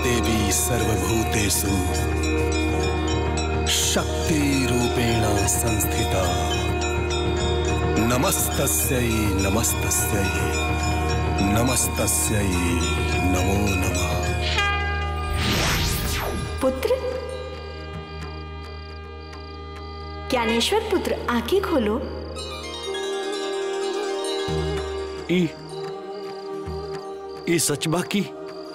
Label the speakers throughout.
Speaker 1: देवी सर्वभूतेषु शक्तिरूपेण संस्थिता नमस्तस्यै नमस्तस्यै नमस्तस्यै नमो नमः
Speaker 2: पुत्र ज्ञानेश्वर पुत्र आंखें खोलो
Speaker 3: ई ई सच बा की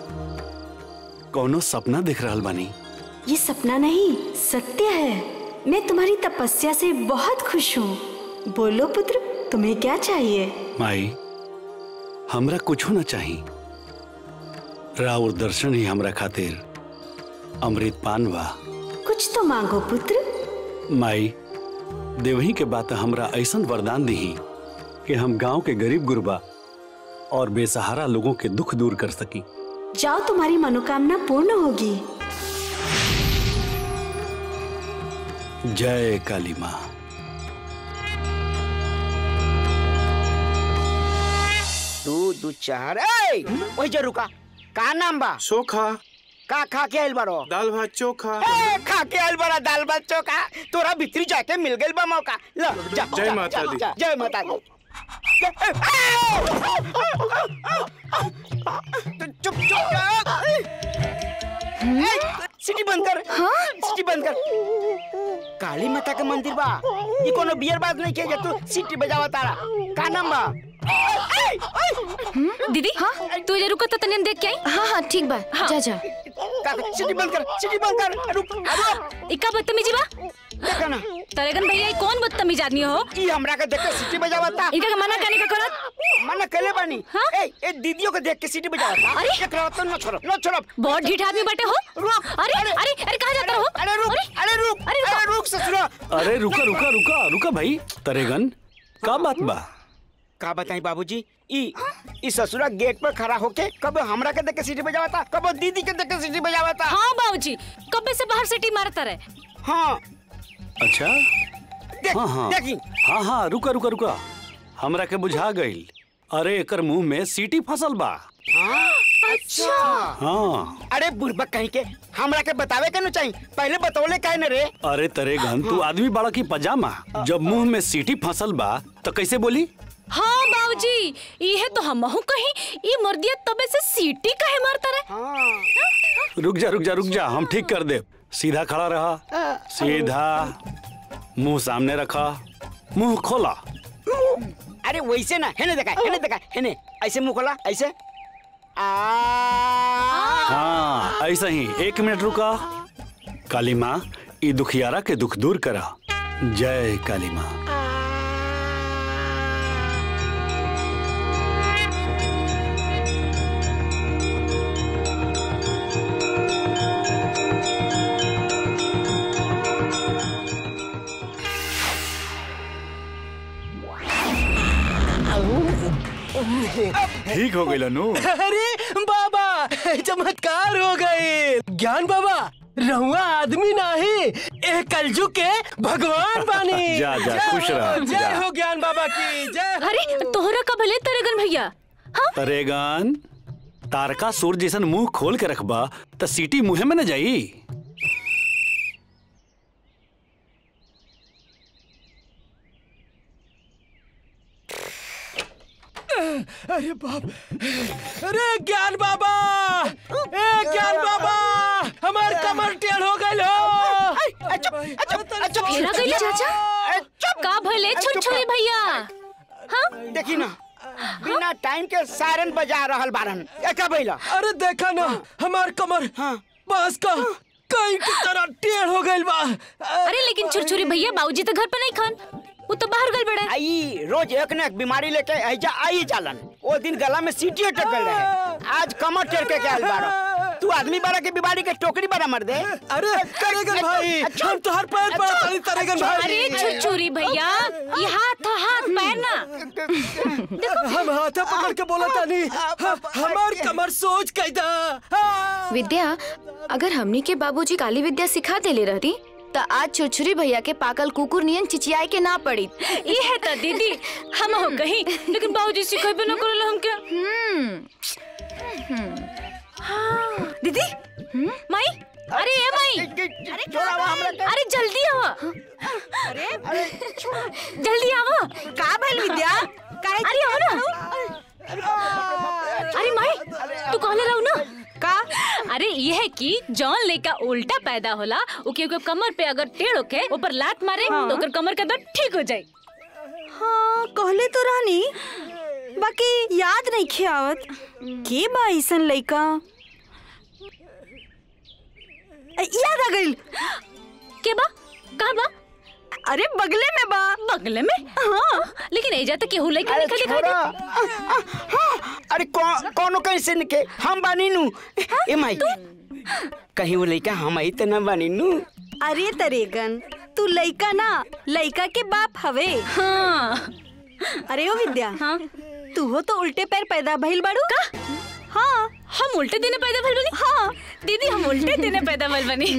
Speaker 3: कौनो सपना दिख रहल बानी
Speaker 2: ये सपना नहीं सत्य है मैं तुम्हारी तपस्या से बहुत खुश हूँ बोलो पुत्र तुम्हें क्या चाहिए
Speaker 3: माई हमरा कुछो न चाही राउर दर्शन ही हमरा खातिर अमृत पान बा
Speaker 2: कुछ तो मांगो पुत्र
Speaker 3: माई देवही के बात हमरा ऐसन वरदान दही कि हम गांव के गरीब गुरबा और बेसहारा लोगों के दुख दूर कर सकी
Speaker 2: जाओ तुम्हारी मनोकामना पूर्ण होगी
Speaker 3: जय काली माँ
Speaker 4: दू दू चार ए वही जरूर का का नाम बा
Speaker 5: चोखा
Speaker 4: का खा के आइल बारो
Speaker 5: दाल भात चोखा
Speaker 4: ए खा के आइल बारा दाल भात चोखा तोरा भीतरी जाके मिल गइल बा मौका ल जा
Speaker 5: जय
Speaker 4: जा,
Speaker 5: माता
Speaker 4: जा,
Speaker 5: दी।
Speaker 4: जा, जय माता दी चुप चुप ए, सिटी बंद कर हाँ सिटी बंद कर काली माता के मंदिर बा ये कोनो बियर बात नहीं किया तू सिटी बजावा तारा का नाम बा
Speaker 6: दीदी हाँ तू जरूर को तनियन देख के आई
Speaker 7: हाँ हाँ ठीक बा जा जा
Speaker 4: का सिटी बंद कर सिटी बंद कर रुक रुक
Speaker 6: इका बदतमीजी बा
Speaker 4: देखा ना
Speaker 6: तरेगन भैया ई कौन बदतमीज आदमी हो
Speaker 4: ई हमरा के देख के सिटी बजावता
Speaker 6: इनका के मना करने का करत
Speaker 4: मना कले बानी
Speaker 6: हाँ?
Speaker 4: ए ए दीदियों को देख के सिटी बजावता
Speaker 6: अरे!
Speaker 4: एकरा तो न छोड़ो न छोड़ो
Speaker 6: बहुत ढीठ आदमी बटे हो
Speaker 4: रुक
Speaker 6: अरे अरे अरे कहाँ जाता हो
Speaker 4: अरे रुक अरे रुक
Speaker 6: अरे रुको।
Speaker 4: अरे रुक ससुरा
Speaker 3: अरे रुका रुका रुका रुका भाई तरेगन का बात बा
Speaker 4: का बताई बाबूजी ई ई ससुरा गेट पर खड़ा होके कब हमरा के देख के सिटी बजावता कब दीदी के देख के सिटी बजावता
Speaker 6: हाँ बाबूजी कब्बे से बाहर सिटी मारता रहे
Speaker 4: हाँ
Speaker 3: अच्छा
Speaker 4: देख
Speaker 3: हाँ हाँ
Speaker 4: देखी
Speaker 3: हाँ हाँ रुका रुका रुका हमरा के बुझा गईल अरे एकर मुंह में सीटी फसल बा
Speaker 4: अच्छा
Speaker 3: हाँ
Speaker 4: अरे बुढ़बा कहीं के हमरा के बतावे के न चाहिए पहले बतौले काहे न रे
Speaker 3: अरे तरे गन तू आदमी बड़ा की पजामा जब मुंह में सीटी फसल बा तो कैसे बोली
Speaker 6: हाँ बाबूजी ये तो हम कहीं ये मर्दिया तबे से सीटी काहे मारता रहे
Speaker 4: हाँ
Speaker 3: रुक जा रुक जा रुक जा हम ठीक कर दे सीधा खड़ा रहा सीधा मुंह सामने रखा मुंह खोला
Speaker 4: अरे वैसे ना है ना देखा है ना देखा है ना ऐसे मुंह खोला ऐसे आ
Speaker 3: हाँ ऐसा ही एक मिनट रुका काली माँ ई दुखियारा के दुख दूर करा जय काली माँ ठीक हो गई नु
Speaker 8: अरे बाबा चमत्कार हो गए ज्ञान बाबा रहुआ आदमी नहीं ए कलजु के भगवान बानी
Speaker 3: जा, जा,
Speaker 8: जय
Speaker 3: खुश
Speaker 8: हो,
Speaker 3: रह,
Speaker 8: जय
Speaker 3: जा।
Speaker 8: हो ज्ञान बाबा की जय हो।
Speaker 6: अरे तोहरा का भले तरेगन भैया हाँ
Speaker 3: तरेगन तारका सुर जैसन मुंह खोल के रखबा त सीटी मुंहे में न जाई
Speaker 8: अरे बाप अरे ज्ञान बाबा ए ज्ञान बाबा हमार कमर टेढ़ हो गइल हो
Speaker 4: चुप चुप चुप
Speaker 6: फेरा गई चाचा
Speaker 4: चुप
Speaker 6: का भले छुरछुरी भैया हाँ
Speaker 4: देखी ना बिना टाइम के सायरन बजा रहल बारन एका बैला
Speaker 8: अरे देखा ना हमार कमर
Speaker 4: हाँ।
Speaker 8: बांस का कई की तरह टेढ़ हो गइल बा
Speaker 6: अरे लेकिन छुरछुरी भैया बाबूजी तो घर पे नहीं खान वो तो बाहर गल बड़े
Speaker 4: आई रोज एक न एक बीमारी लेके ऐजा आई जालन वो दिन गला में सीटी अटक गल रहे आज कमर टेर के आयल बारो तू आदमी बारा के बीमारी के टोकरी बारा मर दे
Speaker 8: अरे तरेगन भाई हम तो हर पैर पर ताली तरेगन भाई
Speaker 6: अरे छुरछुरी भैया ये हाथ था हाथ पैर ना
Speaker 8: हम हाथा पकड़ के बोला तानी हम- हमार कमर सोच कैदा हाँ।
Speaker 7: विद्या अगर हमनी के बाबूजी काली विद्या सिखा देले रहती त आज छुरछुरी भैया के पाकल कुकुर नियन चिचियाए के ना पड़ी
Speaker 6: ये है तो दीदी हम हो कहीं लेकिन बाबूजी सिखेबे न करल हमके दीदी माई अरे ए माई
Speaker 4: छोड़ा हुआ हमरा के।
Speaker 6: अरे जल्दी आवा जल्दी आवा
Speaker 2: का भइल विद्या काहे
Speaker 6: अरे आओ ना अरे माई तू कहले रहू ना
Speaker 2: का
Speaker 6: अरे ये है कि जौन लड़का उल्टा पैदा होला ओके ओके कमर पे अगर टेढ़ होके ऊपर लात मारे तो ओकर कमर का दर्द ठीक हो जाए
Speaker 2: हाँ कहले तो रहनी बाकी याद नहीं खियावत के बा ऐसन लइका अ, याद आ गइल
Speaker 6: के बा कहा बा
Speaker 2: अरे बगले में बा
Speaker 6: बगले में हाँ लेकिन एजा तक केहू लड़का
Speaker 4: अरे
Speaker 6: निकल दिखाई
Speaker 4: छोड़ा
Speaker 6: दे
Speaker 4: हाँ, अरे कौ, कौनो कैसे निके हम बानी नु ए माई कहीं वो लड़का हम आई तो ना बानी नु
Speaker 2: अरे तरेगन तू लइका ना लइका के बाप हवे
Speaker 6: हाँ
Speaker 2: अरे ओ विद्या
Speaker 6: हाँ
Speaker 2: तू हो तो उल्टे पैर पैदा भइल बाड़ू का हाँ
Speaker 6: हम उल्टे दिने पैदा भइल बनी हाँ दीदी हम उल्टे दिने पैदा भइल बनी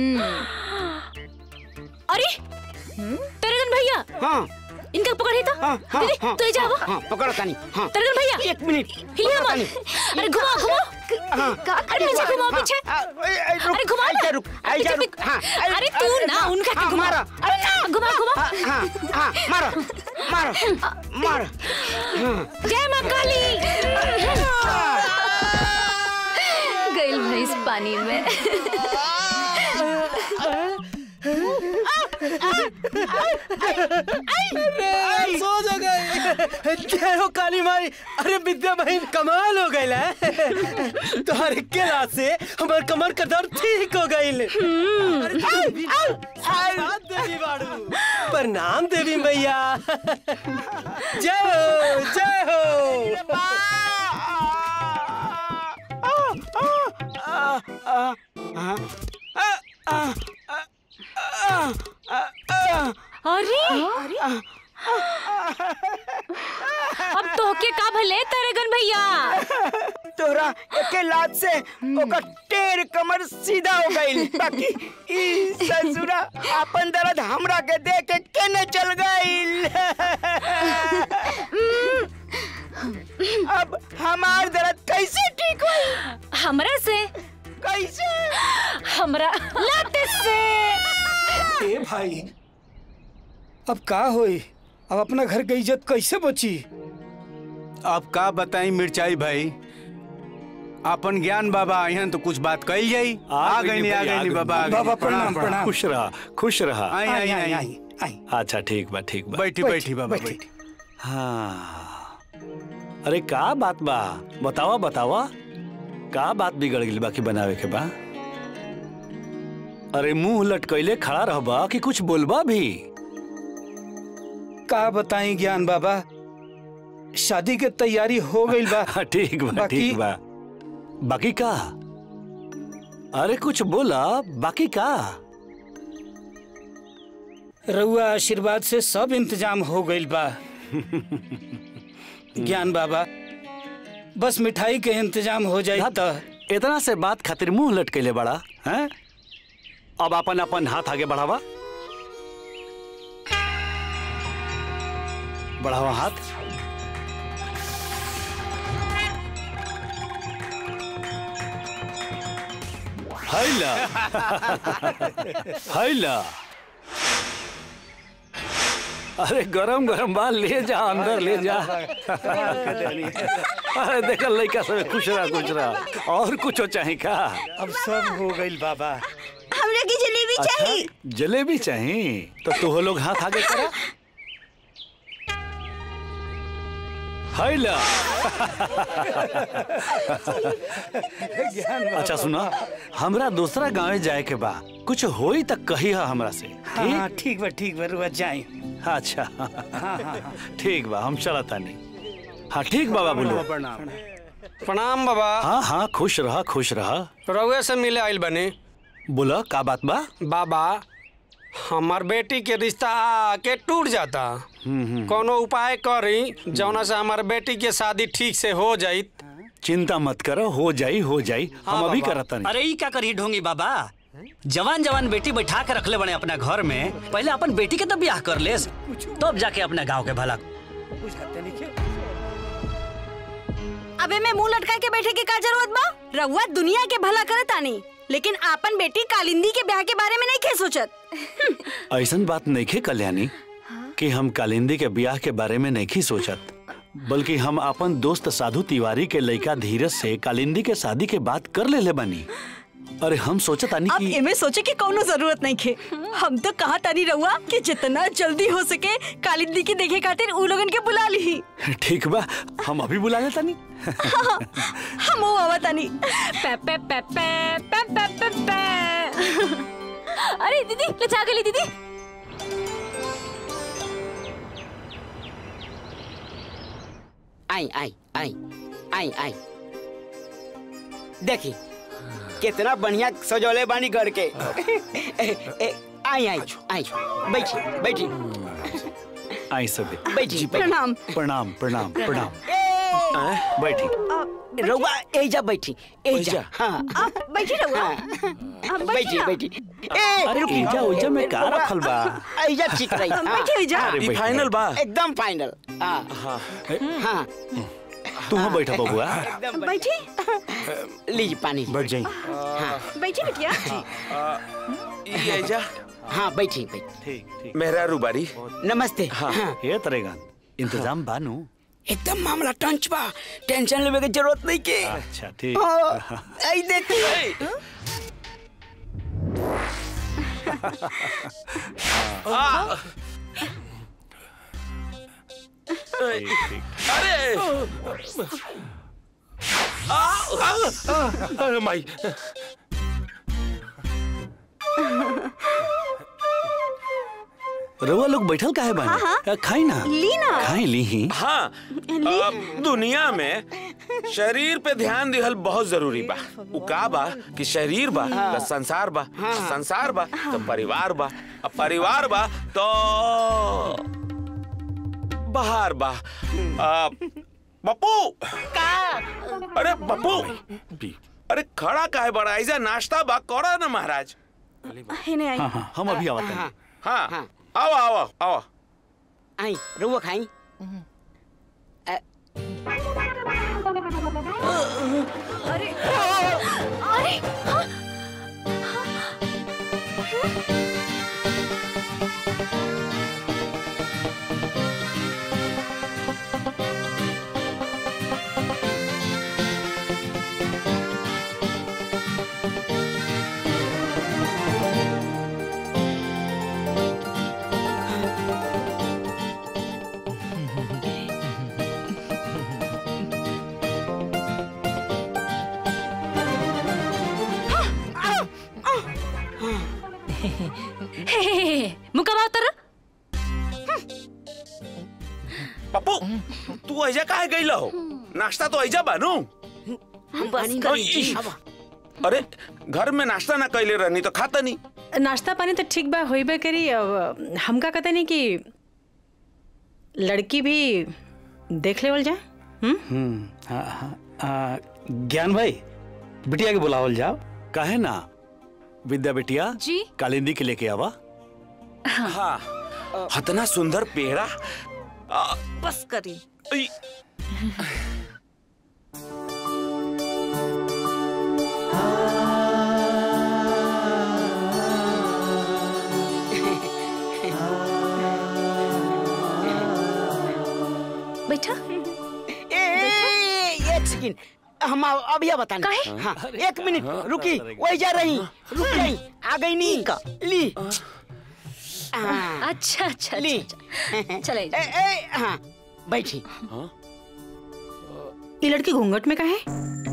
Speaker 6: अरे तरगन भैया
Speaker 4: हाँ
Speaker 6: इनका पकड़ी तो
Speaker 4: हाँ हाँ
Speaker 6: दीदी
Speaker 4: हाँ
Speaker 6: तू ही जाओ
Speaker 4: हाँ पकड़ो तानी हाँ
Speaker 6: तरगन भैया
Speaker 4: एक मिनट
Speaker 6: हिलिया
Speaker 4: पकड़ो
Speaker 6: मत
Speaker 4: तानी।
Speaker 6: अरे घुमाओ घुमाओ
Speaker 4: हाँ
Speaker 6: अरे पीछे घुमाओ पीछे
Speaker 4: हाँ, ए, ए, रुक,
Speaker 6: अरे घुमा
Speaker 4: आइजा
Speaker 6: ना
Speaker 4: रुक आइजा
Speaker 6: पीछे
Speaker 4: रुक
Speaker 6: भी-
Speaker 4: हाँ ए,
Speaker 6: अरे तू
Speaker 4: अरे,
Speaker 6: ना
Speaker 4: हाँ,
Speaker 6: उनका के
Speaker 4: हाँ,
Speaker 6: घुमा
Speaker 4: मारो
Speaker 6: अरे ना घुमा घुमा
Speaker 4: हाँ हाँ हाँ मारो मारो मारो
Speaker 6: जय मां काली
Speaker 7: गइल भैंस पानी में
Speaker 8: सो जा गई जय हो काली माई अरे विद्या बहन कमाल हो गई है तुम्हारे केला से हमार कमर का दर्द ठीक हो गई देवी बाड़ू प्रणाम देवी मैया जय हो जय हो
Speaker 6: अरे अब तो के का भले तरगन भैया
Speaker 4: तोरा एके लात से ओकर टेर कमर सीधा हो गई बाकी ई ससुरा अपन दर्द हमरा के दे के केने चल गई अब हमार दर्द कैसे ठीक हुई
Speaker 6: हमरा से
Speaker 4: कैसे
Speaker 6: हमरा लाते से
Speaker 5: ए भाई अब का होई अब अपना घर के इज्जत कैसे बची
Speaker 9: अब का बताई मिर्चाई भाई अपन ज्ञान बाबा आइहन तो कुछ बात कही जाई आ गई नहीं आ गई नहीं बाबा आ गई।
Speaker 5: बाबा प्रणाम प्रणाम
Speaker 3: खुश रहा खुश रहा
Speaker 9: आई आई आई
Speaker 5: आई आई
Speaker 3: अच्छा ठीक बा ठीक बा
Speaker 9: बैठी
Speaker 5: बैठी,
Speaker 9: बैठी बाबा
Speaker 5: बैठी।
Speaker 9: बैठी
Speaker 3: हाँ अरे का बात बा बतावा बतावा का बात बिगड़ गई बाकी बनावे के बा अरे मुंह लटकैले खड़ा रहबा कि कुछ बोलबा भी
Speaker 5: का बताई ज्ञान बाबा शादी के तैयारी हो गई बा
Speaker 3: हाँ, ठीक बा
Speaker 5: बाकी-
Speaker 3: ठीक बा बाकी का अरे कुछ बोला बाकी का
Speaker 5: रउआ आशीर्वाद से सब इंतजाम हो गई बा ज्ञान बाबा बस मिठाई के इंतजाम हो जाए तो
Speaker 3: इतना से बात खातिर मुंह लटकैले बड़ा हैं अब अपन अपन हाथ आगे बढ़ावा बढ़ावा हाथ हैला हैला अरे गरम गरम बाल ले जा अंदर ले जा अरे देख लड़का सब खुश रहा खुश रहा और कुछ चाहे का
Speaker 5: अब सब हो गई बाबा
Speaker 2: हमरा की जलेबी चाहिए
Speaker 3: अच्छा, जलेबी चाहिए तो तू लोग हाथ आगे करा हैला अच्छा सुना हमरा दूसरा गांव जाए के बा कुछ होई तक कही है हमरा से
Speaker 5: हाँ
Speaker 3: ठीक
Speaker 5: ठीक बा ठीक बा रुआ जाए
Speaker 3: अच्छा ठीक बा हम चला तानी हाँ ठीक बाबा बोलो
Speaker 9: प्रणाम
Speaker 10: प्रणाम बाबा
Speaker 3: हाँ हाँ खुश रहा खुश रहा
Speaker 10: रउए से मिले आइल बने
Speaker 3: बोला का बात बा
Speaker 10: बाबा हमार बेटी के रिश्ता आके टूट जाता कोनो उपाय करी जौना से हमार बेटी के शादी ठीक से हो जाई
Speaker 3: चिंता मत करो हो जाई हो जाई हम अभी करत नहीं
Speaker 11: अरे ई का करी ढोंगी बाबा जवान जवान बेटी बैठा के रखले बने अपना घर में पहले अपन बेटी के तो ब्याह कर ले तब जाके अपने गांव के भला
Speaker 2: अबे मैं मुंह लटका के बैठे के का जरूरत बा रउआ दुनिया के भला करे तानी लेकिन आपन बेटी कालिंदी के ब्याह के बारे में नहीं खे सोचत
Speaker 3: ऐसन बात नहीं खे कल्याणी कि हम कालिंदी के ब्याह के बारे में नहीं सोचत बल्कि हम अपन दोस्त साधु तिवारी के लड़का धीरज से कालिंदी के शादी के बात कर ले ले बनी अरे हम सोचत आनी
Speaker 2: अब
Speaker 3: कि
Speaker 2: एमे सोचे की कौनो जरूरत नहीं खे हम तो कहा तानी रउआ कि जितना जल्दी हो सके कालिंदी के देखे खातिर उ लोगन के बुला ली
Speaker 3: ठीक बा हम अभी बुला लेता नहीं
Speaker 2: हम वो आवा तानी
Speaker 6: पे पे पे पे पे पे पे पे अरे दीदी लचा गली दीदी
Speaker 4: आई आई आई आई आई देखी कितना बढ़िया सजौले बानी घर के ए, ए, आई आई आई बैठी बैठी
Speaker 3: आई सबे
Speaker 4: बैठी
Speaker 2: प्रणाम
Speaker 3: प्रणाम प्रणाम प्रणाम बैठी
Speaker 4: रउआ एजा बैठी एजा हाँ
Speaker 2: आप बैठी रहुआ आप
Speaker 4: बैठी
Speaker 2: ना।
Speaker 4: बैठी ए
Speaker 3: अरे
Speaker 4: रुकी
Speaker 3: एजा ओजा में का
Speaker 4: रउआ-
Speaker 3: रखल बा?
Speaker 4: एजा ठीक रही हाँ।
Speaker 2: बैठी एजा।
Speaker 3: अरे
Speaker 12: ई
Speaker 3: बैठ,
Speaker 12: फाइनल बा
Speaker 4: एकदम फाइनल हाँ हाँ
Speaker 3: तू हाँ बैठा बबुआ
Speaker 4: एकदम
Speaker 2: बैठी
Speaker 4: लीजिए पानी
Speaker 12: बैठ जाई
Speaker 4: हाँ
Speaker 2: बैठी बिटिया
Speaker 12: ई आइजा
Speaker 4: हाँ बैठी बैठी
Speaker 3: ठीक ठीक
Speaker 12: मेहरा रुबारी
Speaker 4: नमस्ते हाँ
Speaker 3: ये तरेगा इंतजाम बानू
Speaker 4: एकदम मामला टंच बा टेंशन लेवे के जरूरत नहीं के
Speaker 3: अच्छा ठीक
Speaker 4: हाँ, आई देख
Speaker 12: अरे आ, आ, आ, अरे माई
Speaker 3: रउआ लोग बैठल काहे बानी खाई ना
Speaker 2: ली ना
Speaker 3: खाई ली ही
Speaker 12: हाँ अब दुनिया में शरीर पे ध्यान दिहल बहुत जरूरी बा उ का बा कि शरीर बा तो संसार बा संसार बा तो परिवार बा अब परिवार बा तो बाहर बा आ, पप्पू अरे पप्पू अरे खड़ा काहे बड़ा ऐसा नाश्ता बा करो ना महाराज
Speaker 2: हे नहीं आई
Speaker 3: हाँ हाँ हम अभी आवत हैं
Speaker 12: हाँ
Speaker 4: हाँ।
Speaker 12: आओ आओ आओ
Speaker 4: आई रुआ खाई
Speaker 2: अरे अरे हाँ।
Speaker 6: हे, हे, हे, मुकवा उतर
Speaker 12: पप्पू तू ऐजा काहे गइल हो नाश्ता तो ऐजा बानू
Speaker 2: बस
Speaker 12: ई, अरे घर में नाश्ता ना कैले रहनी तो खाता नहीं
Speaker 13: नाश्ता पानी तो ठीक बा होइबे करी अब हमका कहते नहीं कि लड़की भी देख लेवल जाए हम्म
Speaker 3: हम्म हाँ हाँ आ, ज्ञान भाई बिटिया के बुलावल जाओ काहे ना विद्या बिटिया
Speaker 7: जी
Speaker 3: कालिंदी के लेके आवा
Speaker 12: हाँ हतना सुंदर पेड़ा आ,
Speaker 2: बस करी
Speaker 12: ई,
Speaker 2: बैठा
Speaker 4: ए, ए, एक सेकंड हम आ- अभी बताने
Speaker 2: काहे?
Speaker 4: हाँ एक मिनट रुकी वही जा रही रुक गई आ गई नी ली हाँ,
Speaker 6: अच्छा अच्छा
Speaker 4: ली
Speaker 6: अच्छा चले
Speaker 4: ए, ए, हाँ बैठी
Speaker 13: ये लड़की घूंघट में काहे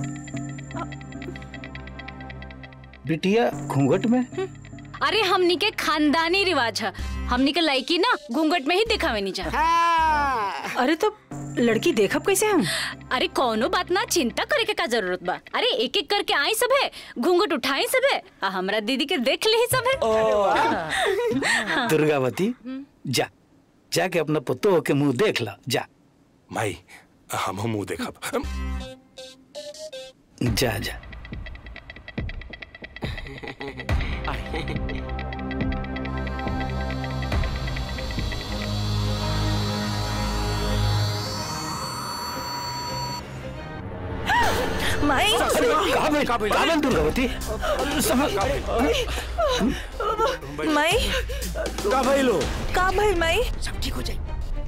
Speaker 3: बिटिया घूंघट में
Speaker 6: अरे हमनी के खानदानी रिवाज है हमनी के लड़की ना घूंघट में ही दिखावे नहीं चाह
Speaker 4: हाँ
Speaker 13: अरे तो लड़की देखब कैसे हम
Speaker 6: अरे कोनो बात ना चिंता करे के का जरूरत बा अरे एक एक करके आई सब है घूंघट उठाई सब है आ हमरा दीदी के देख ले ही सब है
Speaker 5: दुर्गावती जा जाके अपना पुतो के मुंह देख ला जा
Speaker 12: माई हम मुंह देखब
Speaker 5: जा जा
Speaker 14: माई
Speaker 3: काबिल काबिल दुर्गावती
Speaker 14: माई
Speaker 3: का भइलो
Speaker 14: का भइल माई
Speaker 4: सब ठीक हो जाए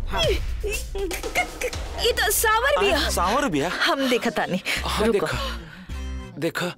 Speaker 14: ये तो सावर भी है
Speaker 12: सावर भी है
Speaker 14: हम देखा तानी
Speaker 12: हाँ
Speaker 14: रुको
Speaker 12: देखा देखा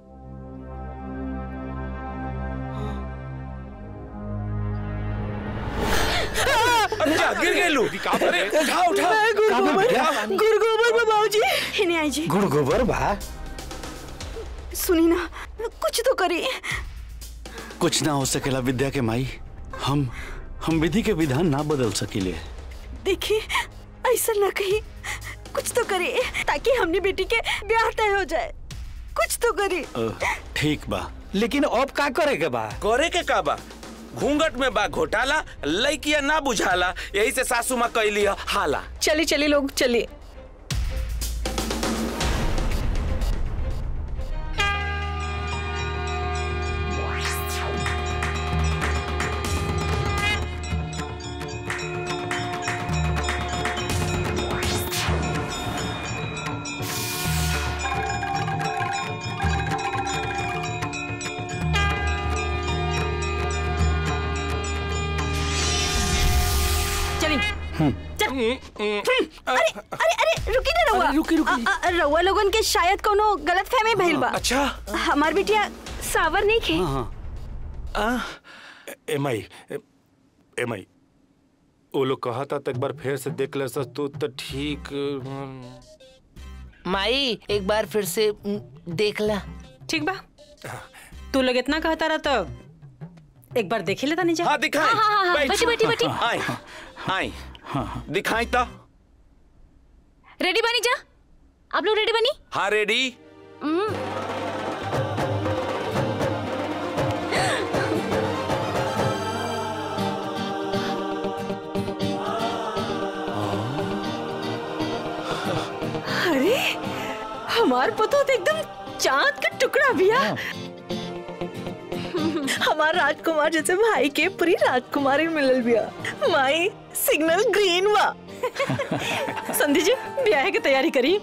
Speaker 12: अच्छा गिर गए लू का करे
Speaker 3: उठा उठा
Speaker 14: मैं गुरु
Speaker 3: काबिल
Speaker 14: गोबर
Speaker 3: बेटा
Speaker 14: गुरु गोबर में बाबूजी
Speaker 2: इन्हें आई जी
Speaker 3: गुड़ गोबर बा
Speaker 2: सुनी ना कुछ तो करिए
Speaker 3: कुछ ना हो सकेला विद्या के माई हम हम विधि के विधान ना बदल सकीले
Speaker 2: देखिए ऐसा ना कही कुछ तो करिए ताकि हमने बेटी के ब्याह तय हो जाए कुछ तो करिए
Speaker 3: अ, ठीक बा
Speaker 5: लेकिन अब का करे के बा
Speaker 12: करे के का बा घूंघट में बा घोटाला लइकिया ना बुझाला यही से सासू माँ कैली है हाला
Speaker 14: चलिए चलिए लोग चलिए
Speaker 2: चलिए चल अरे अरे अरे रुकी ना रहुआ
Speaker 3: रुकी, रुकी।
Speaker 2: अ- अ- रहुआ लोगन के शायद कोनो गलत फहमी भइल बा
Speaker 12: अच्छा
Speaker 2: हमार बिटिया सावर नहीं खे
Speaker 3: हाँ हाँ
Speaker 5: एम आई एम आई वो लोग कहा था तो एक बार फिर से देख ले सस तू तो ठीक
Speaker 15: माई एक बार फिर से उम, देख ला
Speaker 13: ठीक बा तू लोग इतना कहता रहा तो एक बार देख ही लेता नहीं जा
Speaker 12: हाँ दिखाई
Speaker 6: हाँ, हाँ, हाँ, बैठी, बैठी, बैठी।
Speaker 12: आई आई दिखाई तो
Speaker 6: रेडी बनी जा आप लोग रेडी बनी
Speaker 12: हाँ रेडी
Speaker 14: अरे हमार पतो तो एकदम चांद का टुकड़ा भैया हमार राजकुमार जैसे भाई के पूरी राजकुमारी मिलल बिया माई सिग्नल ग्रीन बा
Speaker 13: संधि जी ब्याह की तैयारी करी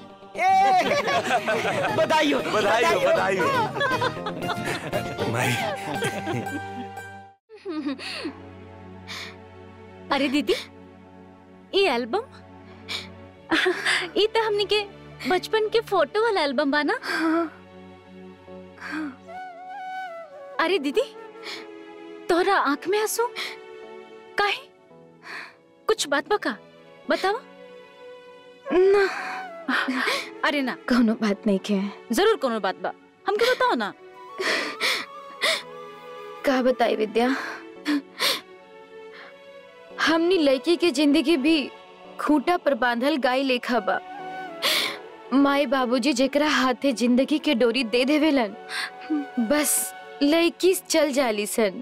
Speaker 4: बधाई हो
Speaker 12: बधाई हो बधाई हो
Speaker 5: माई
Speaker 6: अरे दीदी ये एल्बम ये तो हमनी के बचपन के फोटो वाला एल्बम बा ना अरे दीदी तोरा आंख में आंसू काहे कुछ बात बका बतावा
Speaker 7: ना
Speaker 6: अरे ना
Speaker 7: कोनो बात नहीं के
Speaker 6: जरूर कोनो बात बा हमके बताओ ना
Speaker 7: का बताई विद्या हमनी लड़की की जिंदगी भी खूंटा पर बांधल गाय लेखा बा माई बाबूजी जेकरा हाथे जिंदगी के डोरी दे देवेलन बस लड़की चल जाली सन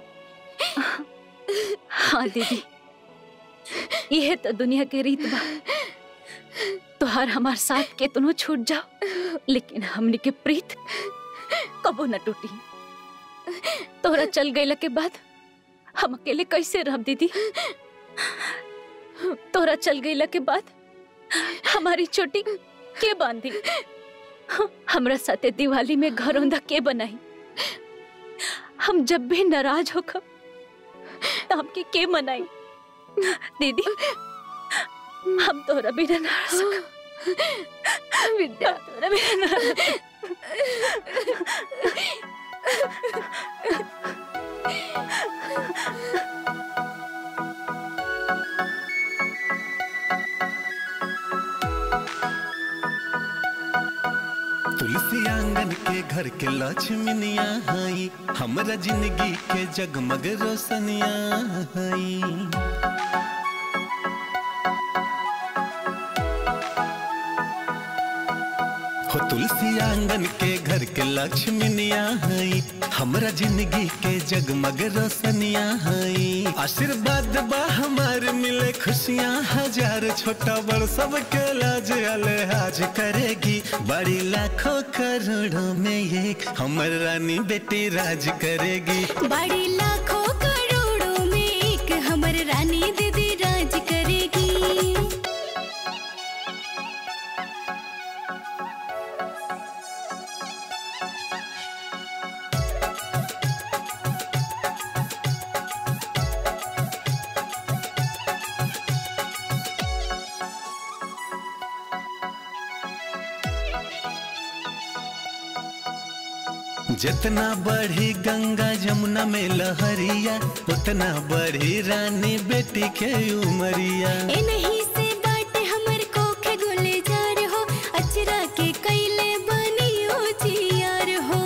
Speaker 6: हाँ दीदी यह तो दुनिया के रीत बा तोहार हमार साथ के तुनो छूट जाओ लेकिन हमनी के प्रीत कबो न टूटी तोहरा चल गईला के बाद हम अकेले कैसे रह दीदी तोहरा चल गईला के बाद हमारी चोटी के बांधी हमरा साथे दिवाली में घरौंदा के बनाई हम जब भी नाराज होकर तो हमके के मनाई दीदी हम तोरा बिना ना रह सकब
Speaker 7: विद्या
Speaker 6: तोरा बिना ना रह
Speaker 1: तुलसी आंगन के घर के लक्ष्मीनिया हई हमरा जिंदगी के जगमग रोशनिया हई हो तुलसी आंगन के घर के लक्ष्मीनिया हई हमरा जिंदगी के जगमग रोशनिया हई आशीर्वाद बा हमार मिले खुशियाँ हजार छोटा बड़ सबके लाज अलहाज करेगी बड़ी लाखों करोड़ों में एक हमर रानी बेटी राज करेगी
Speaker 16: बड़ी लाखों करोड़ों में एक हमर रानी दीदी राज करेगी
Speaker 1: जितना बढ़ी गंगा जमुना में लहरिया उतना बढ़ी रानी बेटी के उमरिया
Speaker 16: ए नहीं से बाटे हमर कोखे गुलजार हो अचरा के कैले बनियो जियार हो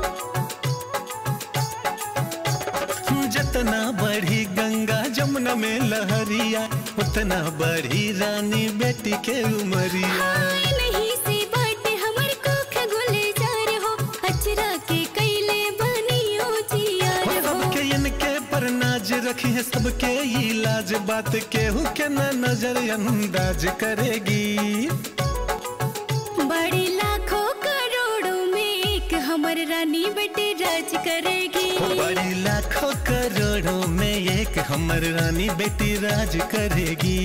Speaker 1: जितना बढ़ी गंगा जमुना में लहरिया उतना बढ़ी रानी बेटी के उमरिया
Speaker 16: ए नहीं से बाटे हमर कोखे गुलजार हो अचरा के कैले बनियो जियार हो
Speaker 1: सबके इनके पर नाज रखी है सबके इलाज बात केहू के न नजर अंदाज करेगी
Speaker 16: बड़ी लाखों करोड़ों में एक हमर रानी बेटे राज करेगी
Speaker 1: बड़ी लाखों करोड़ों में एक हमर रानी बेटी राज करेगी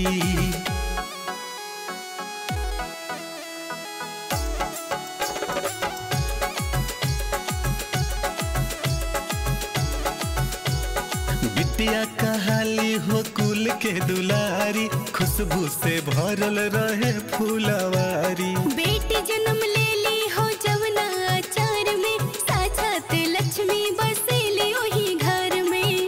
Speaker 1: बिटिया कहाली हो कुल के दुलारी खुशबू से भरल रहे फूलवारी
Speaker 16: बेटी जन्म ले ली हो जवना आचार में साक्षात लक्ष्मी बसेली ओही घर में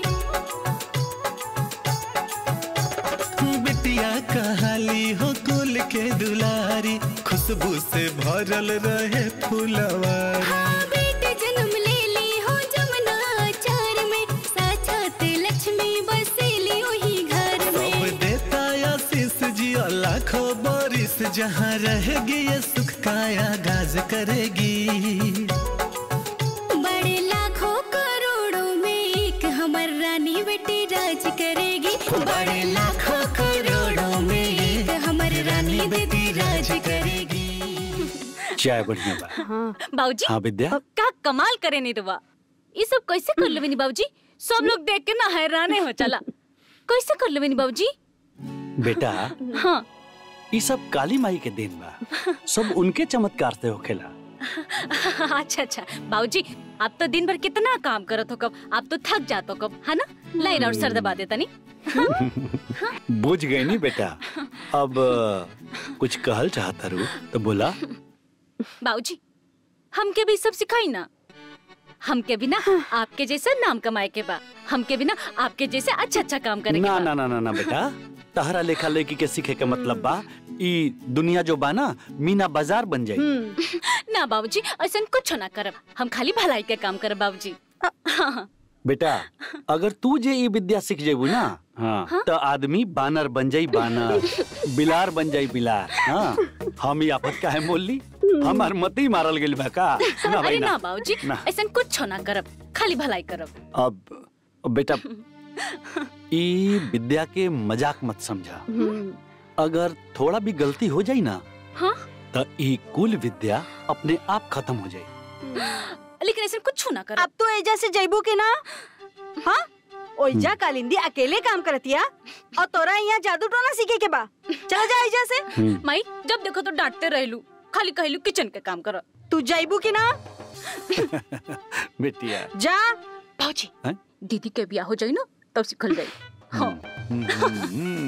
Speaker 1: बिटिया कहाली हो कुल के दुलारी खुशबू से भरल रहे फूलवारी
Speaker 16: बेटी जन्म ले ली हो जवना आचार में साक्षात लक्ष्मी बसेली ओही घर में
Speaker 1: सब देता आशीष जिया लाखों बारिश जहाँ रहेगी ये सुख का आगाज करेगी
Speaker 16: बड़े लाखों करोड़ों में एक हमर रानी बेटी राज करेगी
Speaker 1: बड़े लाखों करोड़ों में एक
Speaker 16: हमर रानी बेटी राज करेगी
Speaker 3: चाय बढ़िया बा
Speaker 6: बाबूजी
Speaker 3: हाँ विद्या
Speaker 6: का कमाल करे निरवा ये सब कैसे कर लेबनी बाबूजी सब लोग देख के ना हैराने हो चला कैसे कर लेबनी बाबूजी
Speaker 3: बेटा
Speaker 6: हाँ
Speaker 3: ये सब काली माई के दिन बा सब उनके चमत्कार से होखेला
Speaker 6: अच्छा अच्छा बाबूजी आप तो दिन भर कितना काम करत हो कब आप तो थक जात हो कब है ना लाइन और सर दबा देता नहीं
Speaker 3: बुझ गई नी बेटा अब अ, कुछ कहल चाहता रू तो बोला
Speaker 6: बाबूजी हमके भी सब सिखाई ना हमके भी ना आपके जैसा नाम कमाए के बा हमके भी ना आपके जैसे अच्छा अच्छा काम करे के
Speaker 3: ना
Speaker 6: बा
Speaker 3: ना ना ना ना बेटा तहरा लेखा लेखी के सीखे के मतलब बा ई दुनिया जो बा ना मीना बाजार बन जाई
Speaker 6: ना बाबूजी ऐसा कुछ ना करब हम खाली भलाई के काम करब बाबूजी हाँ
Speaker 3: बेटा अगर तू जे ई विद्या सीख जेबू ना हाँ तो आदमी बानर बन जाई बानर बिलार बन जाई बिलार हाँ हम ई आफत काहे मोल ली हमार मती मारल गेल बा का ना भाई
Speaker 6: अरे ना
Speaker 3: ना
Speaker 6: बाबूजी
Speaker 3: ना।
Speaker 6: ऐसा कुछ ना करब खाली भलाई करब
Speaker 3: अब अब बेटा ई विद्या के मजाक मत समझा अगर थोड़ा भी गलती हो जाई ना
Speaker 6: हाँ
Speaker 3: तो ई कुल विद्या अपने आप खत्म हो जाई
Speaker 6: लेकिन ऐसा कुछ ना करब
Speaker 2: अब तो एजा से जैबू के ना हाँ ओइजा कालिंदी अकेले काम करतिया और तोरा यहाँ जादू टोना सीखे के बा चला जा एजा से
Speaker 6: माई जब देखो तो डांटते रहलू खाली कहलू किचन के काम कर
Speaker 2: तू जैबू की ना
Speaker 3: बेटिया
Speaker 2: जा
Speaker 6: बाबूजी
Speaker 3: हैं?
Speaker 6: दीदी के ब्याह हो जाई ना तब सिखल जाई हाँ
Speaker 3: हम्म,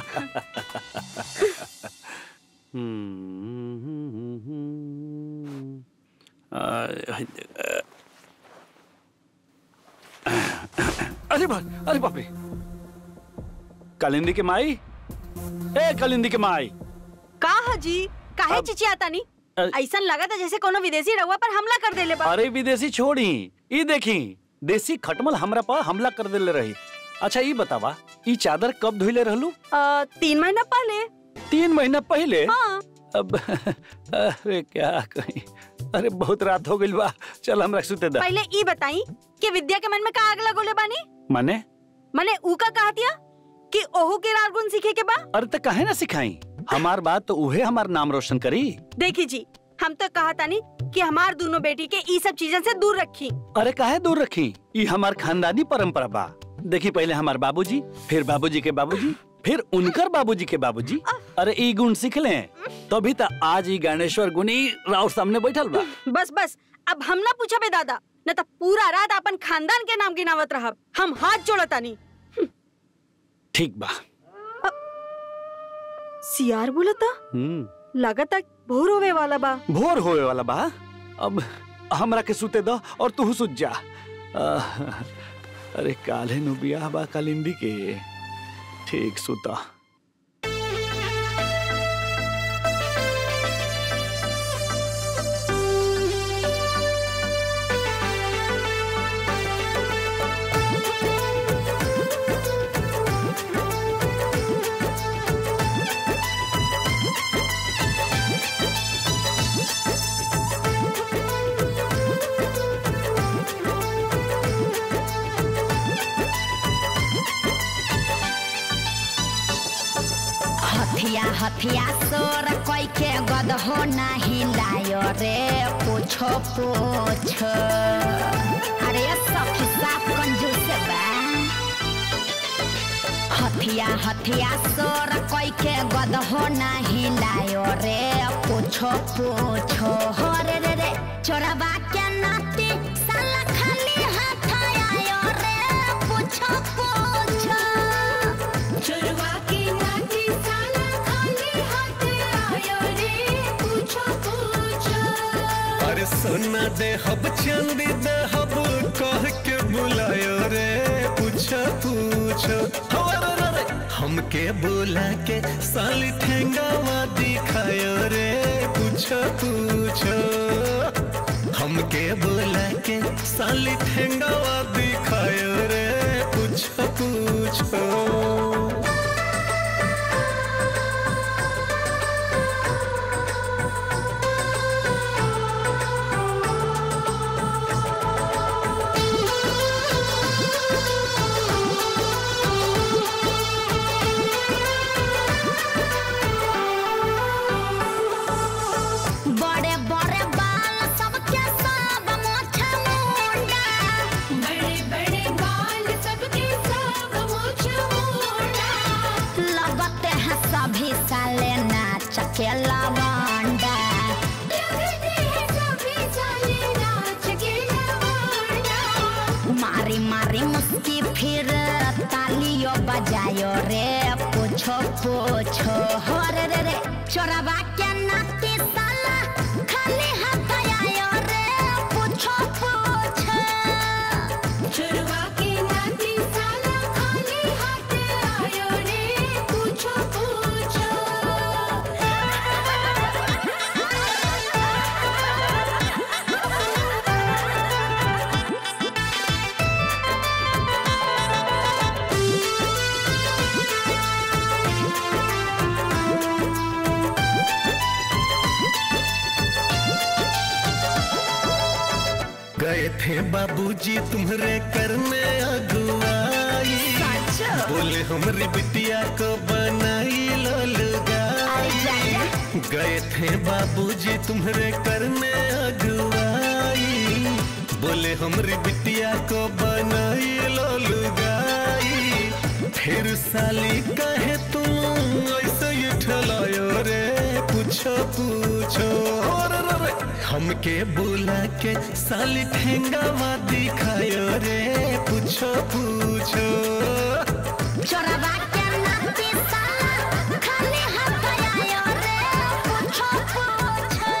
Speaker 3: अरे बा अरे बाप रे कालिंदी के माई ए कालिंदी के माई
Speaker 2: का हाजी काहे
Speaker 3: अब-
Speaker 2: चिचियाता नी
Speaker 3: अ-
Speaker 2: ऐसा लगा था जैसे कोनो विदेशी रहुआ पर हमला कर देले बा
Speaker 3: अरे विदेशी छोड़ी ई देखी देसी खटमल हमरा पर हमला कर देले रही अच्छा ई बतावा ई चादर कब धोइले रहलू
Speaker 2: अ, तीन महीना पहले
Speaker 3: तीन महीना पहले
Speaker 2: हाँ
Speaker 3: अब अरे क्या कहीं अरे बहुत रात हो गई बा चल हमरा सुते दा
Speaker 2: पहले ई बताई कि विद्या के मन में का आग लगोले बानी
Speaker 3: माने
Speaker 2: मने ऊ का कहतिया कि ओहू के राग गुण सीखे के बा
Speaker 3: अरे तो काहे ना सिखाई हमार बात तो उहे हमार नाम रोशन करी
Speaker 2: देखी जी हम तो कहा तानी कि हमार दोनों बेटी के ई सब चीजन से दूर रखी
Speaker 3: अरे काहे दूर रखी ई हमार खानदानी परंपरा बा देखी पहले हमार बाबूजी फिर बाबूजी के बाबूजी फिर उनकर बाबूजी के बाबूजी अरे ई गुण सीख ले तभी तो आज ई ज्ञानेश्वर गुनी राव सामने बैठल बा
Speaker 2: बस बस अब हम ना पूछा बे दादा न तो पूरा रात अपन खानदान के नाम गिनावत रहब हम हाथ जोड़तानी
Speaker 3: ठीक बा
Speaker 2: सियार बोलता
Speaker 3: हम्म
Speaker 2: लागता भोर होवे वाला बा
Speaker 3: भोर होए वाला बा अब हमरा के सुते दो और तू सुत जा आह, अरे काले नु बियाह बा कालिंदी के ठीक सुता
Speaker 17: हथिया हथिया सोर कोई के गद हो नहीं लायो रे पूछो पूछो अरे सखी साफ कंजूस बा हथिया हथिया सोर कोई के गद हो नहीं लायो रे पूछो पूछो हो रे रे रे चोरबा के नाती साला खाली हाथ आयो रे पूछो पूछो चोरबा के नाती साला खाली हाथ आयो रे पूछो पूछो
Speaker 1: अरे सोना दे हब चांदी दे हब कह के बुलायो रे पूछो पूछो हो रे रे रे। हमके बुला के साली ठेंगावा दिखायो रे पूछो पूछो हमके बुला के साली ठेंगावा दिखायो रे पूछो पूछो
Speaker 17: बड़े बड़े बाल सबके सब मोछा मुंडा बड़े बड़े बाल सबके सब मोछा मुंडा लगते हैं सभी साले नाच के लवंडा लगते हैं सभी साले नाच के लवंडा मारी मारी मुस्की फिर तालियो बजायो रे पूछो पूछो हो रे रे रे चोरबा के नाती साला खाली हाथ आयो रे पूछो पूछो चोरबा के नाती साला खाली हाथ आयो रे पूछो पूछो
Speaker 1: गए थे बाबूजी तुम्हारे करने अगुवाई बोले हमारी बिटिया को बनाई ललगाई गए थे बाबूजी तुम्हारे करने अगुवाई बोले हमारी बिटिया को बनाई ललगाई फिर साली कहे तुम ऐसे ही ठलायो रे पूछो पूछो और रे रे। हमके बुला के साली ठेंगावा दिखायो रे पूछो पूछो
Speaker 17: चोरबा के नाती साला खाली हाथ आयो रे पूछो पूछो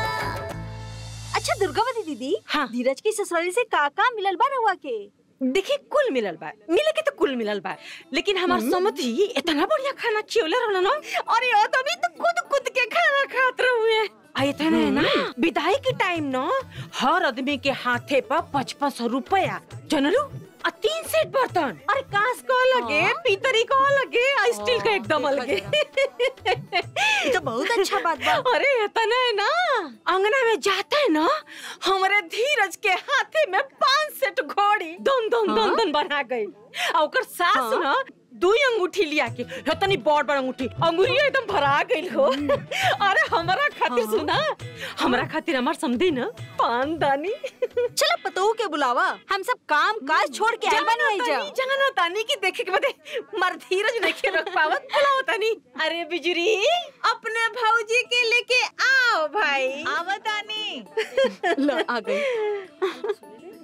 Speaker 2: अच्छा दुर्गावती दीदी हाँ धीरज की ससुराली से का का मिलल बा रहुआ के
Speaker 14: देखी कुल मिलल बा मिले के तो कुल मिलल बा लेकिन हमार समधी इतना बढ़िया खाना खियोले रहल ना अरे ओ तभी तो खुद खुद के खाना खात रहुए आ इतना है ना विदाई के टाइम ना हर आदमी के हाथे पर पचपन सौ रुपया जनलू आ तीन सेट बर्तन अरे कांस को लगे पीतरी को लगे आ स्टील का एकदम अलगे
Speaker 2: ये तो बहुत अच्छा बात बा
Speaker 14: अरे इतना है ना अंगना में जाता है ना हमारे धीरज के हाथे में पांच सेट घोड़ी दोन दोन दोन दोन बना गई आ ओकर सास ना दू अंगूठी लिया के इतनी बड़ बड़ अंगूठी अंगूरिया एकदम भरा गई हो अरे हमारा खातिर सुना हमारा खातिर हमार समझी ना पान दानी
Speaker 2: चलो पतोहू के बुलावा हम सब काम काज छोड़ के आए बनी आई जा
Speaker 14: जाना तानी की देखे के बदे मर धीरज नहीं रख पावत बुलाओ तानी अरे बिजुरी अपने भौजी के लेके आओ भाई
Speaker 2: आवा तानी लो आ गई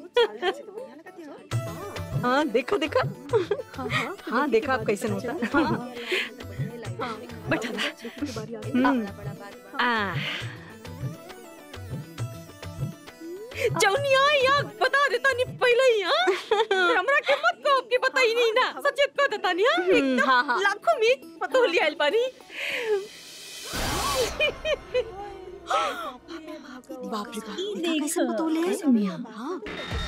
Speaker 14: हाँ देखो देखो हाँ देखो आप कैसे होता है हाँ। बैठा था हम्म, आ जौनिया यहाँ बता देता नहीं पहले ही हाँ फिर हमरा के मत कहो कि बताई नहीं ना सच कह देता नहीं हाँ एकदम
Speaker 2: हाँ, हाँ।
Speaker 14: लाखों में पता हो लिया आइल पानी
Speaker 2: बाप रे बाप इतना कैसे बतौले है मियां हाँ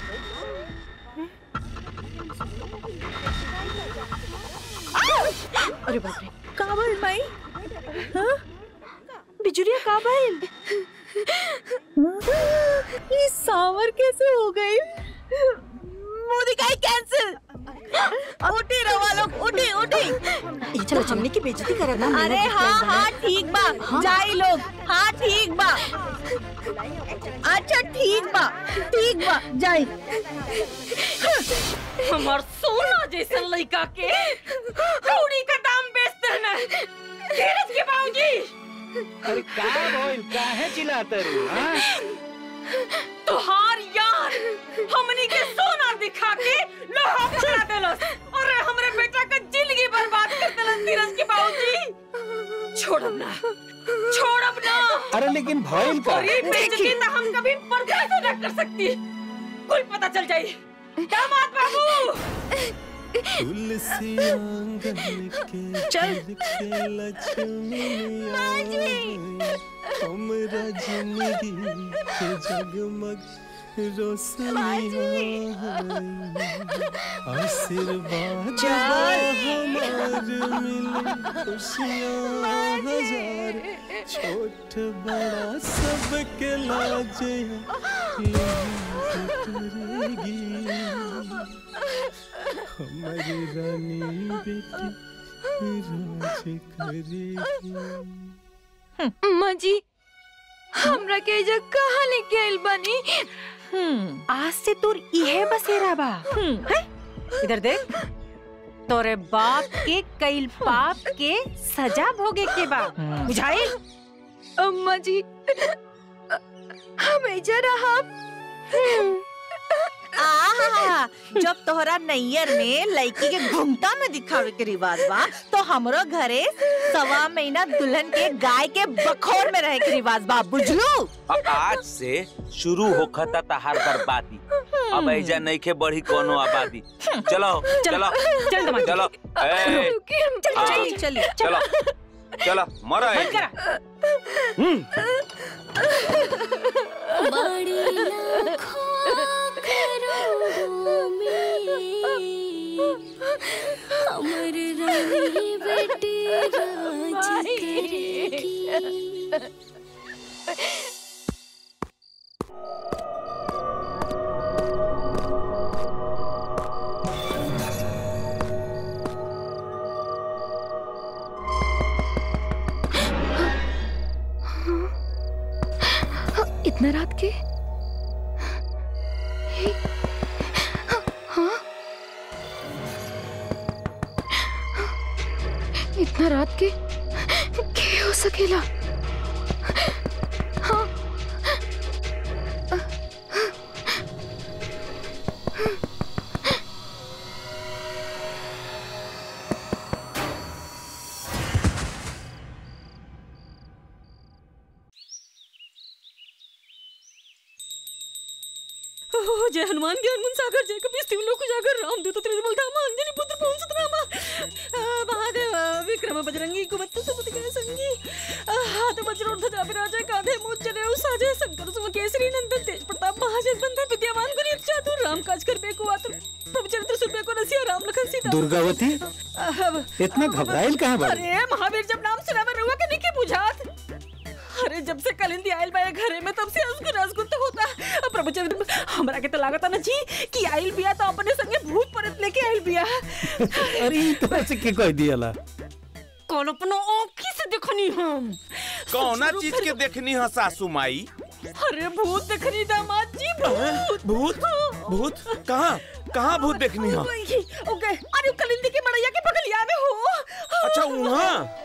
Speaker 2: अरे बाप रे
Speaker 14: काबल भाई हाँ बिजुरिया काबल ये सावर कैसे हो गई मुंह दिखाई कैंसिल उठी रवा लोग उठी उठी
Speaker 2: चलो हमने की बेइज्जती करा ना
Speaker 14: अरे हाँ हाँ ठीक बा जाई लोग हाँ ठीक बा अच्छा ठीक बा ठीक बा जाई हमार सोना जैसा लड़का के कौड़ी का दाम बेचते हैं ना धीरज के बाबूजी
Speaker 9: अरे का बोल काहे चिल्लाते रे हाँ?
Speaker 14: तुहार यार हमनी के सोना दिखा के लोहा पकड़ा देलस और हमरे बेटा का जिंदगी बर्बाद कर देलस धीरज के बाबूजी छोड़ब ना छोड़ब ना
Speaker 5: अरे लेकिन भइल का
Speaker 14: और ये बेइज्जती तो हम कभी बर्दाश्त न कर सकती कुल पता चल जाई दामाद बाबू
Speaker 1: तुलसी आंगन के
Speaker 14: चल।
Speaker 1: घर के लक्ष्मी हमरा जिंदगी के जगमग रोशनिया आशीर्वाद
Speaker 14: चल।
Speaker 1: हमार मिले खुशियाँ हजार छोट बड़ा सबके लाजे हमारी रानी बेटी राज करेगी
Speaker 7: माँ जी हमरा के एजा कहाँ लेके आइल बानी
Speaker 14: आज से तोर इहे बसेरा बा हैं? इधर देख तोरे बाप के कईल पाप के सजा भोगे के बा बुझाइल
Speaker 7: अम्मा जी हम एजा रहब
Speaker 18: आहा, जब तोहरा नैयर में लड़की के घुमटा में दिखावे के रिवाज बा तो हमरो घरे सवा महीना दुल्हन के गाय के बखोर में रहे के रिवाज बा बुझलू
Speaker 12: अब आज से शुरू होखता तहार बर्बादी अब ऐजा नहीं के बढ़ी कोनो आबादी चलो चलो
Speaker 14: चल दमाद।
Speaker 12: चलो ए,
Speaker 18: चल
Speaker 12: हाँ,
Speaker 18: चली चली
Speaker 12: चलो चलो मरो
Speaker 14: बंद करा
Speaker 16: बड़ी लाखों करोड़ों में हमर रानी बेटी राज करेगी
Speaker 7: इतना रात के हाँ इतना रात के क्या हो सकेला हाँ
Speaker 14: ओह, जय हनुमान ज्ञान गुण सागर जय कपीस तिवलोक जागर राम दूत त्रिजबल धामा अंजनी पुत्र पवन सुतनामा आ, महादेव आ, विक्रम बजरंगी कुमत्त सुमति के संगी आ, हाथ वज्र और ध्वजा विराजय कांधे मूछ जने साजे शंकर सुम केसरी नंदन तेज प्रताप महाजन बंधन विद्यावान गुणी चातुर राम काज कर बेको आतुर प्रभु चरित्र सुन बेको रसिया राम लखन सीता
Speaker 5: दुर्गावती
Speaker 14: अब-
Speaker 5: इतना घबराइल कहाँ बाड़ी?
Speaker 14: अरे महावीर जब नाम सुना मैं रुआ के नहीं के बुझात अरे जब से कलिंदी आयल बा ये घरे में तब से असगुन असगुन तो होता अब प्रभु चरित्र हमरा के तो लागता ना जी कि आयल बिया तो अपने संगे भूत प्रेत लेके आयल बिया
Speaker 5: अरे ई तरह से के कह दियाला
Speaker 14: कौन अपनो आँखी से देखनी हम
Speaker 12: कौना चीज के देखनी है सासू माई
Speaker 14: अरे भूत देखनी दामाद जी भूत
Speaker 12: भूत भूत कहाँ कहाँ भूत देखनी है
Speaker 14: ओके ओके अरे कलिंदी के मड़ैया के बगलिया में हो
Speaker 12: अच्छा वहाँ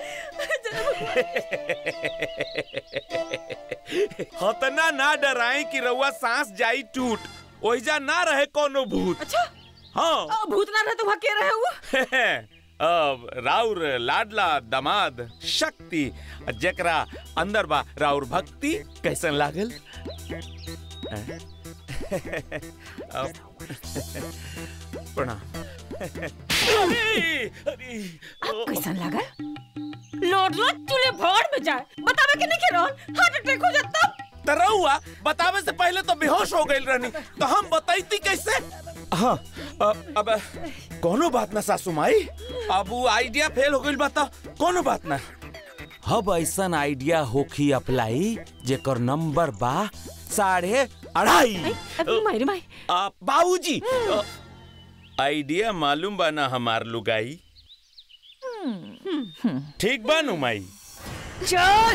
Speaker 12: हतना ना डराए कि रउआ सांस जाई टूट ओहिजा ना रहे कोनो भूत
Speaker 14: अच्छा
Speaker 12: हाँ
Speaker 14: आ, भूत ना रहे तो वहाँ के रहे हो
Speaker 12: अब राउर लाडला दमाद शक्ति जेकरा अंदर बा राउर भक्ति कैसन लागल हैं? अब प्रणाम
Speaker 14: अब कैसन लगा लोड लोड चूल्हे भाड़ में जाए बतावे के नहीं के रहन हार्ट अटैक हो जाता
Speaker 12: तरहुआ बतावे से पहले तो बेहोश हो गई रहनी तो हम बताईती कैसे हाँ अब अब कोनो बात ना सासू माई अब वो आइडिया फेल हो गई बता कोनो बात ना
Speaker 19: अब ऐसन आइडिया होखी अप्लाई जेकर नंबर बा साढ़े अढ़ाई
Speaker 14: मायरे माई
Speaker 12: बाबूजी आइडिया मालूम बा ना हमार लुगाई ठीक बा नु माई
Speaker 14: चल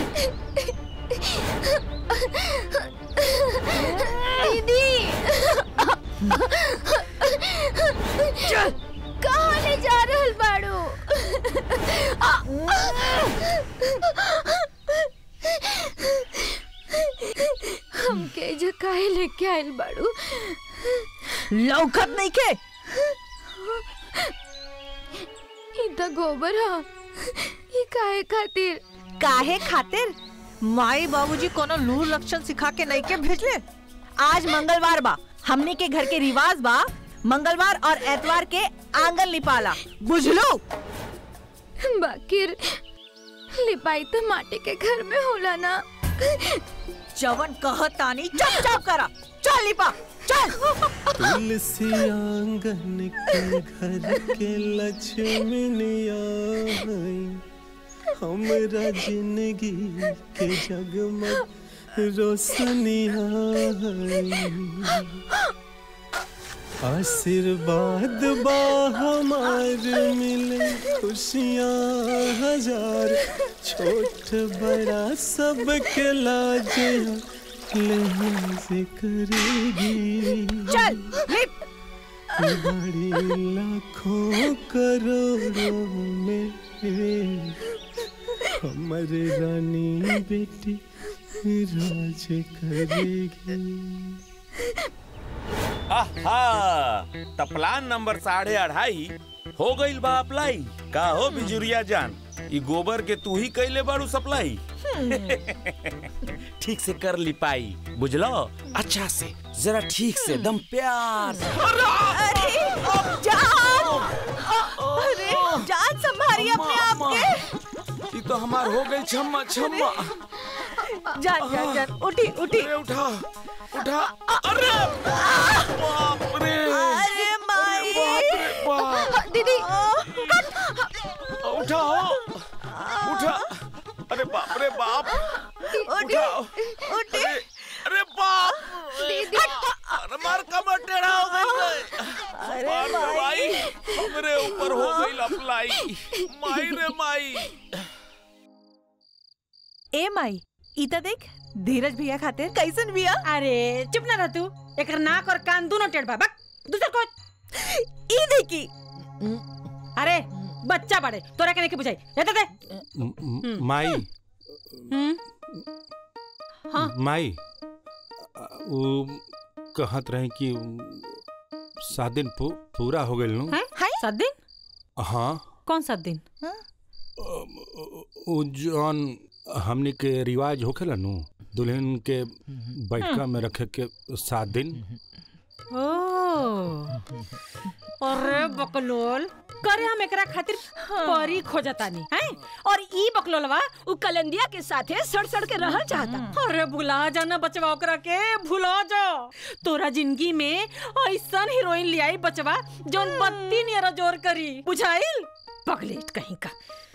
Speaker 7: दीदी
Speaker 14: चल
Speaker 7: कहाँ ले जा रहल बाड़ू हमके जो काहे लेके आइल बाड़ू
Speaker 18: लौकत नहीं के
Speaker 7: ई त गोबर ह ई काहे खातिर
Speaker 18: काहे खातिर माई बाबूजी कोनो लूर लक्षण सिखा के नहीं के भेजले आज मंगलवार बा हमनी के घर के रिवाज बा मंगलवार और एतवार के आंगन लिपाला बुझलो
Speaker 7: बाकिर लिपाई तो माटी के घर में होला ना
Speaker 18: जवन कहतानी चुप चाप करा चल लिपा चल
Speaker 1: तुलसी आंगन के घर के लक्ष्मनिया हमरा जिंदगी के जगमग रोशनिया आशीर्वाद बा हमार मिले खुशियाँ हजार छोट बड़ा सबके लाज लिहाज करेगी
Speaker 18: चल लिप
Speaker 1: बड़ी लाखों करोड़ों में हमारे रानी बेटी राज करेगी
Speaker 12: आहा त प्लान नंबर साढ़े अढ़ाई हो गईल बा अप्लाई का हो बिजुरिया जान ई गोबर के तू ही कैले बारू सप्लाई
Speaker 19: ठीक से कर ली पाई बुझलो अच्छा से जरा ठीक से दम प्यार से
Speaker 18: अरे जान अरे जान संभालिए अपने आप के
Speaker 12: ई तो हमार हो गई छम्मा छम्मा
Speaker 18: जान जान जान उठी उठी
Speaker 12: उठा उठा अरे बाप रे
Speaker 18: अरे माई
Speaker 7: दीदी
Speaker 12: उठा उठा अरे बाप रे बाप उठाओ
Speaker 18: उठी
Speaker 12: अरे अरे बाप
Speaker 7: दीदी
Speaker 12: अरे मार कमर टेढ़ा हो गई
Speaker 18: अरे
Speaker 12: मार रे
Speaker 18: माई।
Speaker 12: माई हमरे ऊपर हो गई अप्लाई माई रे माई
Speaker 18: ए माई इता देख धीरज भैया खातिर कैसन भैया
Speaker 14: अरे चुप ना रह तू एकर नाक और कान दोनों टेढ़ बा बक दूसर को
Speaker 18: ई देखी
Speaker 14: अरे बच्चा बड़े तोरा के नहीं के बुझाई दे दे
Speaker 9: म- म- माई
Speaker 14: हम्म हाँ
Speaker 9: माई वो कहत रहे कि सात दिन पू, पूरा हो गए नु
Speaker 14: हैं सात दिन
Speaker 9: हाँ
Speaker 14: कौन सात दिन
Speaker 9: वो जौन हमनी के रिवाज होखेला नु दुल्हन के बैठका में रखे के सात दिन
Speaker 14: ओ अरे बकलोल करे हम एकरा खातिर परी खोजतानी हैं और ई बकलोलवा उ कलंदिया के साथे सड़ सड़ के रहल चाहता अरे भुला जाना बचवा ओकरा के भुला जा तोरा जिंदगी में ऐसन हीरोइन लियाई बचवा जोन बत्ती नियर जोर करी बुझाइल पगलेट कहीं का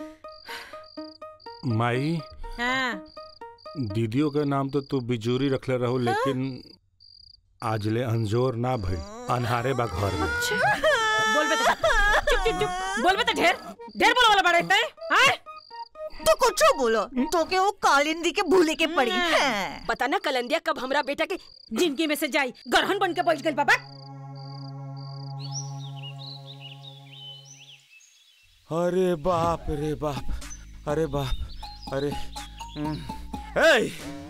Speaker 9: माई
Speaker 14: हाँ
Speaker 9: दीदियों के नाम तो तू बिजूरी रखले रहो लेकिन आजले अंजोर ना भई अनहारे बा घर में
Speaker 14: बोल बे तो चुप चुप चुप बोल बे तो ढेर ढेर बोलो वाला बड़ा इतना है हैं?
Speaker 18: तो कुछ बोलो तो के वो कालिंदी के भूले के पड़ी है
Speaker 14: पता ना कलंदिया कब हमरा बेटा के जिंदगी में से जाई गरहन बन के बैठ गई बाबा
Speaker 12: अरे बाप रे बाप अरे बाप अरे हम्म। ए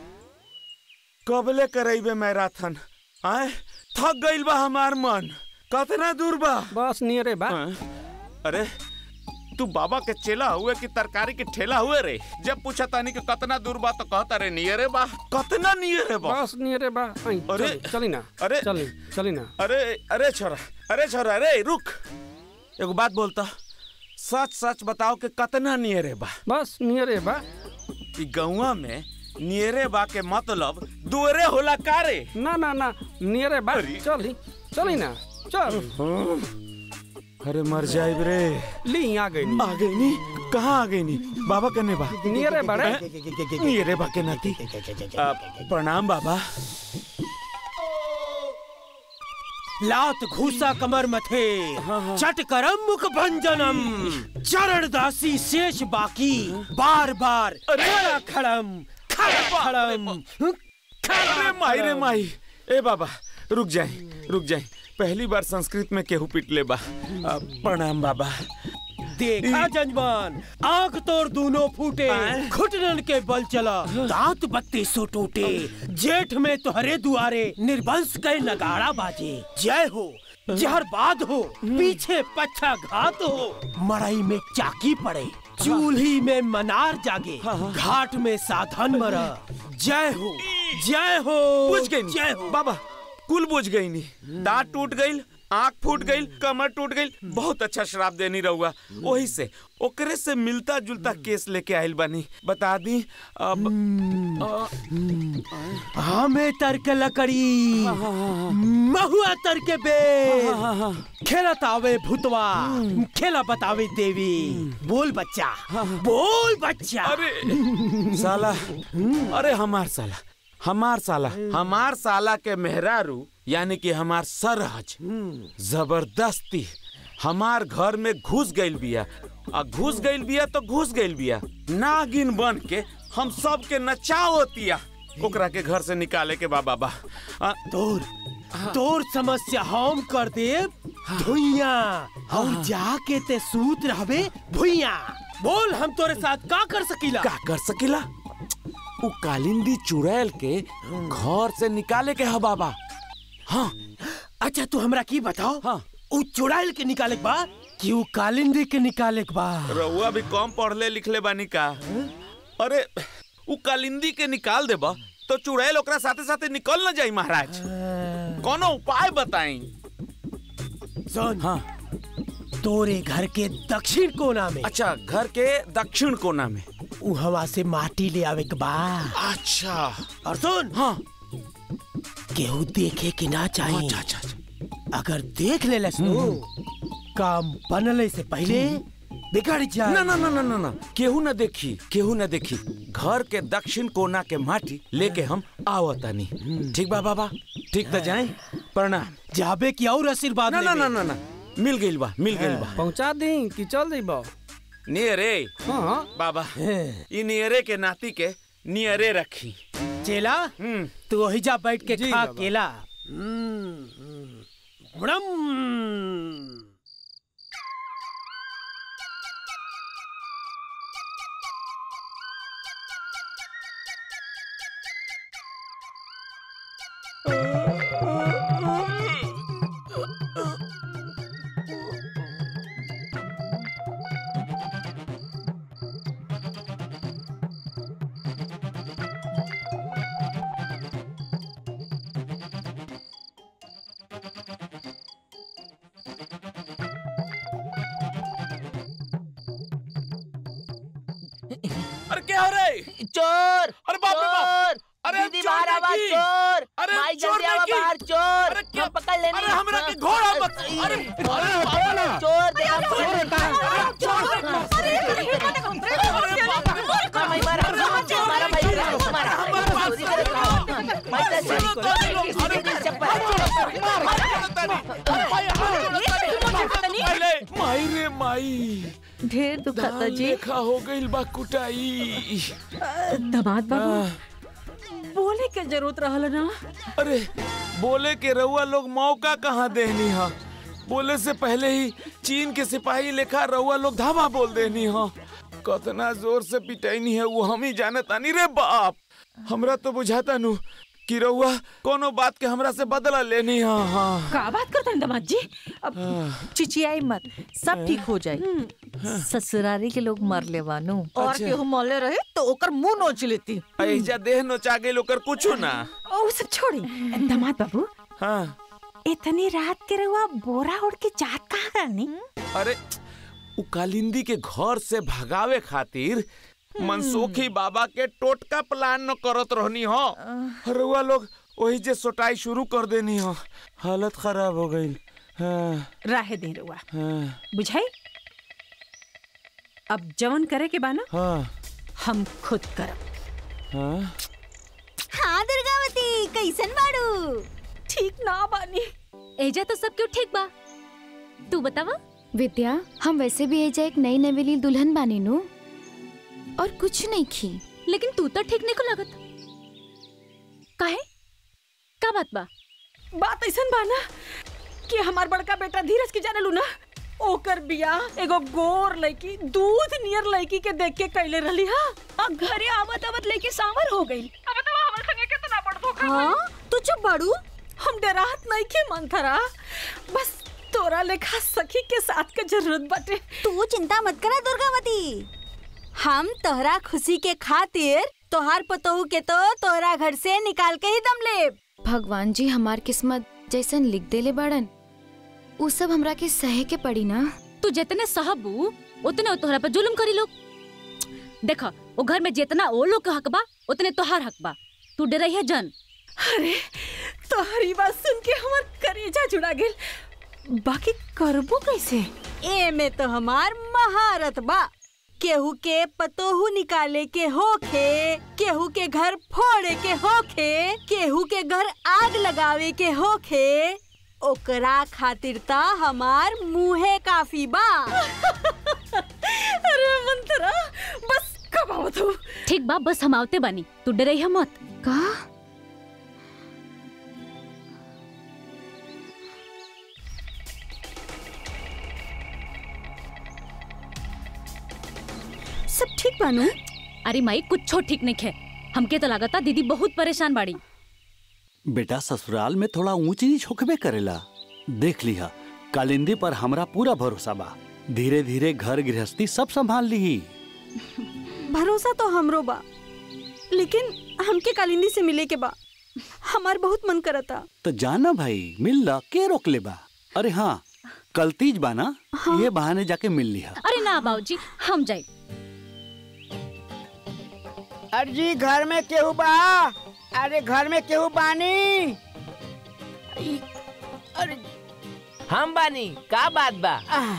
Speaker 12: कबले करैबे मैराथन आए थक गइल बा हमार मन कतना दूर बा
Speaker 10: बस नियरे बा
Speaker 12: अरे तू बाबा के चेला हुए कि तरकारी के ठेला हुए रे जब पूछा तानी कि कतना दूर बा तो कहता रे नियरे बा कतना नियरे बा
Speaker 10: बस नियरे बा आई,
Speaker 12: अरे
Speaker 10: चली, चली ना
Speaker 12: अरे
Speaker 10: चली चली ना
Speaker 12: अरे अरे छोरा अरे छोरा अरे रुक एगो बात बोलता सच सच बताओ कि कतना नियरे बा
Speaker 10: बस नियरे बा
Speaker 12: ई गौवा में नियरे बा के मतलब दुअरे होला कारे
Speaker 10: ना ना ना नियरे बा चली चली ना चल
Speaker 12: अरे मर जाए रे
Speaker 10: ली आ गई
Speaker 12: आ गई नी कहाँ आ गई नी बाबा कने बा
Speaker 10: नियरे बड़े
Speaker 12: नियरे बा के नाती आ, प्रणाम बाबा
Speaker 8: लात घूसा कमर मथे चट करम मुख भंजनम चरण दासी शेष बाकी बार बार खड़ा खड़म खड़ा खड़म
Speaker 12: अरे माई रे माई ए बाबा रुक जाए रुक जाए पहली बार संस्कृत में केहू पिटले बा आ, प्रणाम बाबा
Speaker 8: देखा जजमान आंख तोड़ दोनों फूटे घुटनन के बल चला दांत बत्ती सो टूटे जेठ में तुहरे दुआरे निर्वंश के नगाड़ा बाजे जय हो जहर बाद हो पीछे पच्छा घात हो मड़ई में चाकी पड़े चूल्ही में मनार जागे घाट में साधन मरा जय हो जय हो
Speaker 12: बुझ गई
Speaker 8: जय हो
Speaker 12: बाबा कुल बुझ गई नी दांत टूट गई आंख फूट गई कमर टूट गई बहुत अच्छा शराब देनी रहुआ वही से ओकरे से मिलता जुलता केस लेके आइल बानी बता दी अब
Speaker 8: हमें तर्क लकड़ी महुआ तर्क बे खेलत आवे भूतवा खेला बतावे देवी बोल बच्चा बोल बच्चा
Speaker 12: अरे साला अरे हमार साला हमार साला हमार साला के मेहरारू यानी कि हमार सरहज जबरदस्ती हमार घर में घुस गइल बिया आ घुस गइल बिया तो घुस गइल बिया नागिन बन के हम सब के नचावतिया ओकरा के घर से निकाले के बा बाबा
Speaker 8: तोर तोर समस्या हम कर दे धुइया और जाके ते सूत रहबे भुइया बोल हम तोरे साथ का कर सकीला
Speaker 19: का कर सकीला उ कालिंदी चुड़ैल के घर से निकाले के ह बाबा
Speaker 8: हाँ अच्छा तू हमरा की बताओ हाँ उ चुड़ैल के निकाले के बा कि उ कालिंदी के निकाले के बा
Speaker 12: रउआ भी कम पढ़ले लिखले बानी का अरे उ कालिंदी के निकाल देबा तो चुड़ैल ओकरा साथे साथे निकल न जाई महाराज कोनो उपाय बताई
Speaker 8: सुन हाँ तोरे घर के दक्षिण कोना में
Speaker 12: अच्छा घर के दक्षिण कोना में
Speaker 8: उ हवा से माटी ले आवे के बा
Speaker 12: अच्छा
Speaker 8: और सुन
Speaker 12: हाँ
Speaker 8: केहू देखे के ना चाहिए
Speaker 12: अच्छा अच्छा अच्छा
Speaker 8: अगर देख ले लस तो काम बनले से पहले बिगड़ जाए
Speaker 19: ना ना ना ना ना ना केहू न देखी केहू न देखी घर के दक्षिण कोना के माटी लेके हम आवतानी ठीक बा बाबा ठीक तो जाए प्रणाम
Speaker 8: जाबे की और आशीर्वाद
Speaker 19: ना ना ना ना ना मिल गइल बा मिल गइल बा
Speaker 10: पहुंचा दी कि चल देबा
Speaker 12: नियरे
Speaker 10: हाँ
Speaker 12: बाबा ई नियरे के नाती के नियरे रखी
Speaker 8: चेला तू वही जा बैठ के खा
Speaker 10: बाबा।
Speaker 8: केला बड़म
Speaker 12: अरे क्या हो रे
Speaker 15: चोर
Speaker 12: अरे बाप रे बाप अरे
Speaker 15: दीदी
Speaker 12: चोर
Speaker 15: बाहर आवा
Speaker 12: देखी।
Speaker 15: चोर
Speaker 12: अरे
Speaker 15: माई
Speaker 12: चोर
Speaker 15: जल्दी आवा
Speaker 12: देखी।
Speaker 15: बाहर चोर
Speaker 12: अरे क्या-
Speaker 15: हम पकड़ लेने
Speaker 12: अरे हमरा के घोड़ा मत अरे अरे बाप रे
Speaker 15: चोर देखा चोर देखा मारा मारा भाई मारा चोरी करे माई तो चोरी
Speaker 12: माई रे माई
Speaker 14: ढेर दुखाता जी
Speaker 19: लेखा हो गइल बा कुटाई
Speaker 14: दमाद बाबू बोले के जरूरत रहल ना
Speaker 12: अरे बोले के रउआ लोग मौका कहाँ देनी हा बोले से पहले ही चीन के सिपाही लेखा रउआ लोग धावा बोल देनी हा कतना जोर से पिटैनी है वो हम ही जानत आनी रे बाप हमरा तो बुझाता नु
Speaker 19: कि रउआ कोनो बात के हमरा से बदला लेनी हाँ हाँ
Speaker 18: का बात करता है दामाद जी अब चिचियाई मत सब ठीक हो जाए ससुरारी के लोग मर ले वानू और
Speaker 19: अच्छा।
Speaker 18: केहू मरले रहे तो ओकर मुंह नोच लेती
Speaker 19: ऐजा देह नोचा गई ओकर कुछो ना
Speaker 14: ओ सब छोड़ी दामाद बाबू
Speaker 19: हाँ
Speaker 14: इतनी रात के रहुआ बोरा ओढ़ के जात कहाँ करनी
Speaker 19: अरे उ कालिंदी के घर से भगावे खातिर मनसुखी बाबा के टोटका प्लान न करत रहनी हो रउआ लोग वही जे सोटाई शुरू कर देनी हो हालत खराब हो गई हाँ
Speaker 14: राहे दे रहुआ
Speaker 19: हाँ
Speaker 14: बुझाई अब जवन करे के बाना
Speaker 19: हाँ
Speaker 14: हम खुद करब
Speaker 19: हाँ
Speaker 2: हाँ दुर्गावती कैसन बाड़ू
Speaker 14: ठीक ना बानी
Speaker 6: एजा तो सब क्यों ठीक बा तू बतावा
Speaker 7: विद्या हम वैसे भी एजा एक नई नवेली दुल्हन बानी नु और कुछ नहीं खी
Speaker 6: लेकिन तू तो ठीक नहीं को लगत काहे का बात बा
Speaker 14: बात ऐसन बाना कि हमार बड़का बेटा धीरज के जाने लू ना ओकर बिया एगो गोर लड़की दूध नियर लड़की के देख के कैले रहली हा अब घरे आवत आवत लड़की सांवर हो गई अब तो हमर संगे कितना बड़ धोखा
Speaker 2: हाँ तू चुप बाड़ू
Speaker 14: हम डरात नहीं के मंथरा बस तोरा लेखा सखी के साथ के जरूरत बाटे
Speaker 2: तू चिंता मत करा दुर्गावती हम तोहरा खुशी के खातिर तोहार पतोहू के तो तोहरा घर से निकाल के ही दम ले
Speaker 7: भगवान जी हमार किस्मत जैसन लिख देले बाड़न उ सब हमरा के सहे के पड़ी ना
Speaker 6: तू जितने सहबू उतने तोहरा पर जुल्म करी लोग देखा वो घर में जितना वो लोग का हक बा उतने तोहार हक बा तू डरई है जन
Speaker 14: अरे तोहरी बात सुन के हमर करेजा जुड़ा गेल बाकी करबो कैसे
Speaker 2: ए में तो हमार महारत बा केहू के पतोहू निकाले के होखे केहू के घर फोड़े के होखे केहू के घर आग लगावे के होखे ओकरा खातिर ता हमार मुहे काफी बा
Speaker 14: अरे मंतरा बस कब आओ तू
Speaker 6: ठीक बा बस हम आवते बानी तू डरई है मत
Speaker 7: का
Speaker 2: सब ठीक बानू
Speaker 6: अरे माई कुछ ठीक नहीं है हमके तो लागता दीदी बहुत परेशान बाड़ी
Speaker 3: बेटा ससुराल में थोड़ा ऊंच नीच होकबे करेला देख लिहा कालिंदी पर हमरा पूरा भरोसा बा धीरे धीरे घर गृहस्थी सब संभाल ली
Speaker 2: भरोसा तो हमरो बा लेकिन हमके कालिंदी से मिले के बा हमार बहुत मन करता
Speaker 3: तो जाना भाई मिल ला के रोक ले बा अरे हाँ कल तीज बा ना ये बहाने जाके मिल लिहा
Speaker 6: अरे ना बाबूजी हम जाए
Speaker 4: अर्जी घर में केहू बा अरे घर में केहू बानी ई, अरे
Speaker 15: हम बानी का बात बा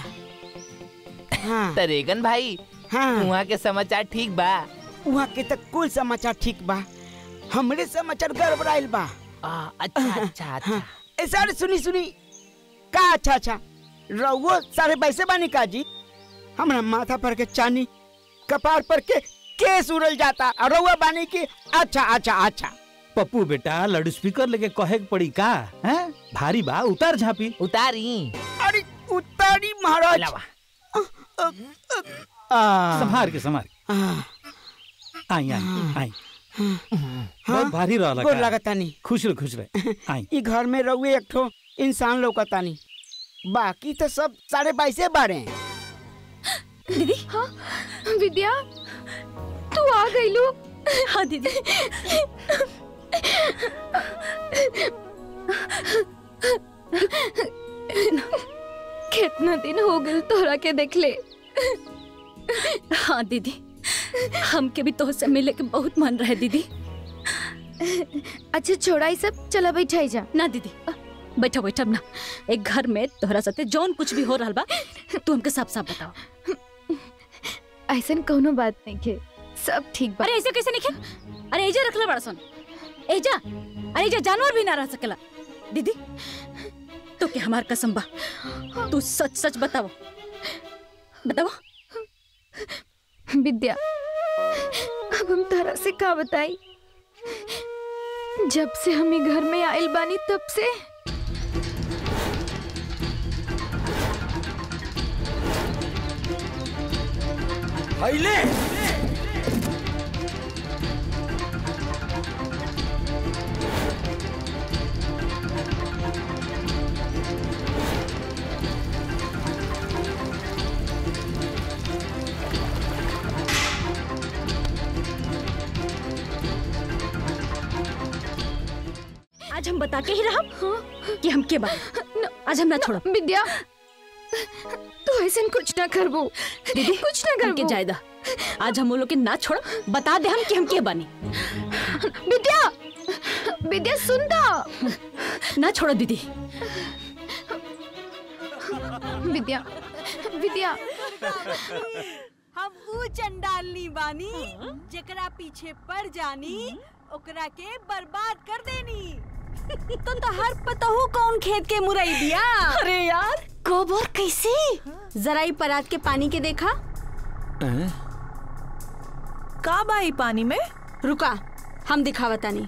Speaker 4: हाँ
Speaker 15: तरेगन भाई
Speaker 4: हाँ
Speaker 15: वहाँ के समाचार ठीक बा
Speaker 4: वहाँ के तक कुल समाचार ठीक बा हमरे समाचार गड़बड़ाइल बा
Speaker 15: आ, अच्छा अच्छा अच्छा
Speaker 4: ए सारे सुनी सुनी का अच्छा अच्छा रहुओ सारे पैसे बानी का जी हमरा माथा पर के चानी कपार पर के केस उड़ल जाता और रहुआ बानी की अच्छा अच्छा अच्छा
Speaker 20: पप्पू बेटा लाउड स्पीकर लेके कहे के पड़ी का हैं भारी बा उतार झापी
Speaker 15: उतारी
Speaker 4: अरे उतारी महाराज
Speaker 20: संभार के संभार के। आई आई आई बहुत भारी रहला
Speaker 4: गोर
Speaker 20: का।
Speaker 4: लागतानी
Speaker 20: खुश रह खुश रह आई
Speaker 4: ई घर में रहुए एक ठो इंसान लौकतानी बाकी तो सब साढ़े बाईसे बारे हैं
Speaker 7: दीदी हाँ विद्या तू आ गई लो
Speaker 6: हाँ दीदी
Speaker 7: कितना दिन हो गए तोहरा के देख ले
Speaker 6: हाँ दीदी हमके भी तो से मिले के बहुत मन रहे दीदी
Speaker 7: अच्छा छोड़ा ई सब चला बैठाई जा
Speaker 6: ना दीदी बैठो बैठो ना एक घर में तोहरा साथे जौन कुछ भी हो रहा बा तू हमके साफ साफ बताओ
Speaker 7: ऐसा कोनो बात नहीं के सब ठीक बा
Speaker 6: अरे ऐसे कैसे नहीं खे अरे एजा रखले बड़ा सन एजा अरे एजा जानवर भी ना रह सकेला दीदी तो के हमार कसम बा तू सच सच बताओ बताओ
Speaker 7: विद्या अब हम तारा से का बताई जब से हम ई घर में आइल बानी तब से
Speaker 19: अइले
Speaker 6: बता के ही रहा कि हम के बात आज हम ना छोड़ो
Speaker 7: विद्या तू ऐसे कुछ ना करबो
Speaker 6: दीदी
Speaker 7: कुछ ना
Speaker 6: हमके
Speaker 7: करबो
Speaker 6: जायदा आज हम वो लोग के ना छोड़ो बता दे हम कि हम के बनी
Speaker 7: विद्या विद्या सुनता
Speaker 6: ना छोड़ो दीदी
Speaker 7: विद्या विद्या
Speaker 2: हम ऊ चंडालनी बानी जेकरा पीछे पड़ जानी ओकरा के बर्बाद कर देनी तो तहर पतहू कौन खेत के मुरई दिया
Speaker 14: अरे यार
Speaker 2: कब और कैसे जरा ही परात के पानी के देखा
Speaker 18: का बाई पानी में
Speaker 2: रुका हम दिखावतानी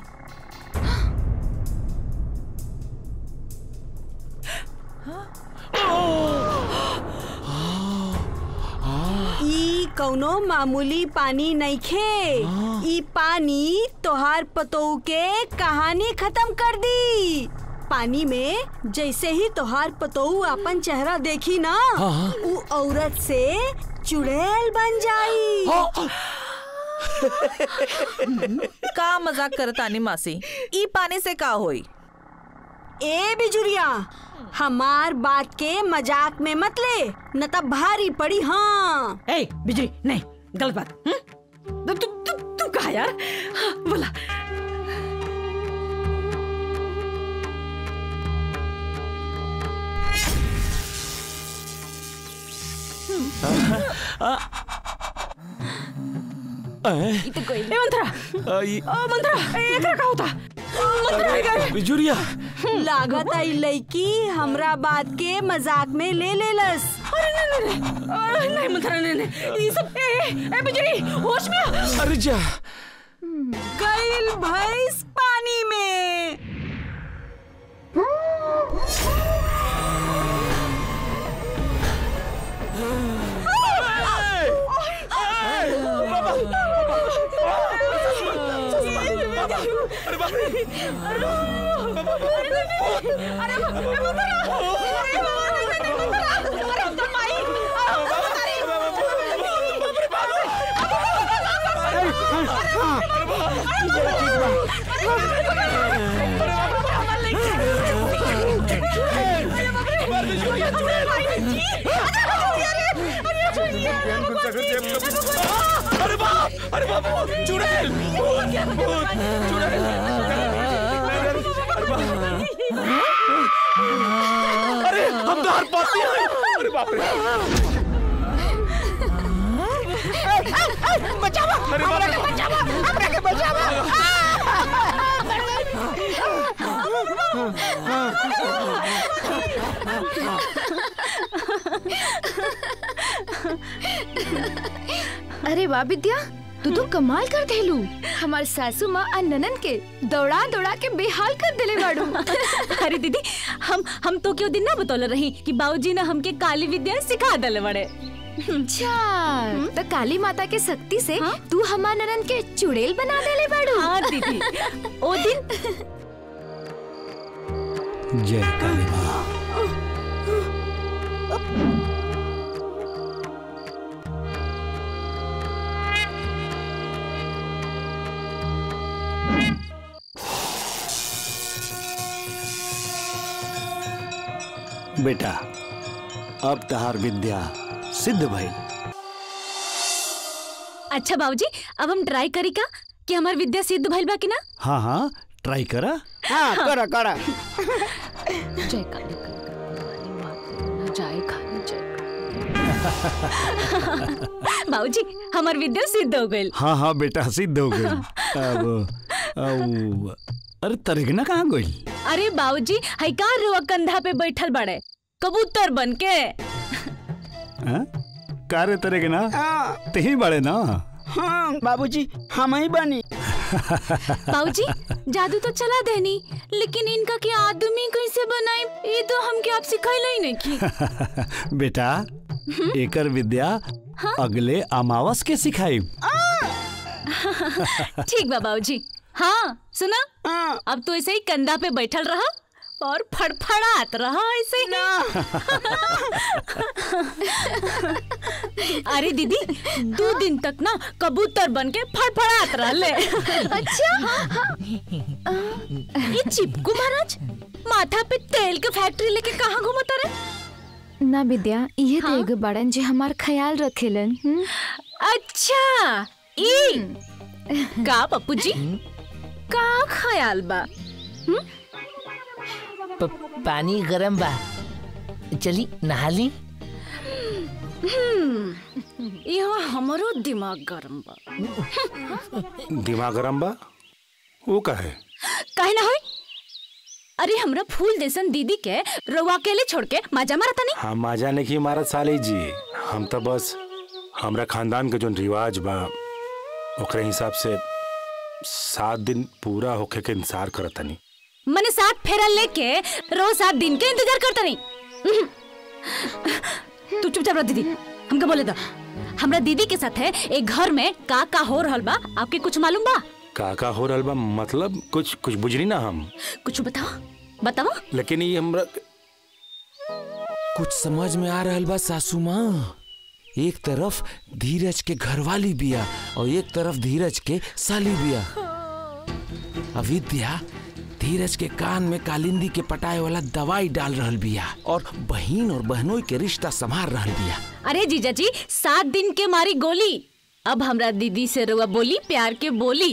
Speaker 2: ई कौनो मामूली पानी नइखे ई पानी तोहार पतोऊ के कहानी खत्म कर दी पानी में जैसे ही तोहार पतोऊ अपन चेहरा देखी ना
Speaker 18: हाँ।
Speaker 2: ऊ औरत से चुड़ैल बन जाई
Speaker 18: का मजाक करतानी मासी ई पानी से का होई
Speaker 2: ए बिजुरिया हमार बात के मजाक में मत ले न तब भारी पड़ी हाँ
Speaker 14: ए बिजली नहीं गलत बात हम्म? तू तू तू तू कहा यार हाँ, बोला ए मंत्रा ओ मंत्रा ए एकरा का होता मंत्रा है गए
Speaker 19: बिजुरिया
Speaker 2: लागत आई लड़की हमरा बात के मजाक में ले लेलस
Speaker 14: अरे नहीं नहीं नहीं अरे, नहीं मंत्रा नहीं नहीं ये सब ए ए बिजली होश में आ।
Speaker 19: अरे जा
Speaker 2: गईल भैंस पानी में
Speaker 19: अरे बाप अरे बाप चुड़ैल भूत, भूत, चुड़ैल अरे हम तो हर पाती हैं अरे बाप रे
Speaker 4: बचावा
Speaker 19: अरे बाप रे
Speaker 4: बचावा हमरा के बचावा
Speaker 7: अरे वाह विद्या तू तो कमाल कर देलू हमार सासू माँ और ननन के दौड़ा दौड़ा के बेहाल कर देले बाड़ू
Speaker 6: अरे दीदी हम हम तो क्यों दिन ना बतौल रही कि बाबूजी ने हमके काली विद्या सिखा दले बड़े
Speaker 7: अच्छा तो काली माता के शक्ति से तू हमार ननन के चुड़ैल बना देले बाड़ू
Speaker 6: हाँ दीदी ओ दिन
Speaker 3: जय काली माँ बेटा अब तहार विद्या सिद्ध भइल
Speaker 6: अच्छा बाबूजी अब हम ट्राई करी का कि हमार विद्या सिद्ध भइल बा कि ना
Speaker 3: हाँ हाँ ट्राई करा
Speaker 4: हाँ करा करा
Speaker 6: जय काली जाए खाली बाबूजी हमार विद्या सिद्ध हो गइल
Speaker 3: हाँ हाँ बेटा सिद्ध हो गई अब अब अरे तरेगना कहाँ गई
Speaker 6: अरे बाबूजी हई का रुआ कंधा पे बैठल बड़े कबूतर बन के
Speaker 3: कारे तरेगना तेही बड़े ना
Speaker 4: हाँ बाबूजी हम ही बनी
Speaker 6: बाबूजी जादू तो चला देनी लेकिन इनका के आदमी कैसे बनाई ये तो हमके आप सिखाइला ही नहीं की
Speaker 3: बेटा एकर विद्या अगले अमावस के सिखाई
Speaker 6: ठीक बा बाबूजी हाँ सुना अब तो ऐसे ही कंधा पे बैठल रहा और फड़फड़ात रहा ऐसे ही अरे दीदी दो दिन तक ना कबूतर बन के फड़फड़ात रहले अच्छा ये चिपकू महाराज माथा पे तेल के फैक्ट्री लेके कहाँ घूमता रे
Speaker 7: ना विद्या ये तो एगो बड़न जे हमार ख्याल रखेलन हम्म?
Speaker 6: अच्छा ई का पप्पू जी का ख्याल बा
Speaker 15: प- पानी गरम बा चली नहा ली
Speaker 6: हम्म, यहाँ हमरो दिमाग गरम बा
Speaker 21: दिमाग गरम बा वो का है
Speaker 6: काहे ना होई अरे हमरा फूल जैसन दीदी के रउआ अकेले छोड़ के मजा मारता नहीं
Speaker 21: हम माजा नहीं मारत साली जी हम तो बस हमरा खानदान के जो रिवाज बा ओकरे हिसाब से सात दिन पूरा होखे के इंतजार करत तनी
Speaker 6: मने साथ फेरा लेके रोज सात दिन के इंतजार करता नहीं तू चुपचाप रह दीदी हमके बोले दो हमरा दीदी के साथ है एक घर में का का हो रहल बा आपके कुछ मालूम बा
Speaker 21: का का हो रहल बा मतलब कुछ कुछ बुझनी ना हम
Speaker 6: कुछ बताओ बताओ
Speaker 21: लेकिन ये हमरा
Speaker 19: कुछ समझ में आ रहल बा सासू माँ एक तरफ धीरज के घरवाली बिया और एक तरफ धीरज के साली बिया अविद्या धीरज के कान में कालिंदी के पटाए वाला दवाई डाल रहल बिया और बहन और बहनोई के रिश्ता संभाल रहल बिया
Speaker 6: अरे जीजा जी सात दिन के मारी गोली अब हमरा दीदी से रुआ बोली प्यार के बोली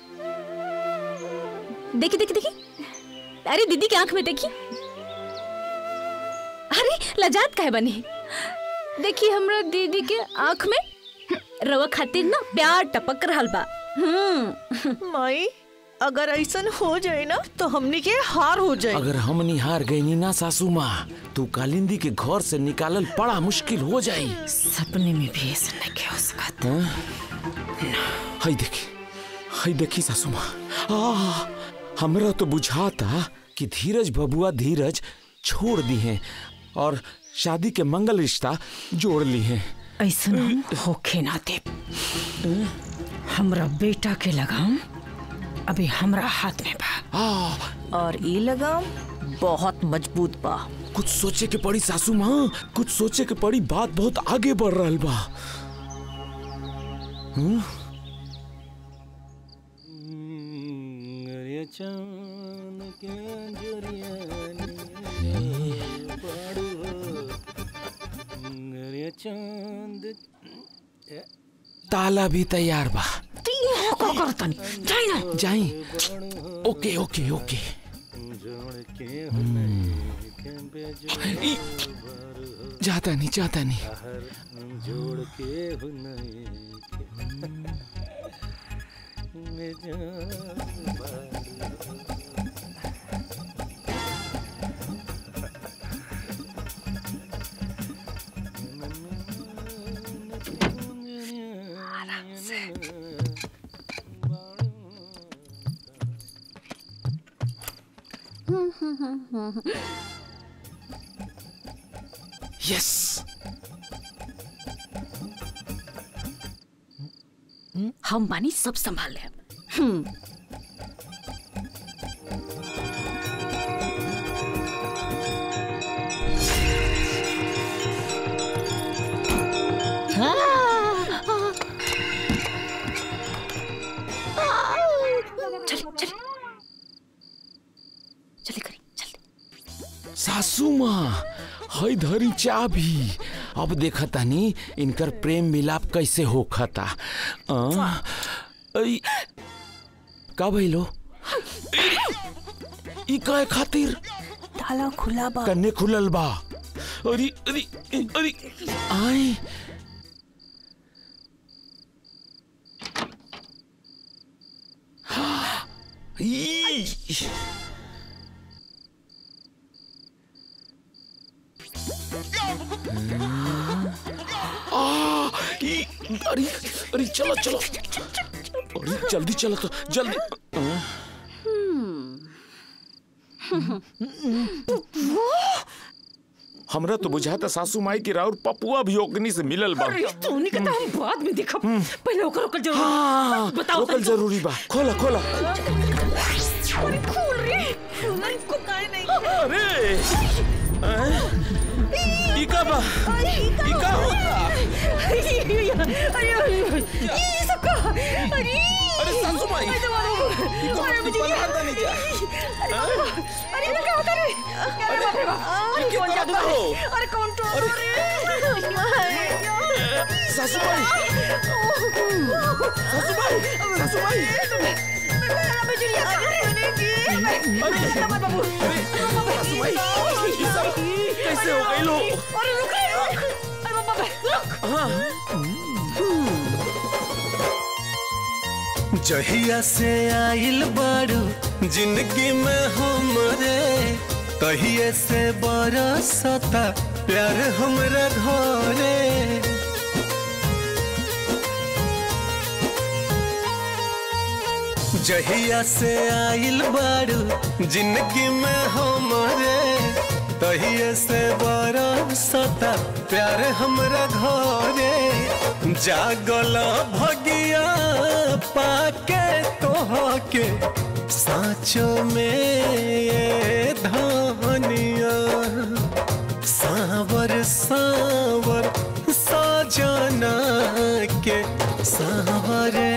Speaker 6: देखी देखी देखी अरे दीदी की आंख में देखी अरे लजात काहे बनी देखी हमरा दीदी के आंख में रवा खातिर ना प्यार टपक रहल बा हम्म
Speaker 18: माई अगर ऐसा हो जाए ना तो हमनी के हार हो जाए
Speaker 19: अगर हम निहार गई ना सासू माँ तो कालिंदी के घर से निकालल बड़ा मुश्किल हो जाई
Speaker 14: सपने में भी ऐसा नहीं हो सकता
Speaker 19: हाँ? हाय देखी हाय देखी सासू माँ आ, हमरा तो बुझाता कि धीरज बबुआ धीरज छोड़ दी हैं और शादी के मंगल रिश्ता जोड़ ली हैं
Speaker 14: ऐसा होखे ना दे हमरा बेटा के लगाम अभी हमरा हाथ में बा
Speaker 18: और ई लगाम बहुत मजबूत बा
Speaker 19: कुछ सोचे के पड़ी सासू माँ कुछ सोचे के पड़ी बात बहुत आगे बढ़ रहल बा हम्म? ताला भी तैयार बा
Speaker 14: का करतन जाई ना
Speaker 19: जाई ओके ओके ओके ई, जाता नहीं जाता नहीं यस
Speaker 6: हम बानी सब संभाल ले हम्म चले चले चले करी
Speaker 19: सासू माँ हई धरी चाबी अब देखा तानी इनकर प्रेम मिलाप कैसे होखता आ, ऐ, का भइलो ई कहे खातिर
Speaker 18: ताला खुला बा
Speaker 19: कन्ने खुलल बा अरे अरे अरे आई ई, आ, ई, अरे अरे चलो चलो अरे जल्दी चलो तो जल्दी आ, हमरा तो बुझाता सासू माई की राउर पपुआ भी ओकनी से मिलल बा
Speaker 14: अरे तोनी के तो हम बाद में देखब पहले ओकर ओकर जरूर
Speaker 19: हाँ,
Speaker 14: बताओ
Speaker 19: ओकल जरूरी बा खोला खोला
Speaker 14: अरे खोल रे को काहे नहीं
Speaker 12: अरे ई का बा ई का होता अरे सासू माई ई को हम बना दे नहीं जा
Speaker 14: अरे ये क्या होता रे अरे बाप रे बाप
Speaker 12: ये क्या
Speaker 14: कौन जादू
Speaker 12: करता हो?
Speaker 14: अरे कौन तो रे
Speaker 12: सासू माई सासू माई सासू माई
Speaker 14: अबे जुलिया क्या करने की अरे बाबू
Speaker 12: सासू माई ये सब कैसे हो गई लो
Speaker 14: अरे रुक रे रुक अरे बाबा रुक
Speaker 12: हाँ
Speaker 1: जहिया से आइल बारू जिंदगी में हमरे तहिए से बरसता प्यार हमरा घरे जहिया से आइल बारू जिंदगी में हमरे तहिए से बरसता प्यार हमरा घरे जागल भगिया पाके तोहके साँचो में ये धनिया सावर सावर साजना के सावरे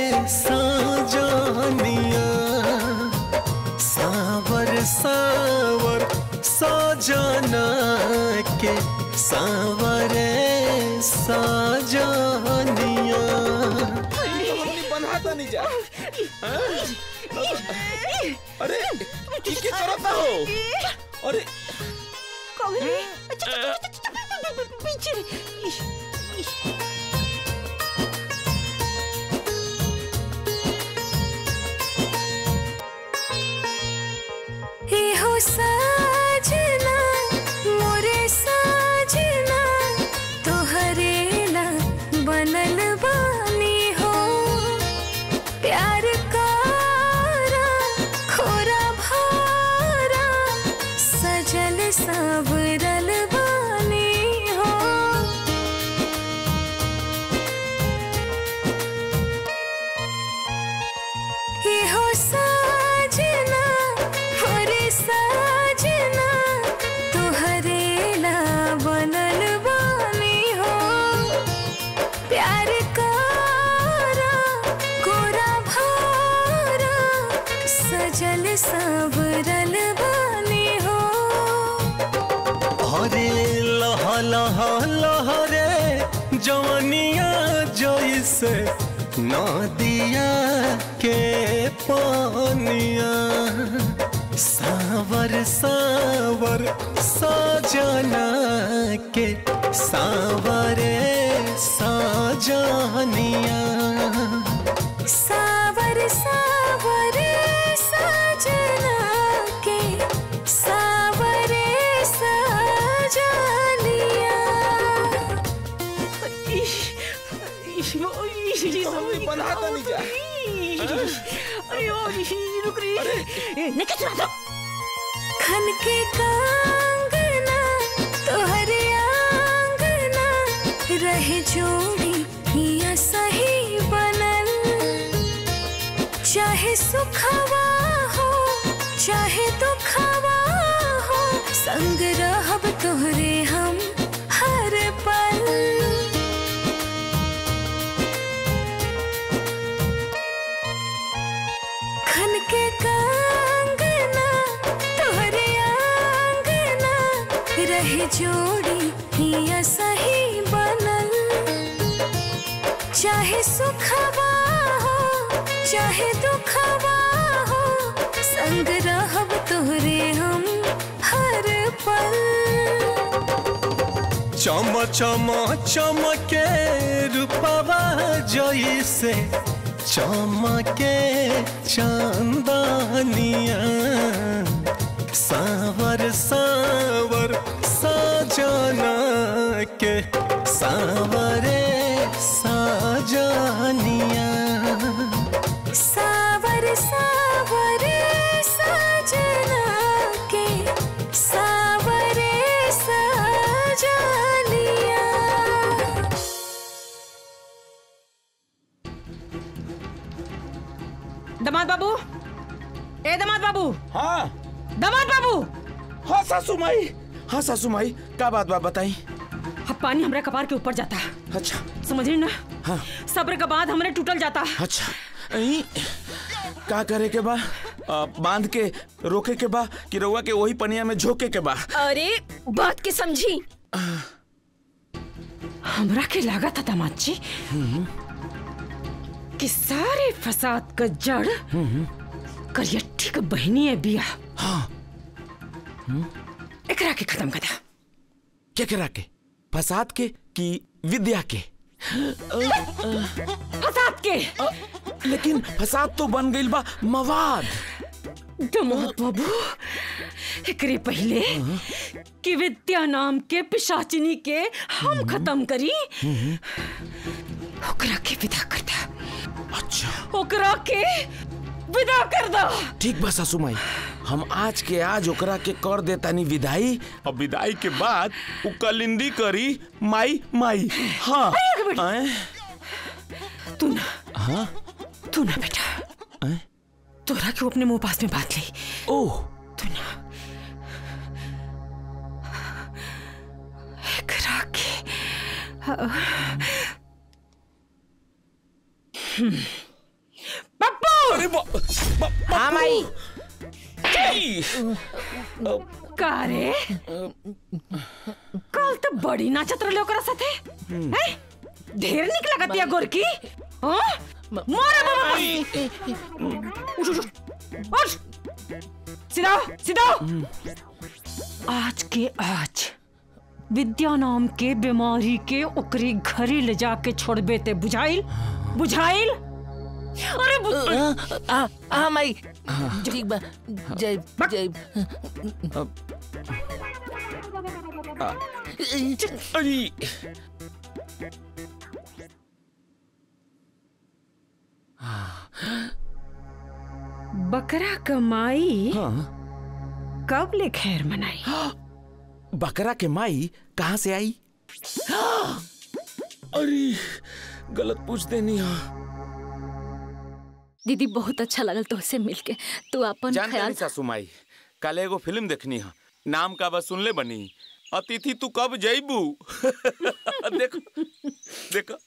Speaker 1: साजनिया सावर सावर साजना के सावरे साजनिया
Speaker 12: हमने बनाता नहीं जा हाँ? अरे ये क्या करता हो अरे
Speaker 14: कौन रे पीछे
Speaker 16: हे हो साजना मोरे साजना तोहरे ला बनल बानी हो प्यार कारा खोरा भारा सजल सबरल बानी हो हे हो साजना मोरे साजना तोहरे ला बनल बानी हो प्यार कारा कोरा भारा सजल सबरल बानी हो
Speaker 1: अरे लह लह लहरे जवनिया जैसे नदिया के पानिया सावर सावर साजना के सावरे साजनिया
Speaker 16: सावर सावर सजना के सावरे सजलिया
Speaker 12: हमने बनाता नहीं जा
Speaker 14: अरे ओ रुक रे नहीं कुछ ना
Speaker 16: खन के कांगना तोहरे आंगना रहे जोड़ी हिया सही बनल चाहे सुखवा हो चाहे दुखवा हो संग रहब तोहरे हम हर पल खन के कांगना तोहरे आंगना रहे जोड़ी हिया सही बनल चाहे सुखवा हो चाहे दुखवा हो संग रहब तोहरे हम हर पल
Speaker 1: चम चम चमके रूपवा जैसे चमके चांदनिया सावर सावर साजना के सावरे साजनिया
Speaker 16: सावर सावर सजना के सावरे सजलिया
Speaker 14: दमाद बाबू ए दमाद बाबू
Speaker 12: हाँ
Speaker 14: दमाद बाबू
Speaker 19: हाँ सासू माई हाँ सासू माई का बात बा बताई
Speaker 14: अब पानी हमरा कपार के ऊपर जाता
Speaker 19: अच्छा
Speaker 14: समझ रही ना
Speaker 19: हाँ
Speaker 14: सब्र का बाद हमरे टूटल जाता
Speaker 19: अच्छा अई, का करे के बा आ, बांध के रोके के बा कि रउआ के वही पनिया में झोके के बा
Speaker 14: अरे बात के समझी हमरा के लगा था दामाद जी कि सारे फसाद का जड़ करियट्ठी का बहनी है बिया
Speaker 19: हाँ
Speaker 14: एकरा के खत्म कर दा
Speaker 19: केकरा के फसाद के कि विद्या के
Speaker 14: फसाद के
Speaker 19: लेकिन फसाद तो बन गइल बा मवाद
Speaker 14: दमाद बाबू एकरे पहले कि विद्या नाम के पिशाचिनी के हम खत्म करी ओकरा के विदा कर दा
Speaker 19: अच्छा
Speaker 14: ओकरा के विदा कर दा
Speaker 19: ठीक बा सासू माई हम आज के आज ओकरा के कर देतानी विदाई और विदाई के बाद उ कलिंदी करी माई माई हाँ आए?
Speaker 14: तू ना
Speaker 19: हाँ
Speaker 14: तू ना बेटा
Speaker 19: आए?
Speaker 14: तोरा क्यों अपने मुंह पास में बात ली
Speaker 19: ओह
Speaker 14: तू ना एकरा के हम्म। पप्पू
Speaker 19: अरे
Speaker 15: हाँ माई
Speaker 14: का रे कल तो बड़ी नाचत रहले ओकरा साथे हैं ढेर निक लगत या गोरकी हां मारे बाबा उठ उठ उठ सीधा सीधा आज के आज विद्या नाम के बीमारी के ओकरी घरे ले जाके छोड़बे ते बुझाइल बुझाइल अरे बु-
Speaker 15: हाँ हाँ माई ठीक बा जय जय
Speaker 19: अरे
Speaker 14: बकरा कमाई
Speaker 19: हाँ
Speaker 14: कब ले खैर मनाई
Speaker 19: बकरा के माई कहाँ से आई अरे गलत पूछ देनी हाँ
Speaker 6: दीदी बहुत अच्छा लगल तोहसे मिलके तू अपन
Speaker 19: जान
Speaker 6: ख्याल
Speaker 19: सासू माई कल एगो फिल्म देखनी है नाम का बस सुनले बनी अतिथि तू कब जइबू देखो देखो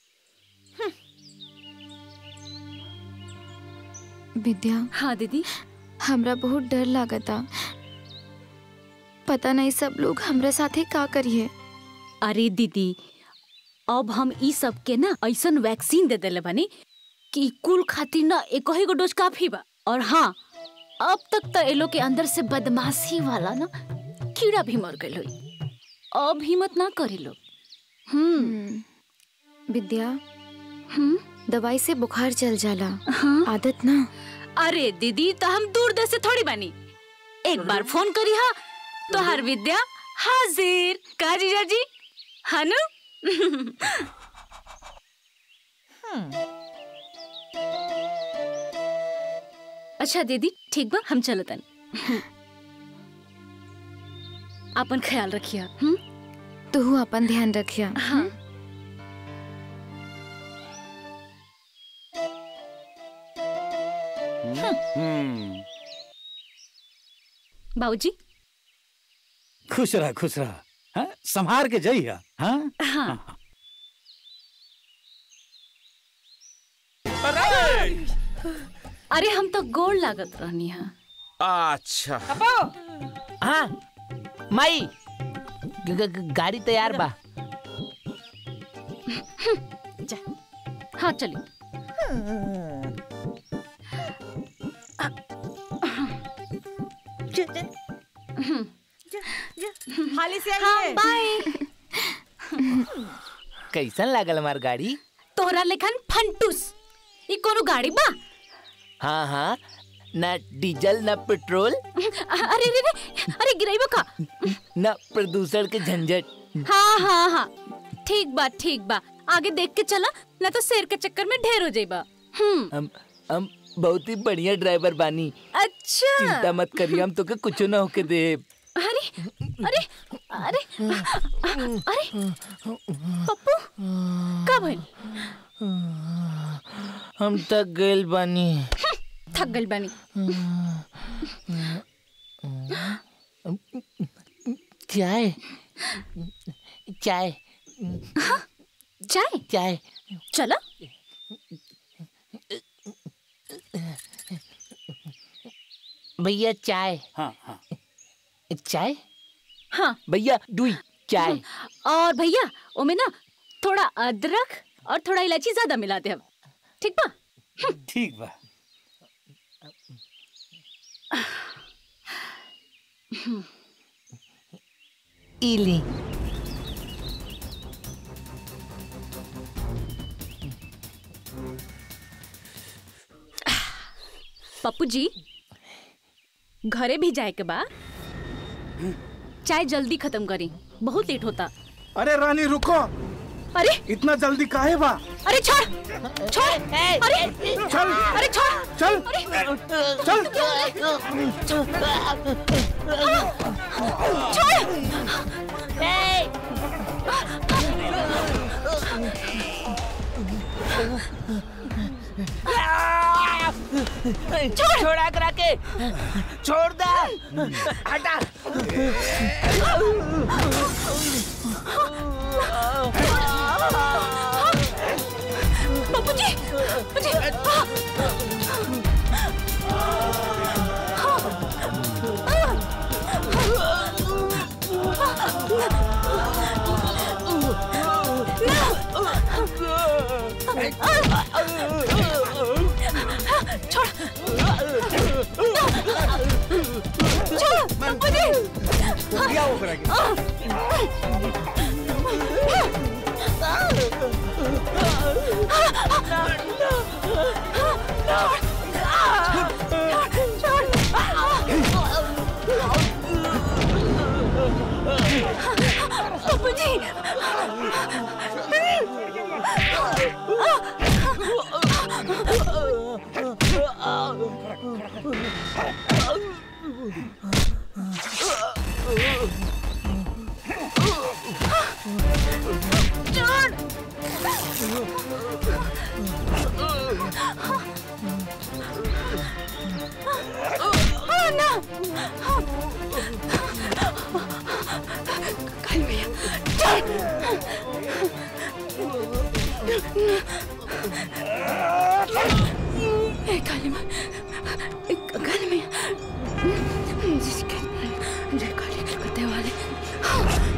Speaker 7: विद्या
Speaker 6: हाँ दीदी
Speaker 7: हमरा बहुत डर लागता पता नहीं सब लोग हमरा साथे का करिए
Speaker 6: अरे दीदी अब हम ई सब के ना ऐसन वैक्सीन दे देले बानी कि ई कुल खातिर ना एक ही गो डोज काफी बा और हाँ अब तक तो ए लोग के अंदर से बदमाशी वाला ना कीड़ा भी मर गइल होई अब हिम्मत ना करी लोग
Speaker 7: हम्म विद्या
Speaker 6: हम्म
Speaker 7: दवाई से बुखार चल जाला आदत ना
Speaker 6: अरे दीदी तो हम दूर देश से थोड़ी बानी एक बार फोन करी हा तो हर विद्या हाजिर का जीजा जी हनु अच्छा दीदी ठीक बा हम चलतन अपन ख्याल रखिया हम्म
Speaker 7: तू अपन ध्यान रखिया
Speaker 6: हाँ
Speaker 19: हम्म
Speaker 6: बाबूजी
Speaker 20: खुश रह खुश रह हाँ? संभार के जाइए हाँ
Speaker 6: हाँ अरे हम तो गोड़ लागत रहनी है
Speaker 19: अच्छा
Speaker 15: हाँ माई ग- ग- ग- गाड़ी तैयार बा
Speaker 6: हाँ चलिए
Speaker 18: हाली से
Speaker 6: हाँ
Speaker 18: आइए
Speaker 6: बाय
Speaker 15: कैसन लागल हमार गाड़ी
Speaker 6: तोहरा लेखन फंटूस ई कोनो गाड़ी बा
Speaker 15: हाँ हाँ ना डीजल ना पेट्रोल
Speaker 6: अरे रे रे अरे गिराइबो का
Speaker 15: ना प्रदूषण के झंझट
Speaker 6: हाँ हाँ हाँ ठीक बा ठीक बा आगे देख के चला ना तो शेर के चक्कर में ढेर हो जाइबा हम्म
Speaker 15: हम हम बहुत ही बढ़िया ड्राइवर बानी
Speaker 6: अच्छा
Speaker 15: चिंता मत करिए हम तोके कुछ ना होके दे
Speaker 6: अरे अरे अरे अरे पप्पू का भइल
Speaker 15: हम तक गइल बानी
Speaker 6: थक गइल बानी
Speaker 15: चाय चाय
Speaker 6: चाय
Speaker 15: चाय
Speaker 6: चलो
Speaker 15: भैया चाय
Speaker 3: हाँ हाँ
Speaker 15: चाय
Speaker 6: हाँ
Speaker 15: भैया दुई चाय
Speaker 6: और भैया ओमे ना थोड़ा अदरक और थोड़ा इलायची ज्यादा मिला दे अब ठीक बा
Speaker 20: ठीक बा
Speaker 15: इली
Speaker 6: पप्पू जी घरे भी जाए के बा चाय जल्दी खत्म करी बहुत लेट होता
Speaker 5: अरे रानी रुको
Speaker 6: अरे
Speaker 5: इतना जल्दी काहे बा
Speaker 6: अरे छोड़ छोड़ अरे
Speaker 5: चल
Speaker 6: अरे छोड़
Speaker 5: चल
Speaker 6: चल
Speaker 15: छोड़ छोड़ा करा के छोड़ दा हटा
Speaker 6: पप्पू जी जी छोड़ छोड़ पप्पू जी
Speaker 5: क्या हो करेगा
Speaker 6: पप्पू जी Oh, no! काली भैया ए काली माँ ए, काली मैया जय काली जय काली कलकत्ते वाले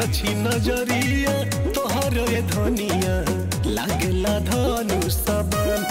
Speaker 1: तिरछी नजरिया तोहर ये धनिया लागेला धनु सबन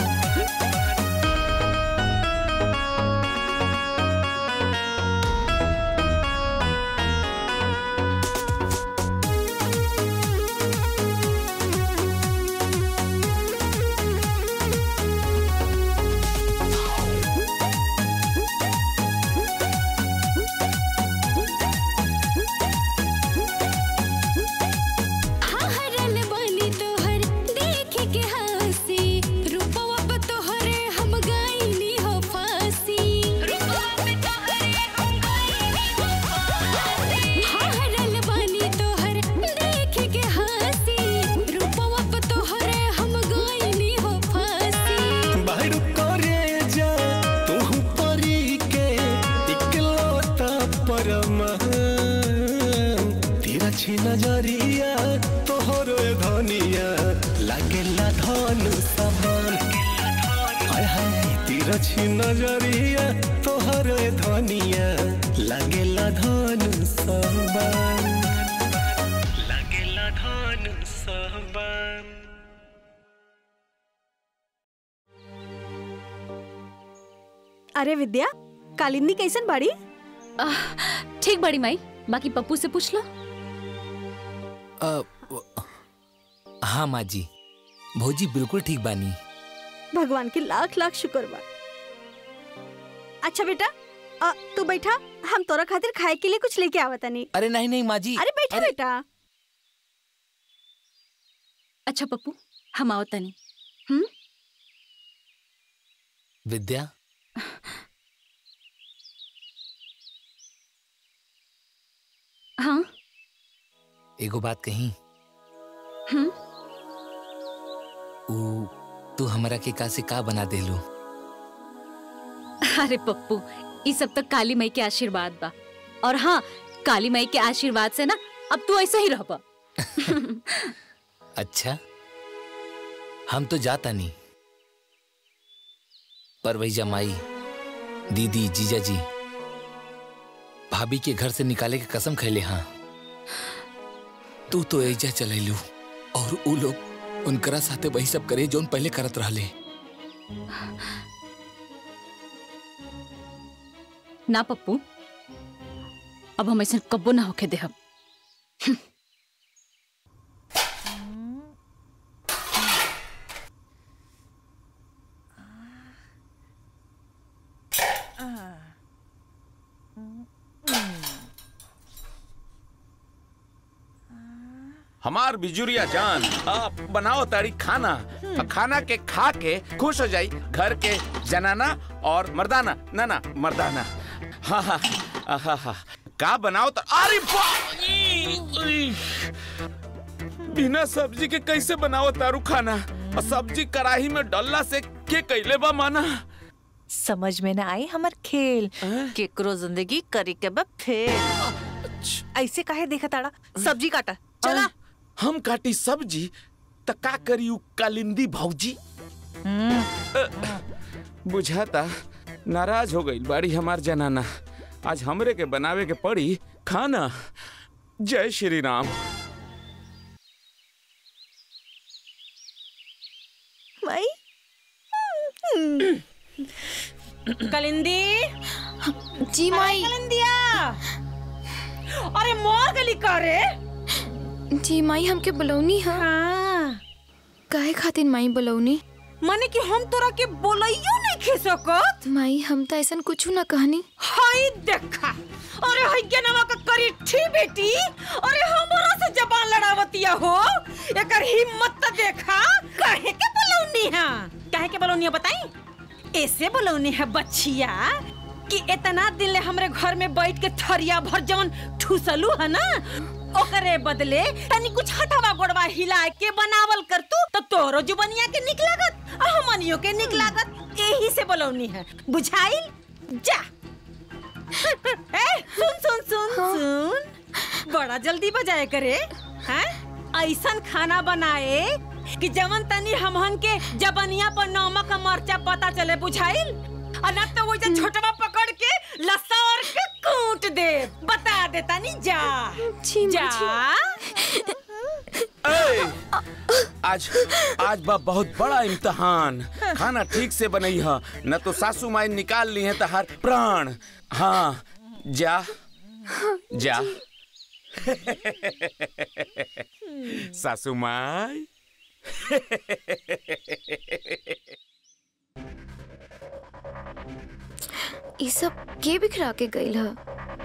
Speaker 16: हरल बनी तोहर देख के हंसी रूपवा पे तोहरे हम गाइनी हो फांसी रूपवा पे तोहरे हम गाइनी हो फांसी हरल बनी तोहर देख के हंसी रूपवा पे तोहरे हम गाइनी हो फांसी
Speaker 1: बाहर करे जा तू परी के इकलौता परमान तिरछी नजरिया तोहर ये धनिया लागेला धनु सबन हाय हाय तिरछी नजरिया तोहर ये धनिया लागेला धनु सबन लागेला धनु सबन
Speaker 2: अरे विद्या कालिंदी कैसन बाड़ी
Speaker 6: ठीक बड़ी माई बाकी पप्पू से पूछ लो
Speaker 11: अ, व- हाँ माँ जी भौजी बिल्कुल ठीक बानी
Speaker 2: भगवान के लाख लाख शुक्र बा अच्छा बेटा अ, तू बैठा हम तोरा खातिर खाए के लिए कुछ लेके आवता नहीं
Speaker 11: अरे नहीं नहीं माँ जी
Speaker 2: अरे बैठा बेटा
Speaker 6: अच्छा पप्पू हम आओ तनी हम्म
Speaker 11: विद्या
Speaker 6: हाँ
Speaker 11: एगो बात कही
Speaker 6: हम्म
Speaker 11: ऊ तू हमरा के का से का बना देलू
Speaker 6: अरे पप्पू ये सब तो काली माई के आशीर्वाद बा और हाँ काली माई के आशीर्वाद से ना अब तू ऐसा ही रह पा
Speaker 11: अच्छा हम तो जाता नहीं पर वही जमाई दीदी जीजा जी भाभी के घर से निकाले के कसम खैले हाँ तू तो ऐजा चलैलू और ऊ लोग उनकरा साथे वही सब करे जोन पहले करत रहले
Speaker 6: ना पप्पू अब हम ऐसा कब्बो ना होके देहब
Speaker 12: हमार बिजुरिया जान आप बनाओ तारी खाना और खाना के खा के खुश हो जाई घर के जनाना और मर्दाना ना ना मर्दाना हाँ हाँ हाँ हाँ का बनाओ तो अरे बा ई, ई। बिना सब्जी के कैसे बनाओ तारू खाना और सब्जी कढ़ाई में डलला से के कैले बा माना
Speaker 18: समझ में ना आई हमार खेल केकरो जिंदगी करी के बा फेल ऐसे काहे देखा ताड़ा सब्जी काटा चला
Speaker 12: हम काटी सब्जी त का करी उ कालिंदी भौजी अ, बुझाता नाराज हो गई बाड़ी हमार जनाना आज हमरे के बनावे के पड़ी खाना जय श्री राम
Speaker 18: माई
Speaker 14: कलिंदी
Speaker 7: जी माई
Speaker 14: कलिंदिया अरे मोर गली का रे
Speaker 7: जी माई हमके बुलौनी है
Speaker 14: हाँ
Speaker 7: काहे खातिर माई बुलौनी
Speaker 14: माने कि हम तोरा के बोलइयो नहीं खे सकत
Speaker 7: माई हम तो ऐसा कुछ ना कहनी
Speaker 14: हाय देखा अरे हाय के नवा का करी ठी बेटी अरे हमरा से जबान लड़ावतिया हो एकर हिम्मत त देखा काहे के बोलौनी है काहे के बोलौनी है बताई ऐसे बोलौनी है बच्चिया कि इतना दिन ले हमरे घर में बैठ के थरिया भर जवन ठुसलू है ना ओकरे बदले तनी कुछ हथवा गोड़वा हिला के बनावल कर तू तो तोरो जुबनिया के निक लागत आ हमनियो के निक लागत यही से बोलौनी है बुझाइल जा ए, सुन सुन सुन सुन बड़ा जल्दी बजाए करे हैं ऐसन खाना बनाए कि जवन तनी हमहन के जबनिया पर नमक और मरचा पता चले बुझाइल और न तो वो जो छोटवा पकड़ के लस्सा और के कूट दे बता देता नहीं जा जा
Speaker 12: ए, आज आज बा बहुत बड़ा इम्तहान खाना ठीक से बनई है न तो सासू माई निकाल ली है तहार प्राण हाँ जा जा सासू माई
Speaker 7: ये सब के बिखरा के गईल ह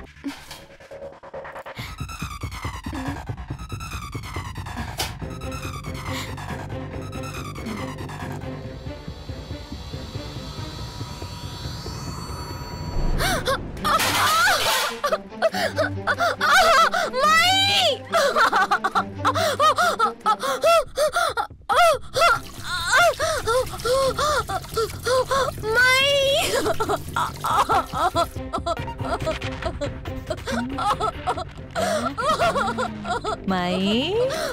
Speaker 18: माई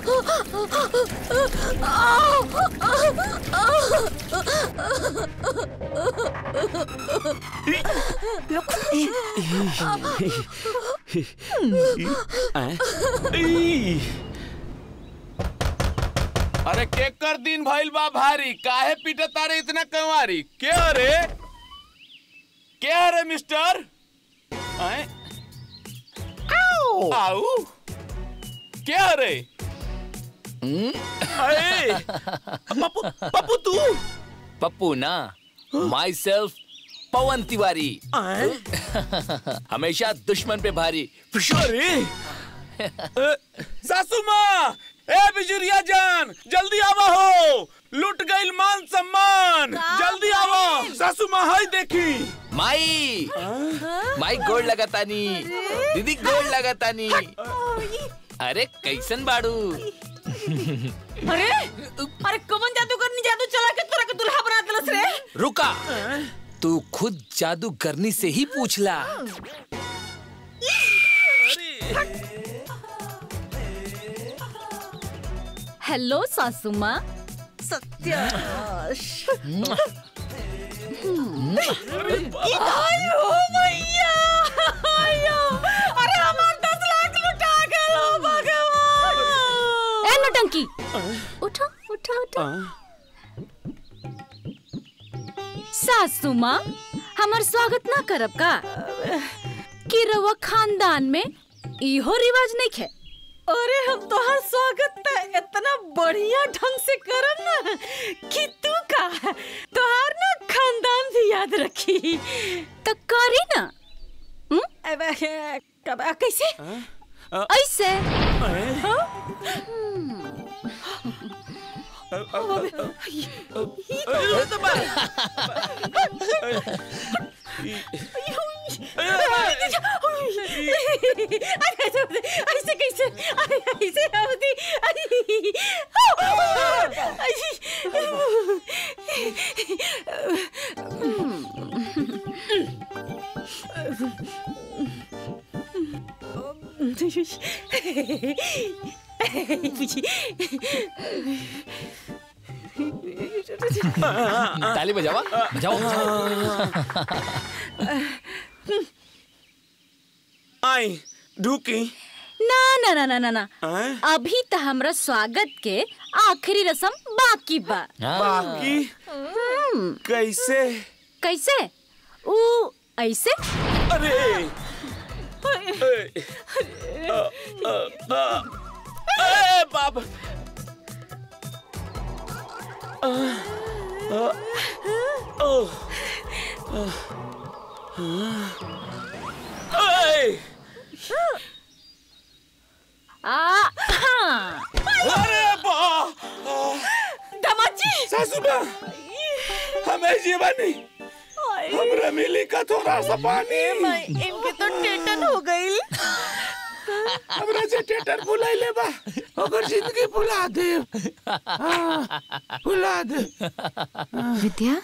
Speaker 12: ई। अरे केकर दिन भइल बा भारी काहे पीटे तारे इतना कंवारी क्या रे क्या रे मिस्टर आए? आऊ क्या रे अरे पप्पू पप्पू तू
Speaker 11: पप्पू ना माई सेल्फ पवन तिवारी हमेशा दुश्मन पे भारी
Speaker 12: अरे अ, सासू माँ ए बिजुरिया जान जल्दी आवा हो लुट गईल मान सम्मान जल्दी आवा सासू माँ हाय देखी
Speaker 11: माई माई गोड़ लगातानी दीदी गोड़ लगातानी अरे कैसन बाड़ू
Speaker 14: अरे अरे कौन जादू करनी जादू चला के तोरा के दुल्हा बना देलस रे
Speaker 11: रुका तू खुद जादूगरनी से ही पूछला
Speaker 6: हेलो सासू माँ
Speaker 18: सत्यानाश
Speaker 14: आयो मैया आयो अरे हमार दस लाख लुटा गलो भगवान
Speaker 6: ए नटंकी उठो उठो उठो सासू माँ हमार स्वागत ना करब का कि रवा खानदान में इहो रिवाज नहीं खे
Speaker 14: अरे हम तोहर स्वागत त इतना बढ़िया ढंग से करम ना कि तू का तोहर ना खानदान भी याद रखी
Speaker 6: तो करी ना
Speaker 14: अब कब कैसे
Speaker 6: ऐसे
Speaker 14: ऐसे कैसे ऐसे होती
Speaker 11: ताली बजावा बजाओ
Speaker 12: आई ढूकी
Speaker 6: ना ना ना ना ना ना
Speaker 12: आए?
Speaker 6: अभी तो हमरा स्वागत के आखिरी रस्म बाकी बा
Speaker 12: बाकी
Speaker 6: हम्म,
Speaker 12: कैसे
Speaker 6: कैसे ऊ ऐसे
Speaker 12: अरे ए, अ, अ, अ, ए, बाप अ, अ, ओ, अ, ए,
Speaker 6: आ हाँ।
Speaker 12: अरे बा
Speaker 14: दमाजी
Speaker 12: सासू माँ हमें जीवानी हमरा मिली का थोड़ा सा पानी
Speaker 18: इनके तो टेटन हो गई
Speaker 12: हमरा से टेटर बुलाई ले बा ओकर जिंदगी भुला दे हाँ, भुला दे
Speaker 7: विद्या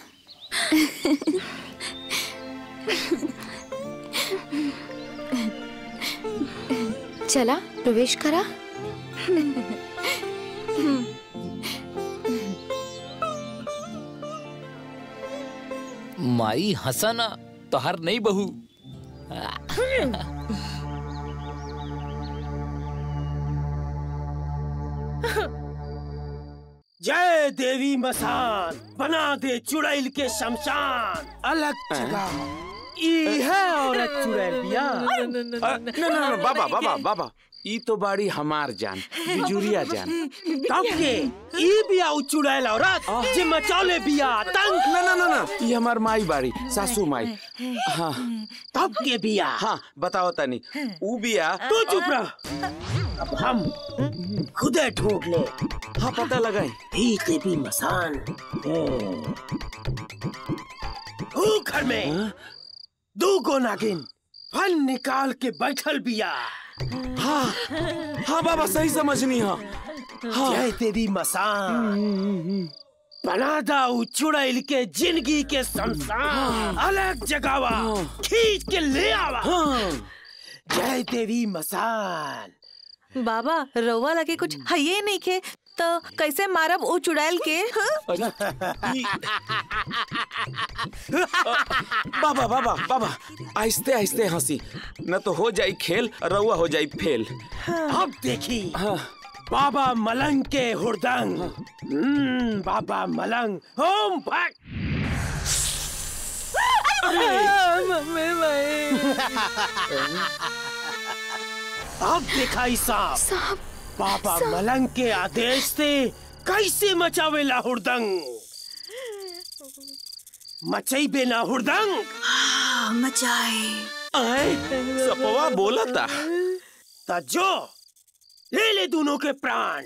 Speaker 7: चला प्रवेश करा
Speaker 11: माई हंसना तो हर नहीं बहू
Speaker 8: जय देवी मसान बना दे चुड़ैल के शमशान अलग जगह ई है औरत चुड़ैल बिया
Speaker 12: अ, न न न बाबा बाबा बाबा ई तो बाड़ी हमार जान बिजुरिया जान
Speaker 8: तब के ई बिया उ चुड़ैल औरत जे मचौले बिया तंग
Speaker 12: न न न न ई हमार माई बाड़ी सासू माई हाँ
Speaker 8: तब के बिया
Speaker 12: हाँ बताओ तनी ऊ बिया
Speaker 8: तू चुप रह अब हम खुदे ढूंढ ले
Speaker 12: हाँ पता लगाई
Speaker 8: ई देवी मसान ऊ घर में दू गो नागिन फल निकाल के बैठल बिया
Speaker 12: हाँ हाँ बाबा सही समझनी हाँ हाँ।
Speaker 8: जय देवी मसान बना दा उ चुड़ैल के जिंदगी के शमशान अलग जगावा खींच के ले आवा जय देवी मसान
Speaker 18: बाबा रउआ लगे कुछ हइये नहीं खे तो कैसे मारब ओ चुड़ैल के
Speaker 12: बाबा बाबा बाबा आहिस्ते आहिस्ते हंसी न तो हो जाई खेल रउआ हो जाई फेल
Speaker 8: अब देखी बाबा मलंग के हुरदंग हम्म, बाबा मलंग होम भक अब दिखाई सांप बाबा मलंग के आदेश से कैसे मचावेला हुरदंग मचई बेना हुरदंग
Speaker 16: मचाए
Speaker 12: आए सपवा बोला था
Speaker 8: ता जो ले ले दोनों के प्राण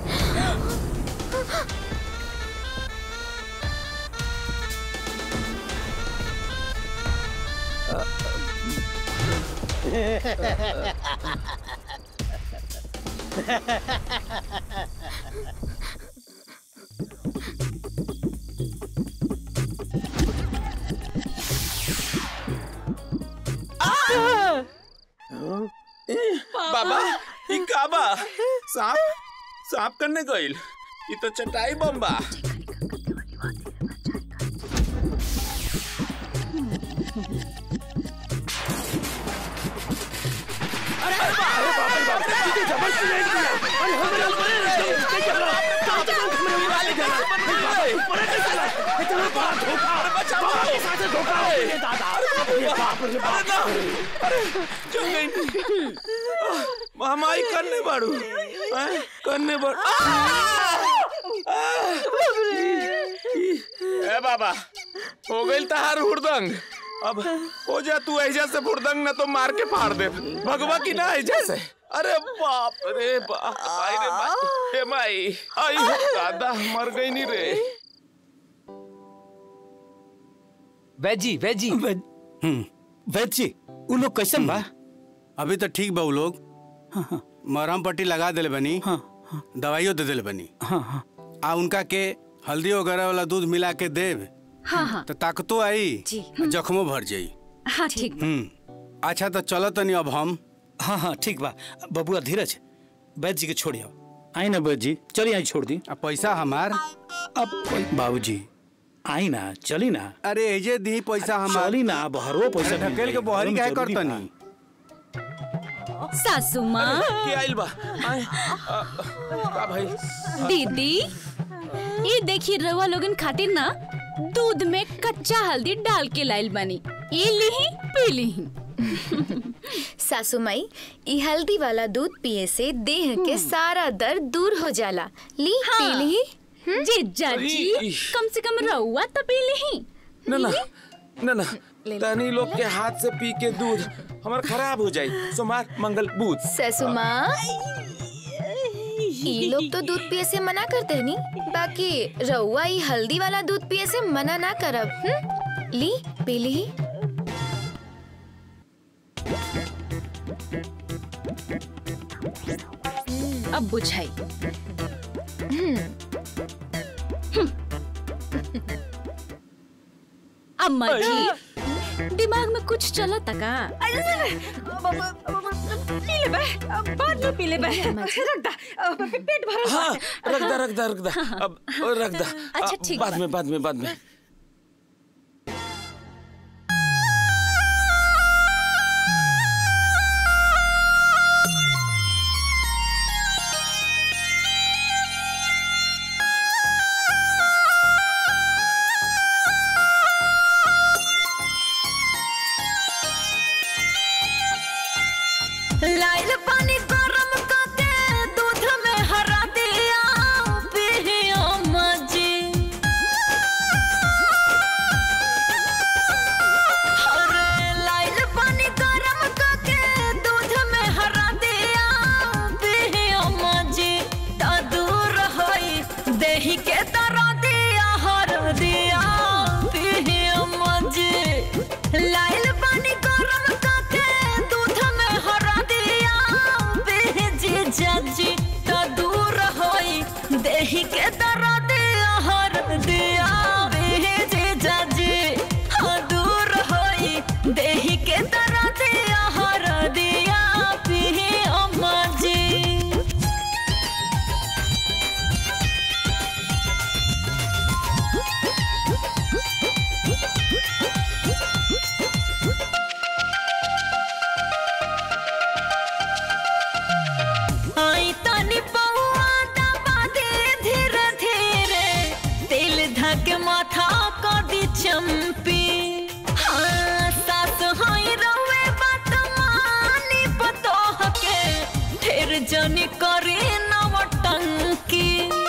Speaker 12: बाबा ई का बा सांप सांप करने गइल ई तो चटाई बम बा हमारी करने बाड़ू हैं? करने बाड़ू ए बाबा हो गई तहार हुड़दंग अब हो जा तू ऐजा से हुड़दंग न तो मार के फाड़ दे भगवा की ना ऐजा से अरे बाप रे बाप आई रे माई हे माई आई हो दादा मर गई नहीं रे
Speaker 21: वेजी वेजी
Speaker 20: हम्म वैद जी उ लोग कैसन बा
Speaker 9: अभी तो ठीक बा उ लोग मरहम पट्टी लगा दिले बनी दवाइयों दे दिले बनी आ उनका के हल्दी वगैरह वाला दूध मिला के देव
Speaker 6: हाँ हाँ
Speaker 9: तो ताकतो आई
Speaker 6: जी।
Speaker 9: आ जख्मो भर जाई
Speaker 6: हाँ ठीक
Speaker 9: हम्म अच्छा तो चलो तनी अब हम
Speaker 20: हाँ हाँ ठीक बा बबुआ धीरज वैद जी के छोड़ियो आई ना वैद जी चलिए आई छोड़ दी
Speaker 9: अब पैसा हमार
Speaker 20: अब बाबूजी आई ना चली ना
Speaker 9: अरे एजे दी पैसा हमार
Speaker 20: चली ना बहरो पैसा
Speaker 9: अरे ढकेल के बहरी काहे करतनी
Speaker 6: सासू माँ
Speaker 12: के आइल बा आए, आ, का भाई
Speaker 6: दीदी ये देखिए रवा लोगन खातिर ना दूध में कच्चा हल्दी डाल के लाइल बनी ये लिही पी लिही
Speaker 7: सासू माई ई हल्दी वाला दूध पिए से देह के सारा दर्द दूर हो जाला ली पी ली
Speaker 6: जीजा जी कम से कम रहुआ तो पी लिही
Speaker 12: ना ना ना ना तनी लोग के हाथ से पी के दूध हमार खराब हो जाई सोमार मंगल बूध
Speaker 7: सासू माँ ई लोग तो दूध पिए से मना करते हैं नी बाकी रउआ ई हल्दी वाला दूध पिए से मना ना करब हम्म? ली पी ली
Speaker 6: अब बुझाई अम्मा जी दिमाग में कुछ चला तका
Speaker 14: पी ले बे बाद में पी ले बे रख दा अब पेट भरल बा।
Speaker 12: हाँ रख दा रख दा रख दा अब रख दा
Speaker 14: अच्छा,
Speaker 12: आ,
Speaker 14: ठीक
Speaker 12: बाद
Speaker 14: बा।
Speaker 12: में बाद में बाद में
Speaker 16: धके माथा कदी चंपी हाँ सास हाई रवे बात मानी पतोह के फिर जनी करे नवटंकी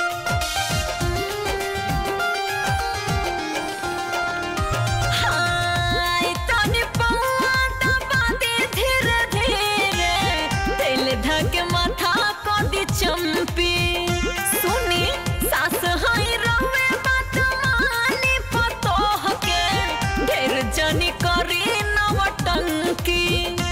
Speaker 16: हाय तनी पौआ दबा दे धीरे धीरे दिल धके माथा कदी चंपी सुनी सास हाई रवे बात मानी पतोह के ढेर जनी करी नवटंकी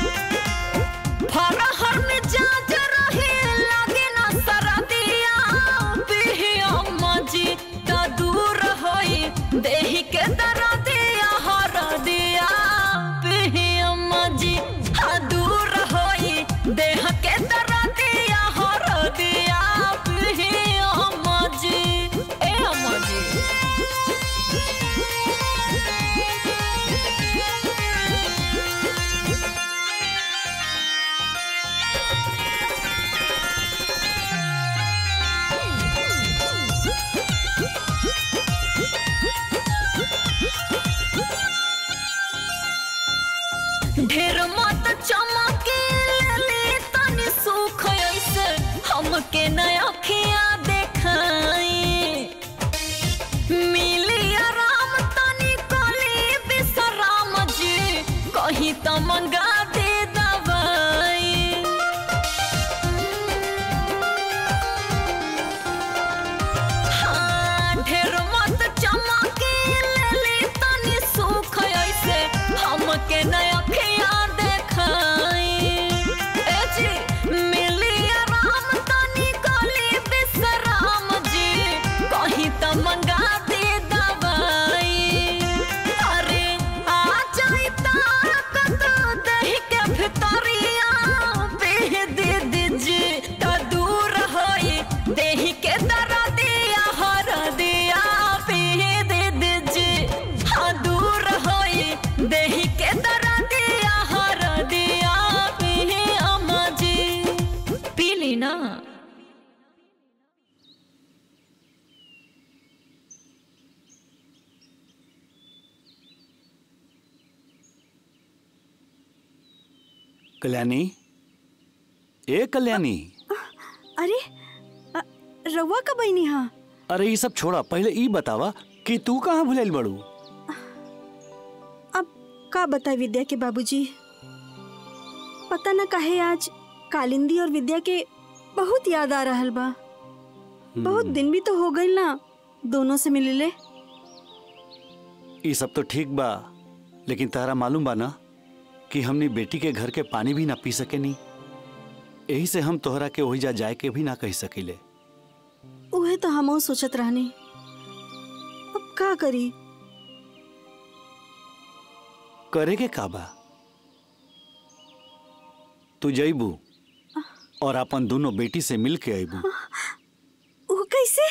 Speaker 16: फरहर में जाज रहे लगे ना सरदिया पिहिया मजी त दूर होई देहि के दरदिया हर दिया पिहिया मजी हा दूर होई देह के दरदिया हर दिया पिहिया मजी ए मजी ढेर मत चमके ले तनी सुख ऐसे हमके नया खिया देखाई मिली आराम तनी कली विश्राम जी कहीं तो मंगा दे दवाई हाँ, ढेर मत चमके ले तनी सुख ऐसे हमके नया खिया देखाई ए जी मिली आराम तनी कली विश्राम जी कहीं तो मंगा दे दवाई अरे आ जाई ताकत दही के भितरिया पे दे दीजी तो दूर होई देही के दरदिया हर दिया पे दे दीजी हाँ दूर होई देही के दरदिया हर दिया पे अम्मा जी पी ली ना
Speaker 3: कल्याणी ए कल्याणी
Speaker 2: अरे अ, रउआ का बहनी हाँ
Speaker 3: अरे ये सब छोड़ा पहले ई बतावा कि तू कहाँ भुलाइल बड़ू
Speaker 2: अब का बताए विद्या के बाबूजी पता न काहे आज कालिंदी और विद्या के बहुत याद आ रहल बा बहुत दिन भी तो हो गई ना दोनों से मिलले
Speaker 3: ये सब तो ठीक बा लेकिन तारा मालूम बा ना कि हमनी बेटी के घर के पानी भी ना पी सके नी यही से हम तोहरा के वही जा जाए के भी ना कह सकीले
Speaker 2: उहे तो हम सोचत रहनी अब का करी
Speaker 3: करे के का बा तू जईबू और अपन दोनों बेटी से मिल के अबू
Speaker 2: वो कैसे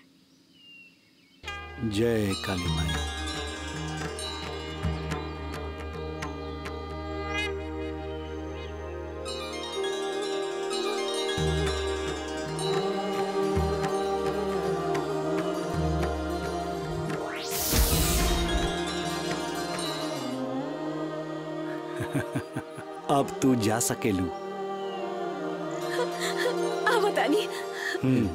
Speaker 3: जय काली माई अब तू जा सकेलू
Speaker 6: आ बतानी
Speaker 3: हम्म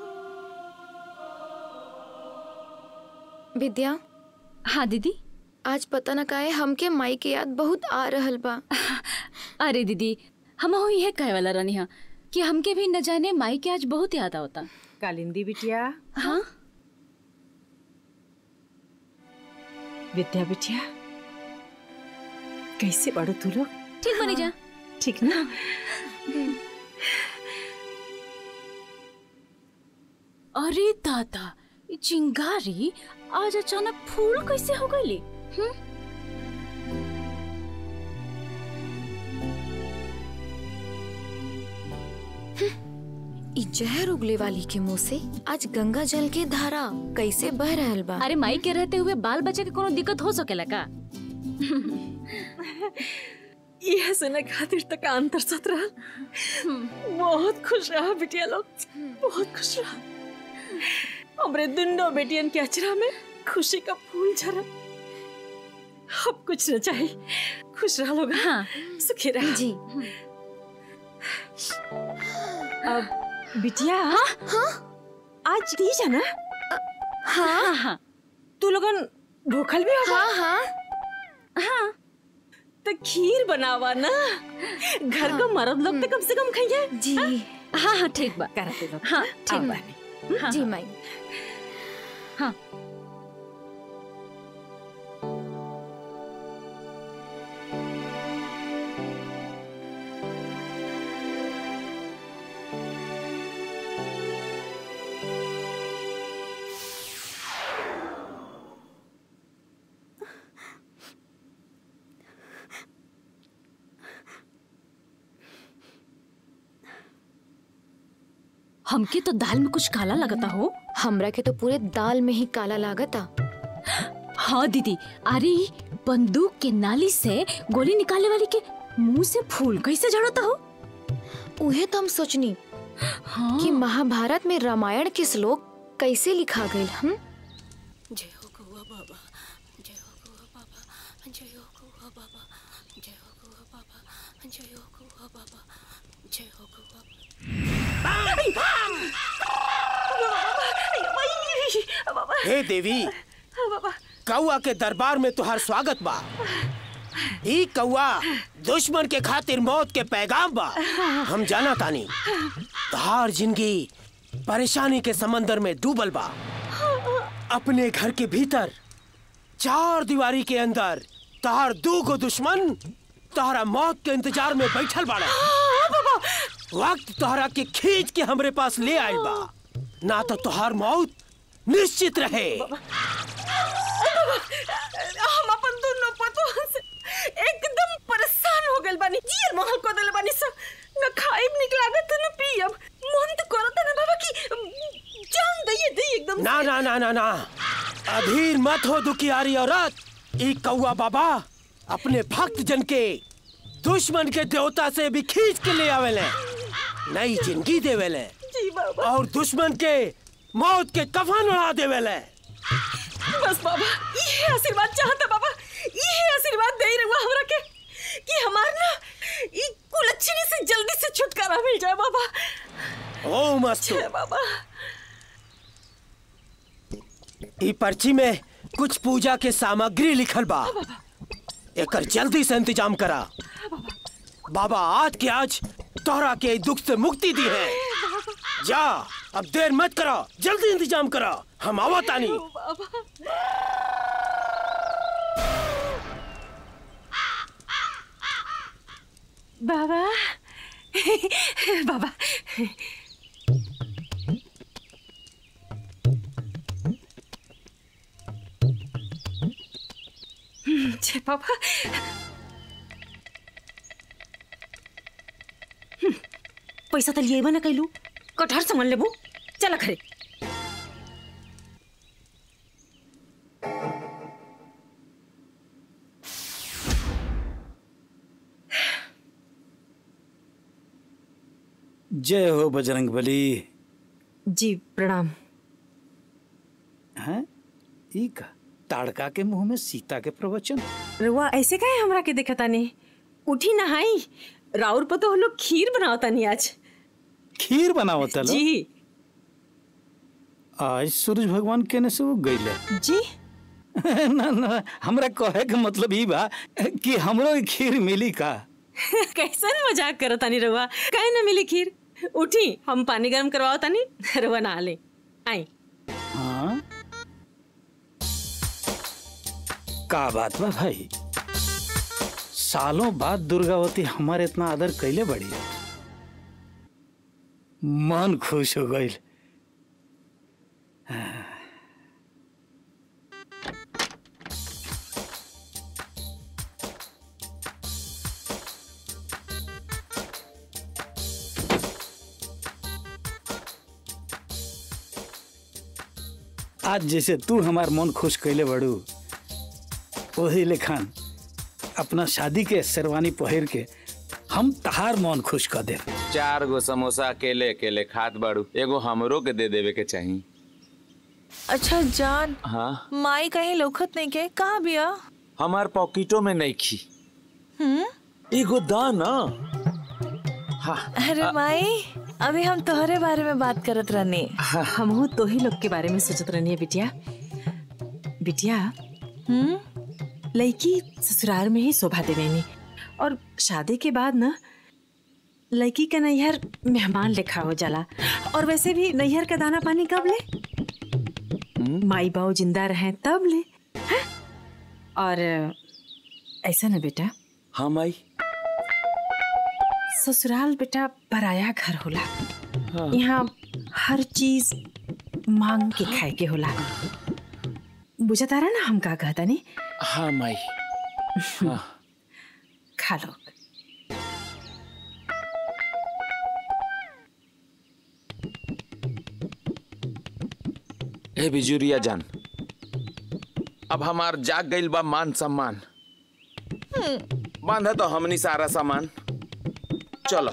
Speaker 7: विद्या
Speaker 6: हाँ दीदी
Speaker 7: आज पता न काहे हमके माई के याद बहुत आ रहल बा
Speaker 6: अरे दीदी हम यह कहे वाला रहनी हा कि हमके भी न जाने माई के आज बहुत याद आवता
Speaker 14: कालिंदी बिटिया
Speaker 6: हाँ
Speaker 14: विद्या बिटिया कैसे बड़ो तू लोग
Speaker 6: ठीक बनी जा
Speaker 14: ठीक ना
Speaker 6: अरे दादा ये चिंगारी आज अचानक फूल कैसे हो गई
Speaker 7: ई जहर उगले वाली के मुंह से आज गंगा जल के धारा कैसे बह रहल बा
Speaker 6: अरे माई के रहते हुए बाल बच्चे के कोनो दिक्कत हो सकेला का
Speaker 14: यह सुने खातिर तक अंतर सत रहा बहुत खुश रहा बिटिया लोग बहुत खुश रहा हमरे दुनो बेटियन के अचरा में खुशी का फूल झरा अब कुछ न चाहिए खुश रह लोग हाँ सुखी रह
Speaker 7: जी
Speaker 14: अब बिटिया हाँ हाँ आज तीज है ना हाँ हाँ तू लोगन भूखल भी होगा
Speaker 7: हाँ हाँ
Speaker 14: हाँ तो खीर बनावा ना घर का मर्द लोग तो कम से कम खाइए
Speaker 7: जी
Speaker 14: हाँ हाँ ठीक बा कराते लोग
Speaker 7: हाँ ठीक
Speaker 14: अब
Speaker 7: बा
Speaker 14: हाँ,
Speaker 7: जी
Speaker 14: हाँ।
Speaker 7: माई
Speaker 14: हाँ
Speaker 6: हमके तो दाल में कुछ काला लगता हो
Speaker 7: हमरा के तो पूरे दाल में ही काला लागता
Speaker 6: हाँ दीदी अरे बंदूक के नाली से गोली निकालने वाली के मुंह से फूल कैसे झड़ता हो
Speaker 7: उहे तो हम सोचनी
Speaker 6: हाँ।
Speaker 7: कि महाभारत में रामायण के श्लोक कैसे लिखा गए हम
Speaker 16: जय हो गौआ बाबा जय हो गौआ बाबा जय हो गौआ बाबा जय हो गौआ बाबा जय हो गौआ बाबा जय हो गौआ
Speaker 8: हे देवी कौआ के दरबार में तुहार स्वागत बा ई कौआ दुश्मन के खातिर मौत के पैगाम बा हम जाना तानी तुहार जिंदगी परेशानी के समंदर में डूबल बा अपने घर के भीतर चार दीवारी के अंदर तहार दू गो दुश्मन तोहरा मौत के इंतजार में बैठल बाड़ा वक्त तोहरा के खींच के हमरे पास ले आइल बा ना तो तोहार मौत निश्चित रहे
Speaker 14: हम अपन दोनों पतों से एकदम परेशान हो गइल बानी जियर महल को देले बानी सब न खाइब निक लागत न पियब मन तो करत ना बाबा की जान दइए दे एकदम
Speaker 8: ना ना ना ना ना अधीर मत हो दुखियारी औरत ई कौआ बाबा अपने भक्त जन के दुश्मन के देवता से भी खींच के ले आवेले नई जिंदगी देवेले
Speaker 14: जी बाबा
Speaker 8: और दुश्मन के मौत के कफन उड़ा देवेले
Speaker 14: बस बाबा ये आशीर्वाद चाहता बाबा ये आशीर्वाद दे रहुआ हमरा के कि हमार ना ई कुलच्छनी से जल्दी से छुटकारा मिल जाए बाबा
Speaker 8: ओम अस्तु
Speaker 14: जय बाबा
Speaker 8: ई पर्ची में कुछ पूजा के सामग्री लिखल बा एकर जल्दी से इंतजाम करा बाबा आज के आज तोहरा के दुख से मुक्ति दी है जा अब देर मत करो जल्दी इंतजाम करो हम आवा तानी
Speaker 14: बाबा बाबा जय बाबा हम्म, पैसा तो लिए ना कैलू कटहर सामान लेबू चला खरे
Speaker 20: जय हो बजरंग बली
Speaker 14: जी प्रणाम
Speaker 20: हैं ई का ताड़का के मुंह में सीता के प्रवचन
Speaker 14: रुआ ऐसे काहे हमरा के देखता नहीं उठी नहाई राउर पर तो हम लोग खीर बनावता नहीं आज
Speaker 20: खीर बनावत तलो
Speaker 14: जी
Speaker 20: आज सूरज भगवान केने से वो गईले
Speaker 14: जी
Speaker 20: ना ना हमरा कहे के मतलब ई बा कि हमरो ई खीर मिली का
Speaker 14: कैसन मजाक करता नहीं रुआ काहे ना मिली खीर उठी हम पानी गर्म करवाओ तानी रुआ नहा ले आई
Speaker 20: हाँ का बात बा भाई सालों बाद दुर्गावती हमारे इतना आदर कैले बड़ी मन खुश हो गई आज जैसे तू हमार मन खुश कैले बड़ू वही लेखान अपना शादी के शेरवानी पहिर के हम तहार मन खुश कर दे
Speaker 19: चार गो समोसा अकेले अकेले खात बाड़ू एगो हमरो के दे देवे के चाही
Speaker 18: अच्छा जान
Speaker 19: हाँ
Speaker 18: माई कहीं लोखत नहीं के कहाँ बिया
Speaker 19: हमार पॉकेटो में नहीं खी
Speaker 18: हम्म
Speaker 19: एगो दाना हाँ
Speaker 18: अरे माई अभी हम तोहरे बारे में बात करत रहनी
Speaker 14: हमहू तो ही लोग के बारे में सोचत रहनी है बिटिया बिटिया
Speaker 18: हम्म
Speaker 14: लड़की ससुराल में ही शोभा देवेनी और शादी के बाद ना लड़की का नैहर मेहमान लिखा हो जाला और वैसे भी नैहर का दाना पानी कब ले माई बाऊ जिंदा रहे तब ले हैं? और ऐसा ना बेटा
Speaker 19: हाँ माई
Speaker 14: ससुराल बेटा पराया घर होला
Speaker 19: हाँ।
Speaker 14: यहाँ हर चीज मांग के खाए के होला बुझा तारा ना हम का कहता नहीं
Speaker 19: हाँ माई हाँ
Speaker 14: खा लो
Speaker 19: ए बिजुरिया जान अब हमार जाग गइल बा मान सम्मान बांधा तो हमनी सारा सामान चलो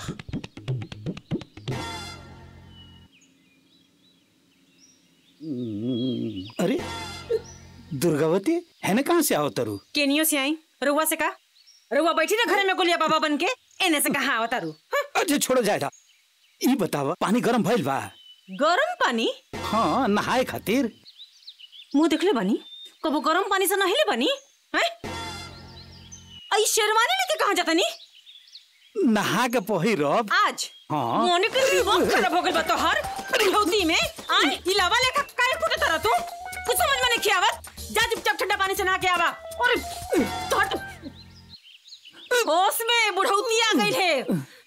Speaker 20: अरे दुर्गावती है ना कहाँ से आओ तरु
Speaker 14: केनियो से आई रुआ से का रुआ बैठी ना घर में गोलिया बाबा बन के एने से कहा आवता रू
Speaker 20: अच्छा छोड़ो जाएगा ई बतावा पानी गरम भइल बा
Speaker 14: गरम पानी
Speaker 20: हाँ नहाए खातिर
Speaker 14: मुंह देखले बनी कबो गरम पानी से नहिले बनी हैं आई शेरवानी लेके कहाँ जाता नी
Speaker 20: नहा के पहिरब
Speaker 14: आज
Speaker 20: हाँ
Speaker 14: मोने के दिमाग खराब हो गइल बा तोहर बुढ़ौती में आय इलावा लेखा काहे फुटे तरह तू कुछ समझ में नहीं आवत जा चुपचाप ठंडा पानी से नहा के आवा और तोहर तो- होश में बुढ़ौती आ गई है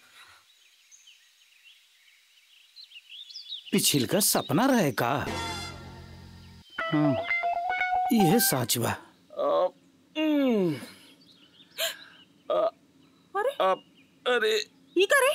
Speaker 20: पिछिल का सपना रहे का हाँ यह सच बा
Speaker 14: अरे
Speaker 19: अरे
Speaker 14: ई करे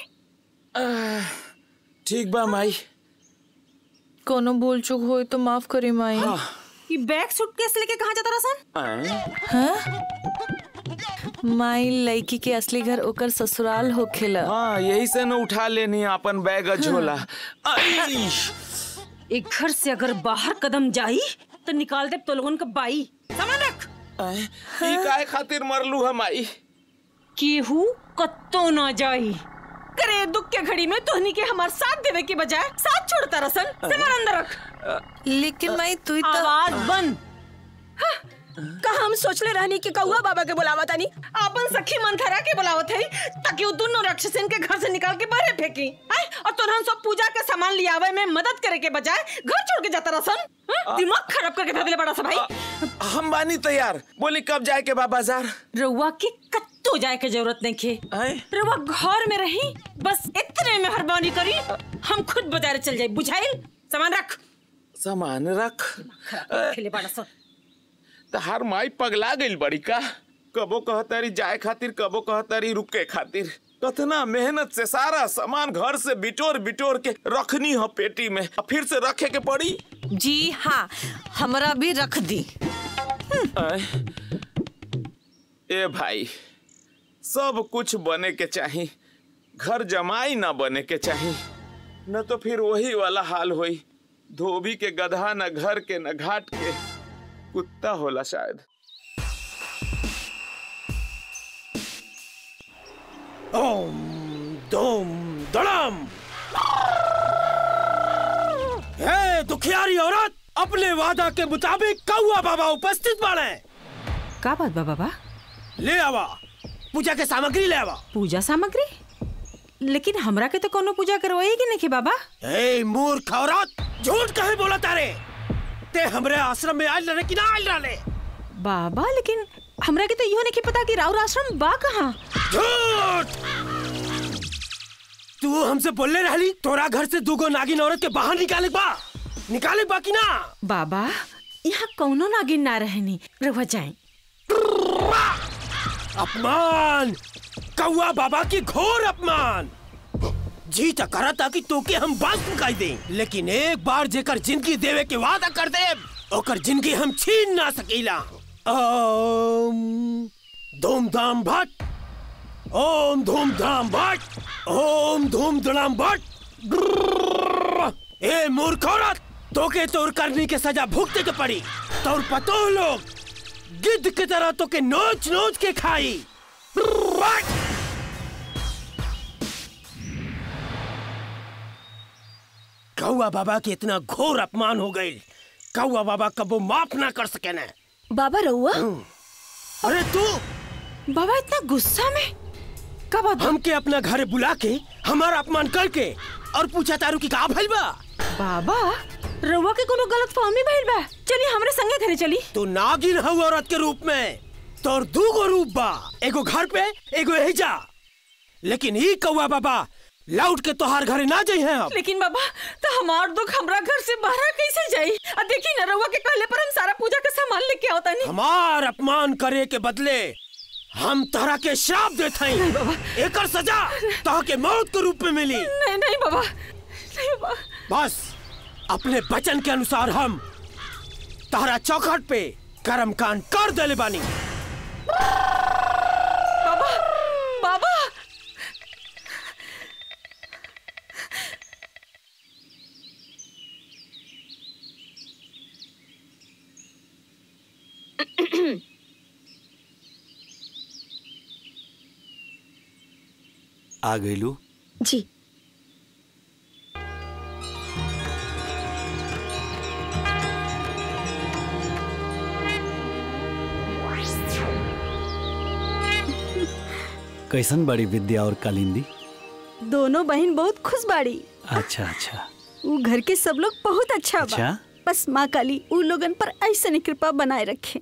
Speaker 19: ठीक बा माई
Speaker 18: कोनो भूल चूक होई तो माफ करी माई
Speaker 14: ये बैग सूटकेस लेके कहाँ जाता रसन
Speaker 18: हाँ? माई लड़की के असली घर ओकर ससुराल होखेला
Speaker 19: हाँ यही से न उठा लेनी अपन बैग झोला आई!
Speaker 14: एक घर से अगर बाहर कदम जाई तो निकाल दे तो लोगन का बाई सामान रख
Speaker 19: ई काहे खातिर मरलू हम आई
Speaker 14: केहू कत्तो ना जाई करे दुख के घड़ी में तोहनी के हमार साथ देवे के बजाय साथ छोड़ता रसन सामान अंदर रख
Speaker 18: लेकिन माई तू तो
Speaker 14: आवाज बंद का हम सोचले रहनी कि कौआ बाबा के बुलावा तानी अपन सखी मंथरा के बुलावत है ताकि वो दोनों राक्षसन के घर से निकाल के बाहर फेंकी आय और तोरहन सब पूजा के सामान लियावे में मदद करे के बजाय घर छोड़ के जाता रसन हाँ? दिमाग खराब करके धर दिले बड़ा सा भाई
Speaker 19: हम बानी तैयार बोली कब जाए के बा बाजार
Speaker 14: रउआ के कत्तो जाए के जरूरत नहीं खे रउआ घर में रही बस इतने मेहरबानी करी हम खुद बाजार चल जाए बुझाइल सामान रख
Speaker 19: सामान रख
Speaker 14: खराब खेले बड़ा सा
Speaker 19: तहार माई पगला गइल बड़ी का कबो कहतारी जाए खातिर कबो कहतारी रुके खातिर कतना मेहनत से सारा सामान घर से बिटोर बिटोर के रखनी हो पेटी में अब फिर से रखे के पड़ी
Speaker 18: जी हाँ हमरा भी रख दी
Speaker 19: आय। ए भाई सब कुछ बने के चाही घर जमाई ना बने के चाही न तो फिर वही वाला हाल होई धोबी के गधा न घर के न घाट के कुत्ता होला शायद
Speaker 8: ओम दोम दड़म हे दुखियारी औरत अपने वादा के मुताबिक कौआ बाबा उपस्थित बाड़े
Speaker 14: का बात बा बाबा
Speaker 8: ले आवा पूजा के सामग्री ले आवा
Speaker 14: पूजा सामग्री लेकिन हमरा के तो कोनो पूजा करवाएगी नहीं कि बाबा
Speaker 8: ए मूर्ख औरत झूठ कहे बोला तारे ते हमरे आश्रम में आयल रहे कि ना आयल रहे
Speaker 14: बाबा लेकिन हमरा के तो इहो नहीं कि पता कि राउर आश्रम बा कहाँ
Speaker 8: झूठ तू हमसे बोलले रहली तोरा घर से दूगो नागिन औरत के बाहर निकाले बा निकाले बा कि ना
Speaker 14: बाबा यहाँ कौनो नागिन ना रहनी रहुआ जाए
Speaker 8: अपमान कौआ बाबा की घोर अपमान जी तो करा था कि तोके हम बात मुकाई दे लेकिन एक बार जेकर जिंदगी देवे के वादा कर दे ओकर जिंदगी हम छीन ना सकीला ओम धूमधाम भट ओम धूमधाम भट ओम धूम धड़ाम भट ए मूर्ख औरत तो के तोर करनी के सजा भुगते के पड़ी तोर पतो लोग गिद्ध की तरह तो के नोच नोच के खाई कौआ बाबा के इतना घोर अपमान हो गई कौआ बाबा कबो माफ ना कर सके न
Speaker 14: बाबा रहुआ
Speaker 8: अरे तू
Speaker 14: बाबा इतना गुस्सा में
Speaker 8: कब हमके अपना घरे बुला के हमारा अपमान करके और पूछा तारू की का भइल बा
Speaker 14: बाबा रहुआ के कोनो गलत फहमी भइल बा चलिए हमरे संगे घरे चली
Speaker 8: तू नागिन हऊ औरत के रूप में तोर दू गो रूप बा एगो घर पे एगो यही जा लेकिन ई कौआ बाबा लौट के तोहार घरे ना जाई हैं अब
Speaker 14: लेकिन बाबा तो हमार दुख हमरा घर से बाहर कैसे जाई आ देखी ना रहुआ के कहले पर हम सारा पूजा का सामान लेके आवता नहीं
Speaker 8: हमार अपमान करे के बदले हम तहरा के श्राप देते हैं एकर सजा तह के मौत के रूप में मिली
Speaker 14: नहीं नहीं बाबा नहीं बाबा
Speaker 8: बस अपने वचन के अनुसार हम तहरा चौखट पे कर्म कांड कर देले बानी
Speaker 14: बाबा बाबा
Speaker 3: आ गईलू
Speaker 14: जी
Speaker 3: कैसन बड़ी विद्या और कालिंदी
Speaker 2: दोनों बहन बहुत खुश बाड़ी
Speaker 3: अच्छा अच्छा
Speaker 2: उ घर के सब लोग बहुत अच्छा बा
Speaker 3: अच्छा?
Speaker 2: बस माँ काली उ लोगन पर ऐसे कृपा बनाए रखे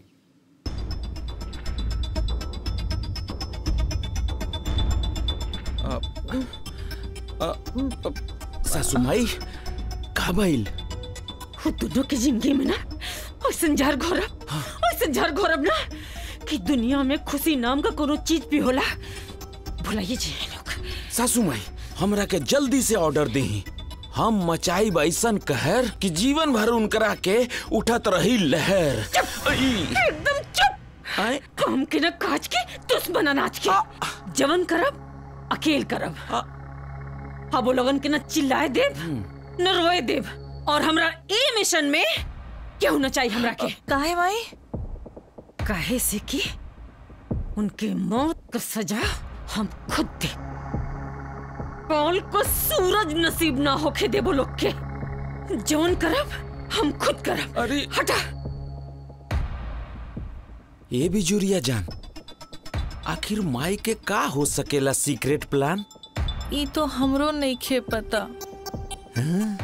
Speaker 19: सासू माई का भइल
Speaker 14: वो दोनों की जिंदगी में ना ऐसन जहर घोरब ऐसन जहर घोरब ना कि दुनिया में खुशी नाम का कोनो चीज भी होला भुलाइए जी
Speaker 19: सासू माई हमरा के जल्दी से ऑर्डर दी हम मचाई ऐसन कहर कि जीवन भर उनकरा के उठत रही लहर आई।
Speaker 14: एकदम चुप
Speaker 19: आए
Speaker 14: काम के न काज के दुश्मन अनाज के जवन करब अकेल करब अब वो लोगन के न चिल्लाए देव न रोए देव और हमरा ए मिशन में क्यों न चाहिए हमरा के
Speaker 18: काहे माई
Speaker 14: काहे से कि उनके मौत का सजा हम खुद दे कौल को सूरज नसीब ना होके देबो लोग के जौन करब हम खुद करब
Speaker 19: अरे
Speaker 14: हटा
Speaker 19: ये भी जुरिया जान आखिर माई के का हो सकेला सीक्रेट प्लान
Speaker 18: ई तो हमरो नहीं खे पता
Speaker 19: हाँ?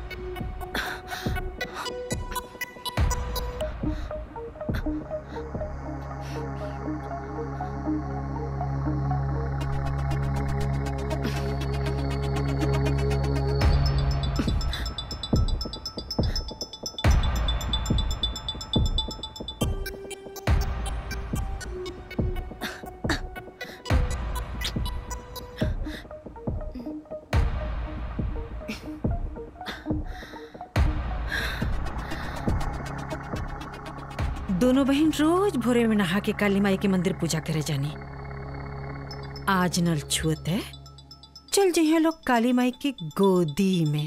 Speaker 14: दोनों बहन रोज भोरे में नहा के काली माई के मंदिर पूजा करे जानी आज नल छुअत है चल जइहे लोग काली माई की गोदी में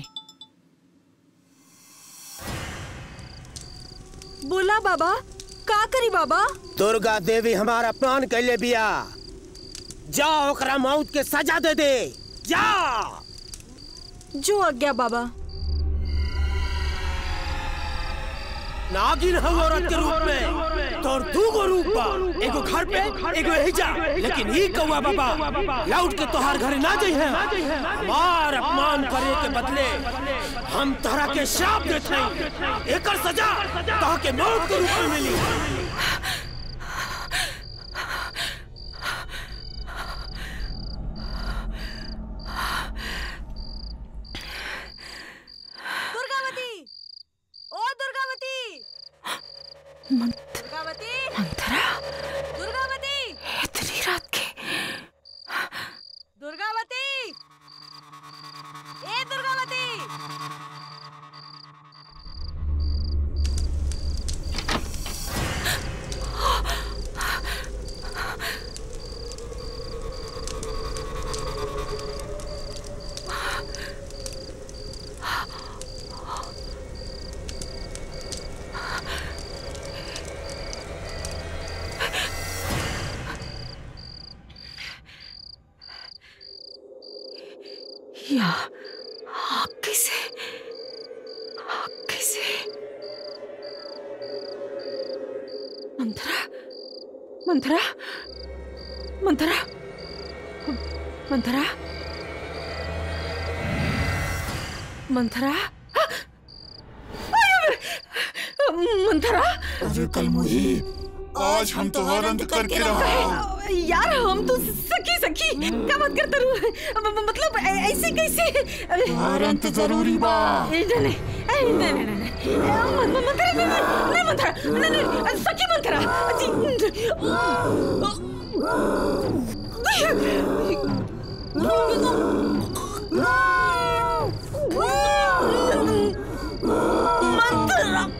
Speaker 2: बोला बाबा का करी बाबा
Speaker 8: दुर्गा देवी हमारा अपमान कैले बिया जा ओकरा मौत के सजा दे दे जा
Speaker 2: जो आज्ञा बाबा
Speaker 8: नागिन हम औरत के रूप में तोर दू गो रूप बा एगो घर पे एगो यही जा लेकिन ई कौआ बाबा लौट के तोहार घरे ना जाई है हमार अपमान करे के बदले हम तोहरा के श्राप देते हैं एकर सजा तोह के मौत के रूप में मिली
Speaker 2: दुर्गावती ओ दुर्गावती दुर्गावती
Speaker 14: मंथरा
Speaker 2: दुर्गावती
Speaker 14: इतनी रात के
Speaker 2: दुर्गावती ए दुर्गावती
Speaker 14: किया हाँ, कैसे हाँ, कैसे मंथरा मंथरा मंथरा मंथरा मंथरा मंथरा
Speaker 13: अरे कल मुही आज हम तुम्हारा अंत करके रहा
Speaker 14: यार हम तो सखी सखी क्या बात करते रू मतलब ऐ- ऐसे कैसे
Speaker 13: तुम्हारा अंत जरूरी बा
Speaker 14: नहीं नहीं नहीं नहीं नहीं नहीं म- म- मंथरा नहीं नहीं नहीं मंथरा नहीं नहीं सखी मंथरा मंथरा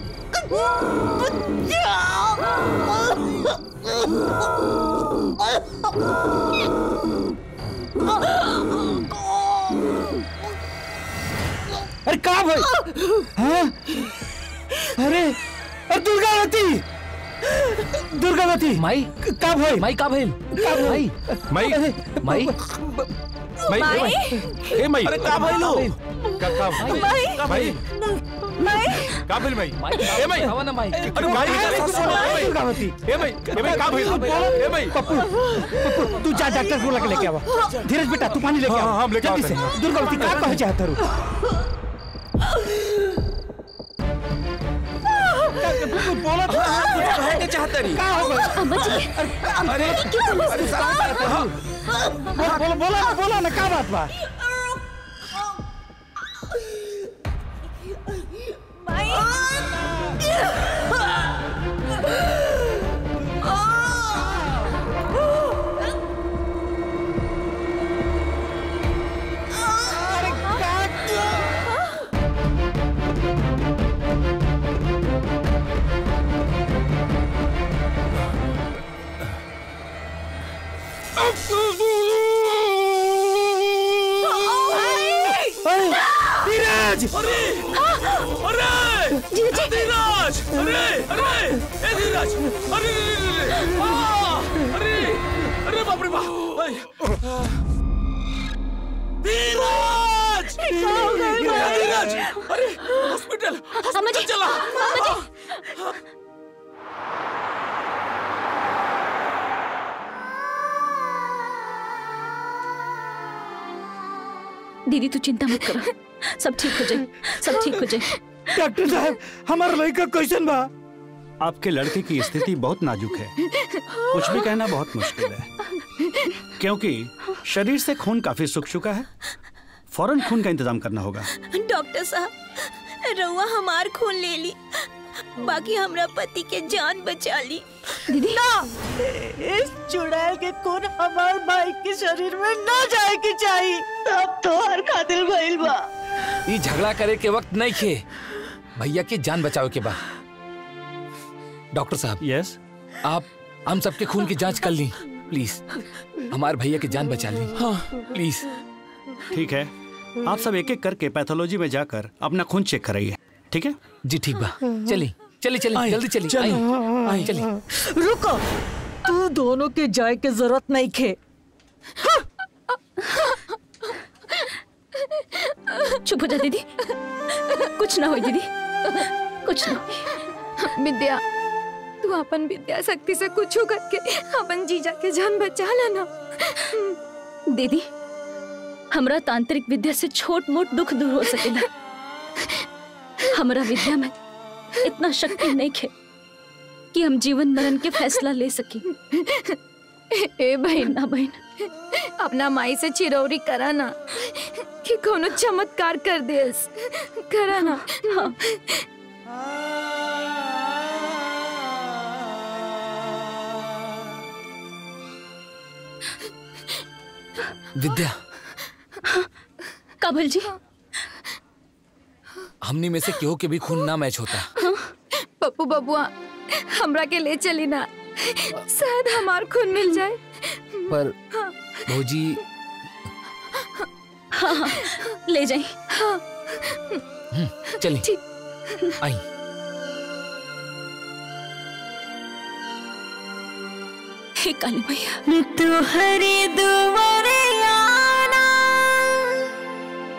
Speaker 20: अरे का भाई हाँ? अरे अरे दुर्गावती दुर्गावती
Speaker 11: माई
Speaker 20: का भाई
Speaker 11: माई का भाई
Speaker 20: का
Speaker 11: माई
Speaker 20: माई
Speaker 11: माई
Speaker 20: माई
Speaker 11: माई
Speaker 20: ए माई
Speaker 19: अरे का भाई लो
Speaker 21: का का
Speaker 14: माई
Speaker 21: भाई
Speaker 14: माई
Speaker 21: का भाई भाई ए भाई
Speaker 11: ना माई
Speaker 21: अरे भाई
Speaker 20: दुर्गावती
Speaker 21: ए भाई ए भाई का भाई ए भाई
Speaker 20: पप्पू पप्पू तू जा डॉक्टर को लेके लेके आवा धीरज बेटा तू पानी लेके
Speaker 21: हाँ,
Speaker 20: आ
Speaker 21: हाँ, हम लेके
Speaker 20: जल्दी
Speaker 21: आते
Speaker 20: से
Speaker 21: हैं।
Speaker 20: दुर्गावती का कहे चाहता रू बोला
Speaker 19: कहे के चाहता रही
Speaker 20: का हो गया
Speaker 6: अम्मा जी
Speaker 19: अरे अरे साला
Speaker 20: बोला बोला बोला ना का बात बा धीरज
Speaker 19: अरे अरे धीरज अरे अरे ए धीरज अरे अरे, अरे आ, अरे अरे बाप रे बाप अरे, धीरज धीरज अरे हॉस्पिटल हॉस्पिटल चला
Speaker 6: दीदी तू चिंता मत करो सब ठीक हो जाए सब ठीक हो जाए
Speaker 20: डॉक्टर साहब हमारा लड़का कैसन बा
Speaker 3: आपके लड़के की स्थिति बहुत नाजुक है कुछ भी कहना बहुत मुश्किल है क्योंकि शरीर से खून काफी सूख चुका है फौरन खून का इंतजाम करना होगा
Speaker 22: डॉक्टर साहब रउआ हमार खून ले ली बाकी हमरा पति के जान बचा ली
Speaker 6: दीदी
Speaker 18: ना इस चुड़ैल के खून हमारे भाई के शरीर में न जाए के चाहिए अब तो हर खातिर भइल बा
Speaker 11: ये झगड़ा करे के वक्त नहीं खे भैया की जान बचाओ के बा डॉक्टर साहब
Speaker 3: यस
Speaker 11: आप हम सबके खून की जांच कर ली प्लीज हमारे भैया की जान बचा ली हाँ प्लीज
Speaker 3: ठीक है आप सब एक एक करके पैथोलॉजी में जाकर अपना खून चेक कराइए ठीक है
Speaker 11: जी ठीक बा चली चली चली
Speaker 3: आई,
Speaker 11: जल्दी चली
Speaker 3: चली।
Speaker 11: आई, आई, चली
Speaker 18: रुको तू दोनों के जाए के जरूरत नहीं खे
Speaker 6: चुप हो जा दीदी कुछ ना हो दीदी कुछ ना होई।
Speaker 7: विद्या तू अपन विद्या शक्ति से कुछ करके अपन जीजा के जान बचा लेना
Speaker 6: दीदी हमरा तांत्रिक विद्या से छोट मोट दुख दूर हो सकेला हमरा विद्या में इतना शक्ति नहीं खे कि हम जीवन मरण के फैसला ले सकी
Speaker 7: ए बहन ना बहन अपना माई से चिरौरी करा ना कि कोनो चमत्कार कर देस करा ना
Speaker 6: हाँ
Speaker 11: विद्या
Speaker 6: काबल जी
Speaker 11: हमनी में से केहू के भी खून ना मैच होता
Speaker 7: पप्पू बबुआ हमरा के ले चली ना शायद हमार खून मिल जाए
Speaker 11: पर भौजी
Speaker 6: हाँ हाँ ले जाए
Speaker 7: हाँ
Speaker 11: हम्म, चली आई
Speaker 22: हे काली मैया
Speaker 16: तुहरे दुआरे आना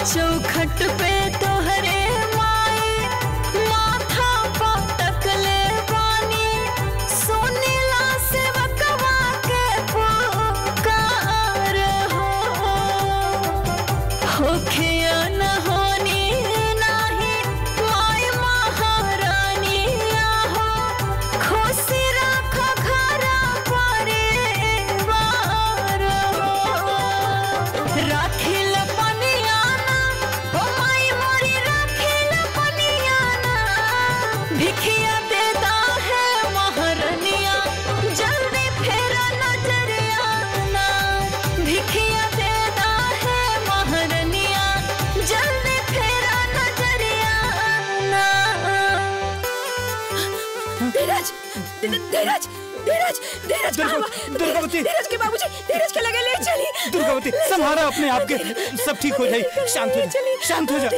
Speaker 16: चौखट पे तोहरे माई माथा पटक ले पानी सुनीला सेवकवा के पुकार हो होखे न होनी नाही माय महारानी आहो खुशी राख घर परिवार हो राखिल पनियाना ओ माई मोरी राखिल पनियाना भिखिया देता है महारनिया जल्दी फेरा नजरिया ना भिखिया देता है महारनिया जल्दी फेरा नजरिया ना धीरज धीरज धीरज धीरज
Speaker 5: दुर्गावती
Speaker 16: धीरज के बाबूजी धीरज के लगे ले चली
Speaker 5: दुर्गावती संभारा अपने आप के सब ठीक हो जाए शांत हो जा शांत हो जा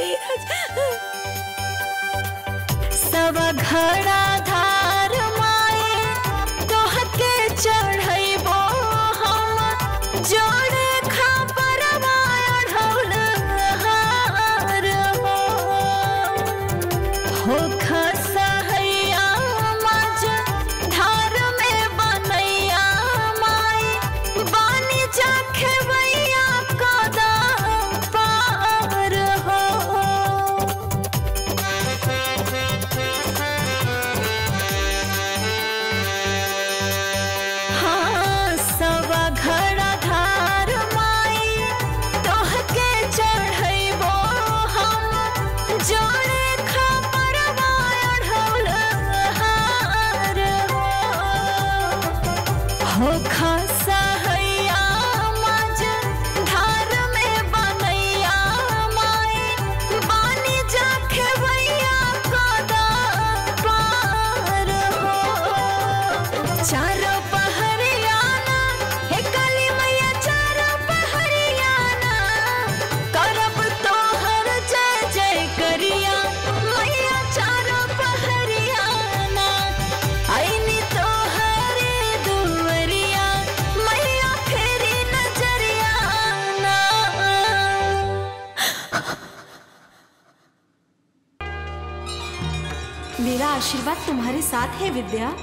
Speaker 16: सब घड़ा धार माए तोहके चढ़ैबो हम जोड़े खापर ढौल हार हो हो खसहैया मज धार में बनैया माई बानी जाखे भैया कदा पार हो हाँ सवा घड़ा धार माई तोहके चढ़ैबो हम जोड़े खबर ढौल हार हो हो खसहैया मज धार में बनैया माई बानी जाखे भैया कदा पार हो चारों पहरियाना हे काली मैया चारों पहरियाना करब तोहर जय जय करिया मैया चारों पहरियाना आईनी तोहरे दुवरिया मैया फेरी नजरिया ना
Speaker 2: मेरा आशीर्वाद तुम्हारे साथ है विद्या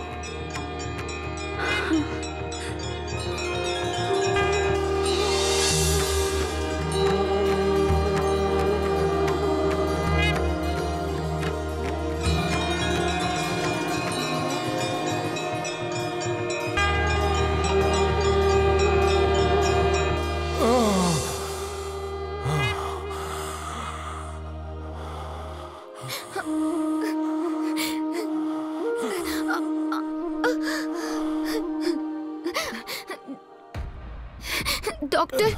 Speaker 7: डॉक्टर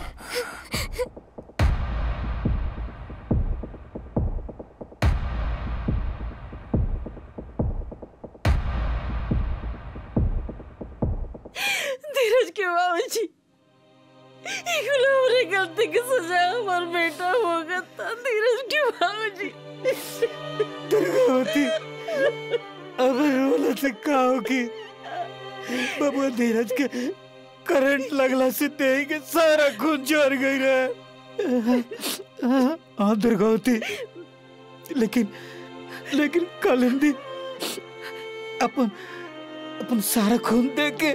Speaker 14: धीरज के बाबूजी इकुल हमरे गलती की सजा हमार बेटा होगा था धीरज के बाबूजी
Speaker 5: दुर्गावती अब रोला से का होगी बाबा धीरज के करंट लगला से देह के सारा खून झड़ गई रहे हाँ दुर्गावती लेकिन लेकिन कालिंदी अपन अपन सारा खून दे के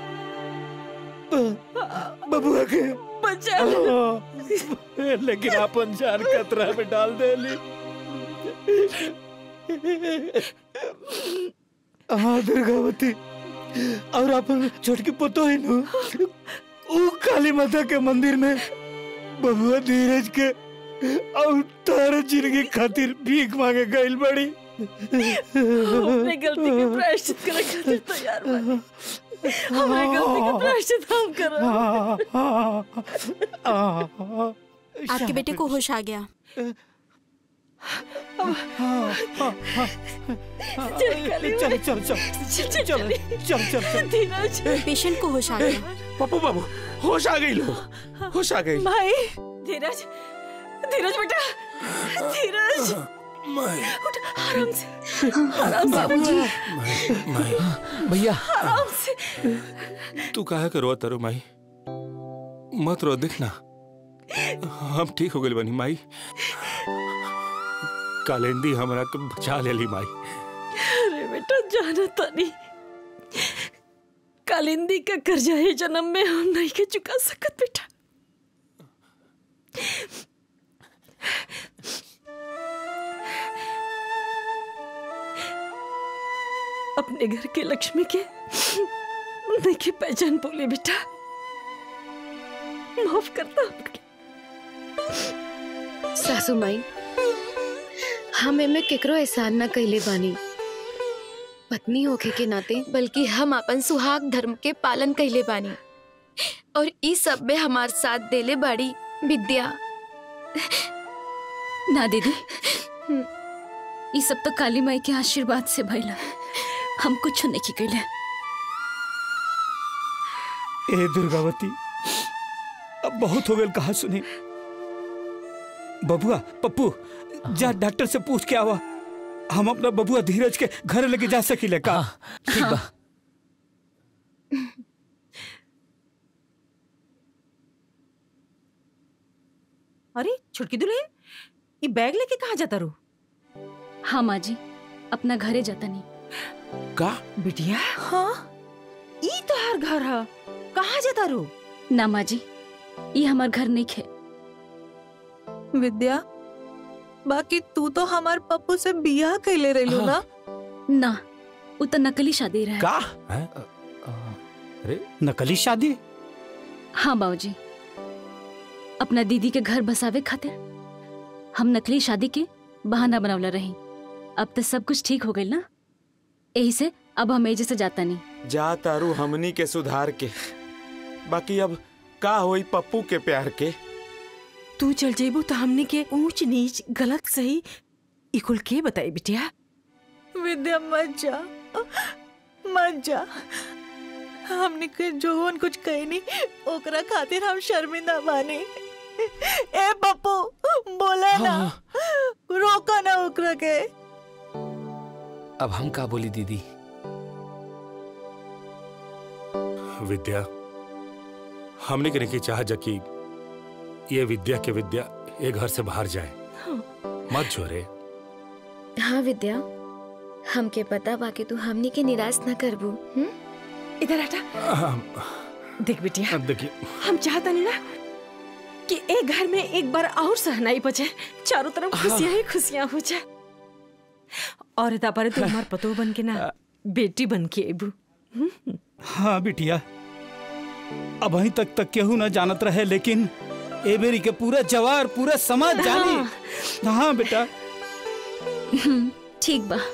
Speaker 5: ब- बबुआ के
Speaker 14: बचा
Speaker 5: हाँ, लेकिन अपन जान खतरा में डाल दे ली हाँ दुर्गावती और अपन छोटकी पुतो है नु ऊ काली माता के मंदिर में बबुआ धीरज के और तारा जिंदगी खातिर भीख मांगे गइल बड़ी
Speaker 14: अपने गलती के प्रायश्चित करे खातिर तैयार बानी हमारे गलती का प्रायश्चित हम करो
Speaker 2: आपके बेटे को होश आ गया
Speaker 5: चल चल चल चल चल चल चल चल
Speaker 14: धीरज
Speaker 2: पेशेंट को होश आ गया
Speaker 19: पप्पू बाबू होश आ गई लो होश आ गई
Speaker 14: भाई धीरज धीरज बेटा धीरज उठ आराम से आराम से
Speaker 11: बाबूजी। भैया
Speaker 14: आराम से
Speaker 21: तू काहे के रोत रो माई मत रो देखना हम ठीक हो गए बनी माई कालिंदी हमरा के बचा लेली माई
Speaker 14: अरे बेटा जाना तानी कालिंदी का कर्जा है जन्म में हम नहीं के चुका सकत बेटा अपने घर के लक्ष्मी के नहीं की पहचान बोले बेटा माफ करता
Speaker 7: सासू माई हम एमे केकरो एहसान न कैले बानी पत्नी होखे के नाते बल्कि हम अपन सुहाग धर्म के पालन कैले बानी और ई सब में हमार साथ देले बाड़ी विद्या
Speaker 6: ना दीदी ये सब तो काली माई के आशीर्वाद से भइला हम कुछ नहीं कैले
Speaker 5: ए दुर्गावती अब बहुत हो गए कहा सुनी बबुआ पप्पू जा डॉक्टर से पूछ के आवा हम अपना बबुआ धीरज के घर लेके जा सकीले का
Speaker 11: ठीक बा
Speaker 14: अरे छुटकी दुल्हन ये बैग लेके कहाँ जाता रू
Speaker 6: हाँ माँ जी अपना घरे जाता नहीं
Speaker 19: का
Speaker 14: बिटिया हाँ ई तोहार घर है कहाँ जाता रू
Speaker 6: ना माँ जी ये हमार घर नहीं खे
Speaker 18: विद्या बाकी तू तो हमार पप्पू से बियाह कैले रहलू ना
Speaker 6: ना वो तो नकली शादी रहे
Speaker 19: का
Speaker 20: अरे नकली शादी
Speaker 6: हाँ बाबूजी अपना दीदी के घर बसावे खातिर हम नकली शादी के बहाना बनवला रही अब तो सब कुछ ठीक हो गई ना यही से अब हम एजे से जाता नहीं
Speaker 19: जा तारू हमनी के सुधार के बाकी अब का होई पप्पू के प्यार के
Speaker 14: तू चल जेबू तो हमने के ऊंच नीच गलत सही इकुल के बताई बिटिया
Speaker 18: विद्या मत जा मत जा हमने के जोवन कुछ कही नहीं ओकरा खातिर हम शर्मिंदा बानी ए पप्पू बोला ना रोका ना ओकरा के
Speaker 11: अब हम का बोली दीदी
Speaker 21: विद्या हमने के नहीं चाह कि ये विद्या के विद्या ये घर से बाहर जाए मत जोरे
Speaker 7: हाँ विद्या हमके पता बाकी तू हमनी के निराश न करबू हम्म?
Speaker 14: इधर हटा देख बिटिया
Speaker 21: देखिए
Speaker 14: हम चाहता नहीं ना कि एक घर में एक बार और सहनाई बचे चारों तरफ खुशियां ही खुशियां हो जाए और इता पर तू हमार पतो बन के ना बेटी बन के एबू
Speaker 5: हाँ बिटिया अब अभी तक तक केहू ना जानत रहे लेकिन ए बेरी के पूरा जवार पूरा समाज जानी हाँ बेटा
Speaker 6: ठीक बा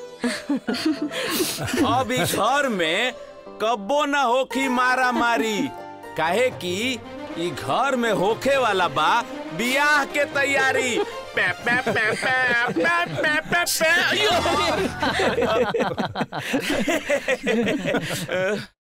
Speaker 12: अब इस घर में कब्बो न होखी मारा मारी काहे कि ई घर में होखे वाला बा बियाह के तैयारी पे पे पे पे पे पे पे पे अयो!